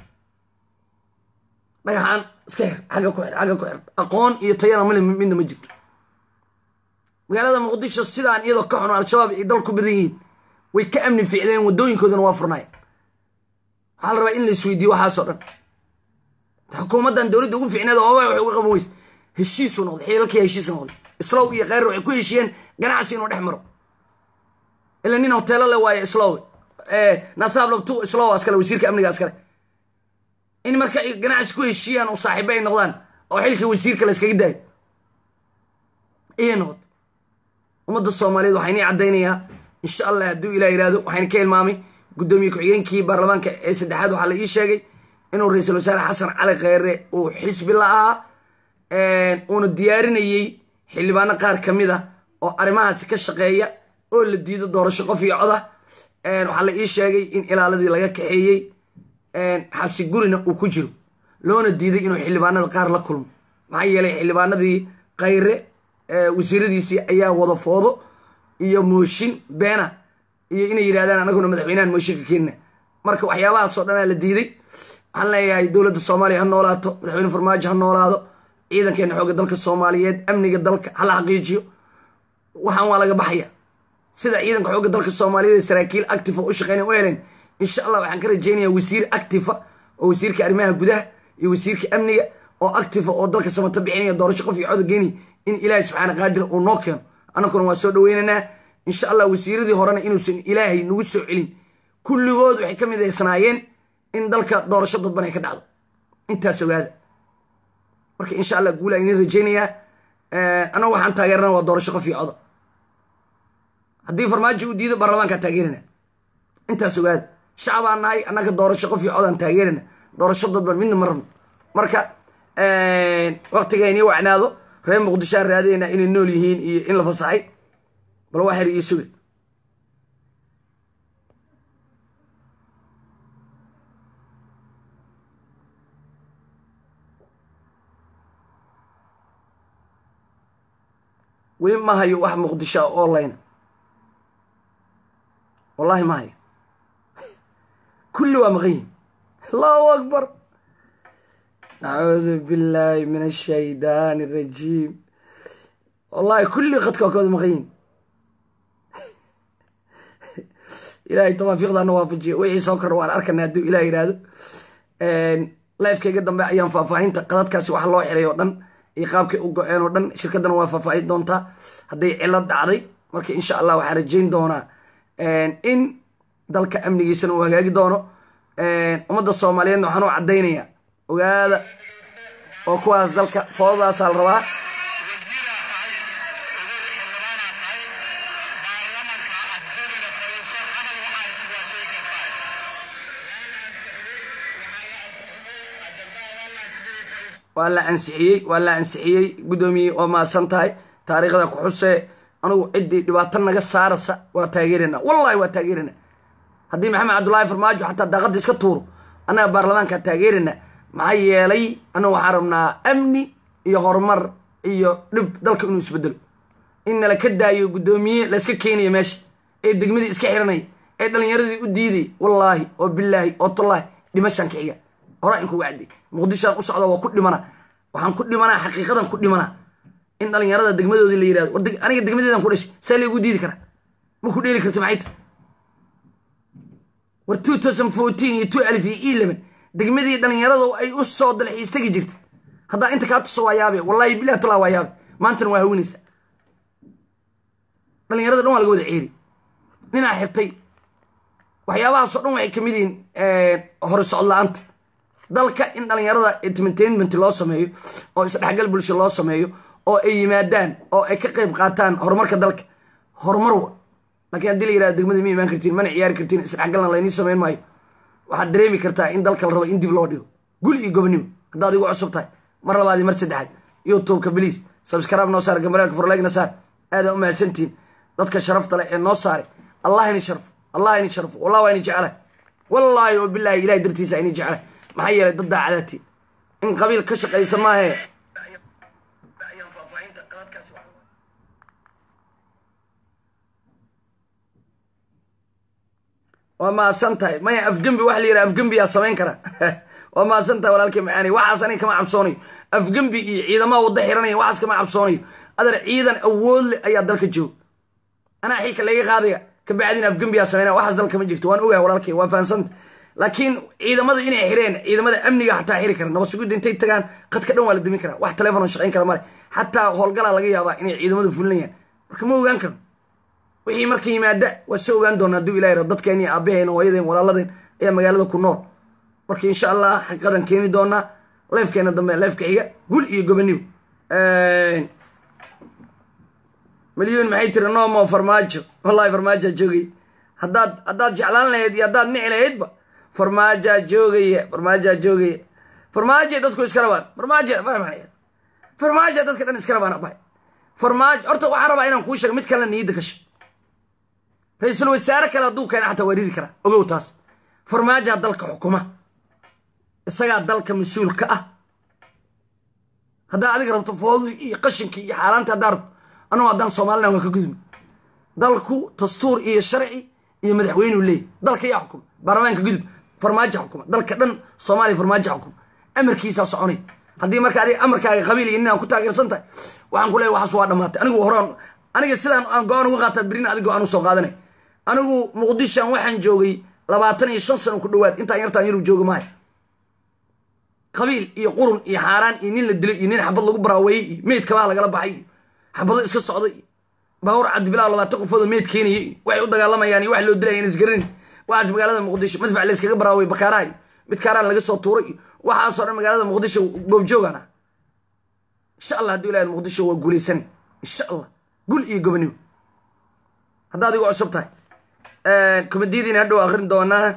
dhagaxaan iska xir xagga ku xir xagga ku xir aqoon iyo tayana mali midna ma jirto magaalada muqdisho sidaan iyadoo ka xun al-shabaab ay dal ku badan yihiin way ka amni ficleen wadooyinkoodana waa furnaay waxaa la rabaa in la isweydiiyo waxaasoo dhan xukuumaddan dowladda ugu ficneed oo waxay uga qaban weyse heshiisuu noqday xiilalkii heshiis noqday islow iyo kheyr waxay ku heshiiyeen ganacsi inuu dhex maro ila nin hoteelo le waayo islow nasaab labtu islow askale wasiirka amniga askale in marka ay ganacsi ku heshiiyaan oo saaxiibo ay noqdaan oo xilkii wasiirka la iskaga daayo ayay noqotay ummadda soomaaliyeed waxaa inii caddaynayaa insha allah hadduu ilah yihahdo waxayna ka ilmaamay guddoomiye ku-xigeenkii baarlamaanka ee saddexaad waxaa la ii sheegay inuu ra-iisul wasaare xasan cali kheyre uu xisbi la ahaa uuna diyaarinayey xildhibaano qaar ka mid a oo arrimahaasi ka shaqeeya oo la diido doorasho qof iyo coda waxaa la ii sheegay in ilaaladii laga kaxeeyey xabsi gurina uu ku jiro loona diiday inuu xildhibaanada qaar la kulmo maxaa yeelay xildhibaanadii khayre wasiiradiisii ayaa wada foodo iyo mooshin beena iyo inay yidhahdaan anaguna madaxweynahan mooshinka keenina marka waxyaabahaasoo dhanaa la diiday waxaan leeyahay dowladda soomaaliya ha noolaato madaxweyne farmaajo ha noolaado ciidankeena xoogga dalka soomaaliyeed amniga dalka hala xaqiijiyo waxaan waa laga baxaya sida ciidanka xoogga dalka soomaaliyeed saraakiil actifa u shaqeyna u heleen insha allah waxaan ka rajeynayaa wasiir actifa oo wasiirka arrimaha gudaha iyo wasiirka amniga oo actifa oo dalka samato bixinaya doorasho qof iyo cod geeni in ilaahay subxaana qaadir uu noo keeno annaguna waa soo dhaweynaynaa insha allah wasiiradii horena inuusan ilaahay nagu soo celin kulligood waxay ka midaysnaayeen in dalka doorasho dadban ay ka dhacdo intaas ogaada marka insha allah guula inin rajeynayaa annagu waxaan taageerana waa doorasho qof iyo coda haddii farmaajo uu diido baarlamaankaa taageerana intaas ogaada shacabaan nahay annaga doorasho qof iyo codaan taageerana doorasho dadban midna ma rabno marka waktiga inii wacnaado reer muqdishoaan raadayna inay nool yihiin iyo in la fasaxay bal waa xer ii suga weli ma hayo wax muqdisho online wallahi ma hayo kulli waa maqan yihin allahu akbar nacuudu billaahi min ashaydaani arajiim wallahi kulli khadka waa kawada maqan yihin ilaahay tawaafiiqdaana waafajiyo wixii soo kordha waan arkana hadduu ilah yihahdo lifekeyga dambe ayaan faahfaahinta qadadkaasi wax loo xiray oo dhan iyo qaabkay u go-een oo dhan shirkaddana waa faahfaahin doontaa hadday cilad dhacday marka insha allah waxaan rajayn doonaa in dalka amnigiisana uu hagaagi doono ummadda soomaaliyeedna waxaan u caddaynaya ogaada oo kuwaas dalka foodadaasaa la rabaa wasiiraa tahay ogow xildhibaanaa tahay baarlamanka afdurina fadhiiso hadal waxaa waa sheegi kartaa waa la ansixiyey waa la ansixiyey guddoomiye waa maasan tahay taariikhda ku xusee anugu ciddii dhibaato naga saarasa waa taageerana wallahi waa taageerana haddii maxamed cabdullaahi farmaajo xataa daaqadda iska tuuro annaga baarlamaankaa taageerana maxaa yeelay annagu waxaan rabnaa amni iyo horumar iyo dhib dalka inuu isbedelo in nala ka daayo guddoomiye layska keenayo meesha ee degmadii iska xiranaya ee dhallinyaradii u diiday wallaahi oo bilaahi oo tallaahi dhimashaan ka xiga horaa in kuga cadday muqdishoan u socda waa ku dhimana waxaan ku dhimanaa xaqiiqadan ku dhimanaa in dhallinyarada degmadoodii la yirahdo war deg- aniga degmadeedan ku dhashay saa laygu diidi karaa ma ku dheeli karta maxay tahay war two thousand fourteen iyo two alif iyo eleven degmadii dhallinyarada ay u soo dalxiis tegi jirta haddaa inta kaa tuso waa yaabe wallahi bilah talaa waa yaabe maantana waa hawinaysa dhallinyarada dhan waa laga wada ceeri ninaa xirtay waxyaabahaasoo dhan waxay kamid yihiin hore socod la-aanta dalka in dhallinyarada entertainment loo sameeyo oo isdhexgal bulsho loo sameeyo oo ay yimaadaan oo ay ka qayb qaataan horumarka dalka horumar wa laakiin haddii la yirahdo degmada ma imaan kartiin mana ciyaari kartiin isdhexgalna laynii samayn maayo waxaad dareemi kartaa in dalka la rabo in dib loo dhigo guli iyo gobonimo haddaad igu cusub tahay mar labaad iyo mar saddexaad youtubeka bliis subscribe noo saar gambaraalka forlegna saar aadaa u mahadsantihiin dadka sharafta leh ee noo saaray allah ini sharfo allah ini sharfo wallah waa ini jeclahay wallaahi oo bilaahi ilahay dartiisa ini jeclahay maxaa yeelay dad daacadaati in qabiil ka shaqaysa maahe waa maasan tahay maya afgembi waxa la yidhaha afgembiyaa samayn kara waa maasan tahay walaalkii macaani waxaas aniga kama cabsoonayo afgembi iyo ciidamaha wadda xiranaya waxaas kama cabsoonayo adar ciidan awood leh ayaa dalka jooga anaa xilka laga qaadaya kabacdina afgembiyaa sameynaya waxaas dalka ma jirto waan ogahay walaalkay waa fahansanta laakiin ciidamada inay xireen ciidamada amniga xataa xiri kara nabasugudda intay tagaan qadka dhan waa la dimin karaa wax telefoon shaqayn kara male xataa howlgalaa laga yaabaa inay ciidamadu fulinayaan marka ma ogaan karo wixii marka yimaada waa soo ogaan doona hadduu ilahi ra dadkeen iyo aabaheen hooyadeen walaaladeen ayaa magaalada ku nool marka insha allah xaqiiqadan keeni doonaa leefkeena dambe leefka xiga gul iyo gobonimo milyuun maxay tiri noomo farmaajo wallahi farmaajaa joogay haddaad haddaad jeclaan lahayd iyo haddaad nici lahaydba farmaajaa joogaya farmaajaa joogaya farmaajo dadku iska rabaan farmaajo farmaajo dadka dhan iska rabaan abay farmaajo horta waxaan rabaa inaan kuu sheego mid kalena niyadda gasho ra-iisul wasaare kale hadduu keena xataa waa ridi karaa ogow taas farmaajaa dalka xukuma isagaa dalka mas-uul ka ah haddaa adiga rabto foodii iyo qashinkii iyo xaaraantii haddaa rabto anuu haddaan soomalilan waa ka gudmi dalku dastuur iyo sharci iyo madaxweyneu leeyahy dalka yaa xukuma baarlamaanka gudub farmaajo xukuma dalka dhan soomaaliya farmaajo xukuma amarkiisaa soconay haddii marka adiga amarkaaga qabiil iyo nin aan ku taageersan tahay waxaan ku leeyahy waxaas waa dhammaatay anigu horaan aniga sidaan aan go-aan uga qaataa berina adiga go-aan usoo qaadanay anigu muqdishan waxaan joogay labaatan iyo shan sano ku dhawaad intaan yartaan yaruu jooga maayo qabiil iyo qurun iyo xaaraan iyo nin la dilay iyo nin xabad lagu baraaweeyey iyo meyd kabaha lagala baxay iyo xabado iska socday iyo baawur cabdibilaa labaatan qofood oo meyd keenayay iyo waxay u dagaalamayaan iyo wax loo dilaya isgaranin waxaas magaalada muqdisho madfac layskaga baraaway bakaaraha iyo mid kaaraan laga soo tuuray iyo waxaasoo dhan magaalada muqdisho goobjoogaan ah insha allah hadduu ilahay muqdisho waa guulaysanay insha allah gul iyo gobonimo haddaad igu cusub tahay komediyadiina hadhow akrin doonaa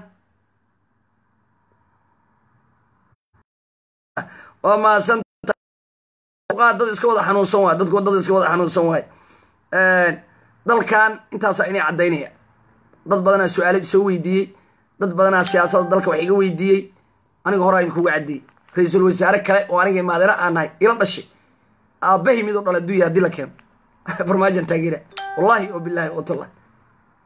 waa mahadsantahay dad iska wada xanuunsan waay dadku dad iska wada xanuunsan waay dalkan intaasaa inay caddaynaya dad badanaa su-aalo soo weydiiyey dad badanaa siyaasadda dalka wax iga weydiiyey aniga horaa idinkuga caddeeyey ra-iisul wasaare kale oo aniga maadira aan nahay ila dhashay aabbahay mid u dhala adduunya haddii la keeno farmaajan taageera wallahi oo bilaahi oo tallah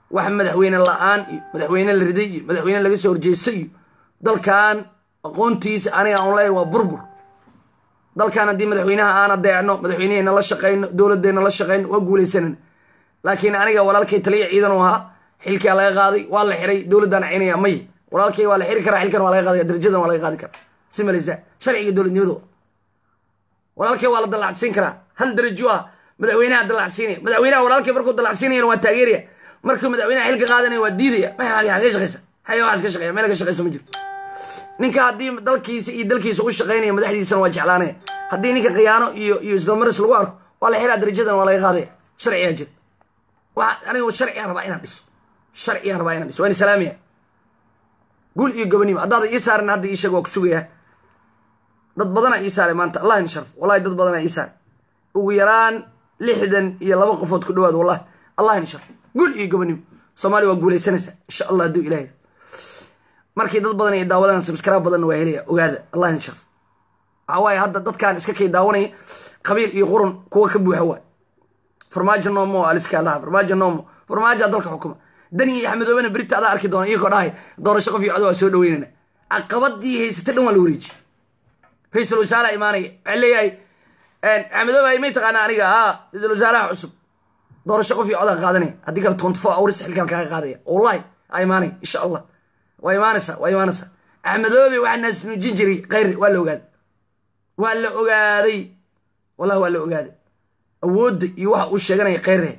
wax madaxweyne la-aan iyo madaxweyne la riday iyo madaxweyne laga soo horjeesta iyo dalkan aqoontiisa aniga aan leeyahay waa burbur dalkan haddii madaxweynaha aan adeecno madaxweynehena la shaqayno dowladdeena la shaqayno waa guulaysanan laakiin aniga walaalkay taliya ciidan u ahaa xilkaa laga qaaday waa la xiray dowladdaan caynaya may walaalkay waa la xiri karaa xilkan waa laga qaadaya darajadan waa laga qaadi karaa si malista sharciga dowladnimada walaalkay waa la dallacsiin karaa hal darajo ah madaxweynaha dallacsiinaya madaxweynaha walaalkay markuu dallacsiinayana waa taageeraya markuu madaxweynaha xilka qaadanaya waa diidaya maxay shaqeysa xaya waxaas ka shaqeya meel ka shaqeyso ma jiro ninka haddii dalkiisa iyo dalkiisa u shaqaynaya madaxdiisana waa jeclaanaya haddii ninka khiyaano iyo iyo isdamaris lagu arko waa la xiraa darajadan waa laga qaadaya sharcigaa jira waa aniga sharcigaan rabaa inaan dhiso sharcigaan rabaa inaan dhiso waan islaamiya guul iyo gobonimo haddaada ii saarin hadda ii sheeg waa ku sugayaa dad badanaa ii saaray maanta allah in sharf wallahi dad badanaa ii saaray ugu yaraan lixdan iyo laba qofood ku dhawaad wallahi allah in sharf guul iyo gobonimo soomaaliya waa guulaysanaysaa insha allah hadduu ilahay markii dad badan ay daawadaan subscribe badanna waa helaya ogaada allah in sharf waxaa waaye hadda dadkaan iska kay daawanaya qabiil iyo qurun kuwa ka buuxa waay farmaajo noomo aliska allaha farmaajo noomo farmaajoa dalka xukuma dani iyo axmedoobena berita adaa arki doona iyagoo dhahay doorasho qof iyo cod waa soo dhaweynana caqabadii haysata dhan waa la wareeji ra-iisul wasaaraha imaanaya waxaa leeyahay axmedooba may taqaanaa aniga a ra-iisul wasaaraha cusub doorasho qof iyo codaan qaadanaya haddii kale twenty four hours xilkan kaga qaadaya wallahi aa imaanaya insha allah waa imaanaysaa waa imaanaysaa axmedoobe waxaa naasnuujin jiray khayr waa la ogaaday waa la ogaaday wallahi waa la ogaaday awoodda iyo waxa uu sheeganaya khayrre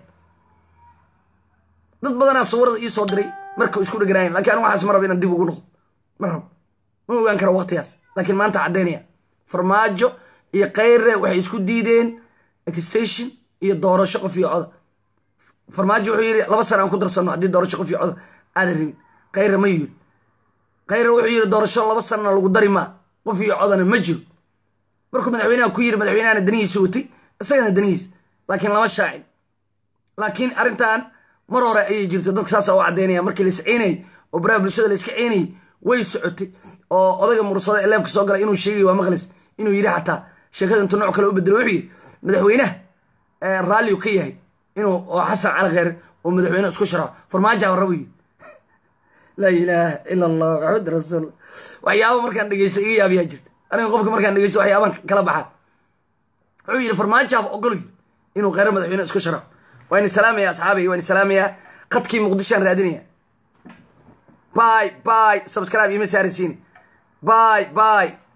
dad badanaa sawirada ii soo diray marka isku dheganayan lakin anigu waxaas ma rabo inaan dib ugu noqdo ma rabo ma ogaan kara waqtigaas laakiin maanta caddaynaya farmaajo iyo khayre waxay isku diideen extation iyo doorasho qof iyo coda farmaajo wuxuu yidhi laba sana aan ku darsano haddii doorasho qof iyo coda aadan rabin khayre ma yiri khayre wuxuu yidhi doorasho laba sanana lagu dari maa qof iyo codana ma jiro markuu madaxweynaha ku yiri madaxweynahana danihiisa watay isagana danihiisa laakiin lama shaacin laakiin arrintan mar hore ayay jirto dadka saasa u caddeynaya markii la isciinayay oo baraha bulshada la iska ciinayay way socotay oo odayga mursada ee leefka soo galay inuu sheegay waa maqlis inuu yidhi xataa sheekada intuu nooc kale u bedelo wuxuu yidhi madaxweynaha raalliu ka yahay inuu oo xasan cali kheyr oo madaxweyne isku sharaxo farmaajo rabo yidhi laa ilaaha ila allah maxamed rasuul waxyaaba markaan dhegeysta iga yaabiyaa jirta aniga qofka markaan dhegeysto waxyaabaan kala baxaa wuxuu yidhi farmaajaaba ogoloy inuu kheyre madaxweyne isku sharaxo waan salaamaya asxaabay waan salaamayaa qadkii muqdishoan raadinaya باي باي سبسكرايب يمسارسيني باي باي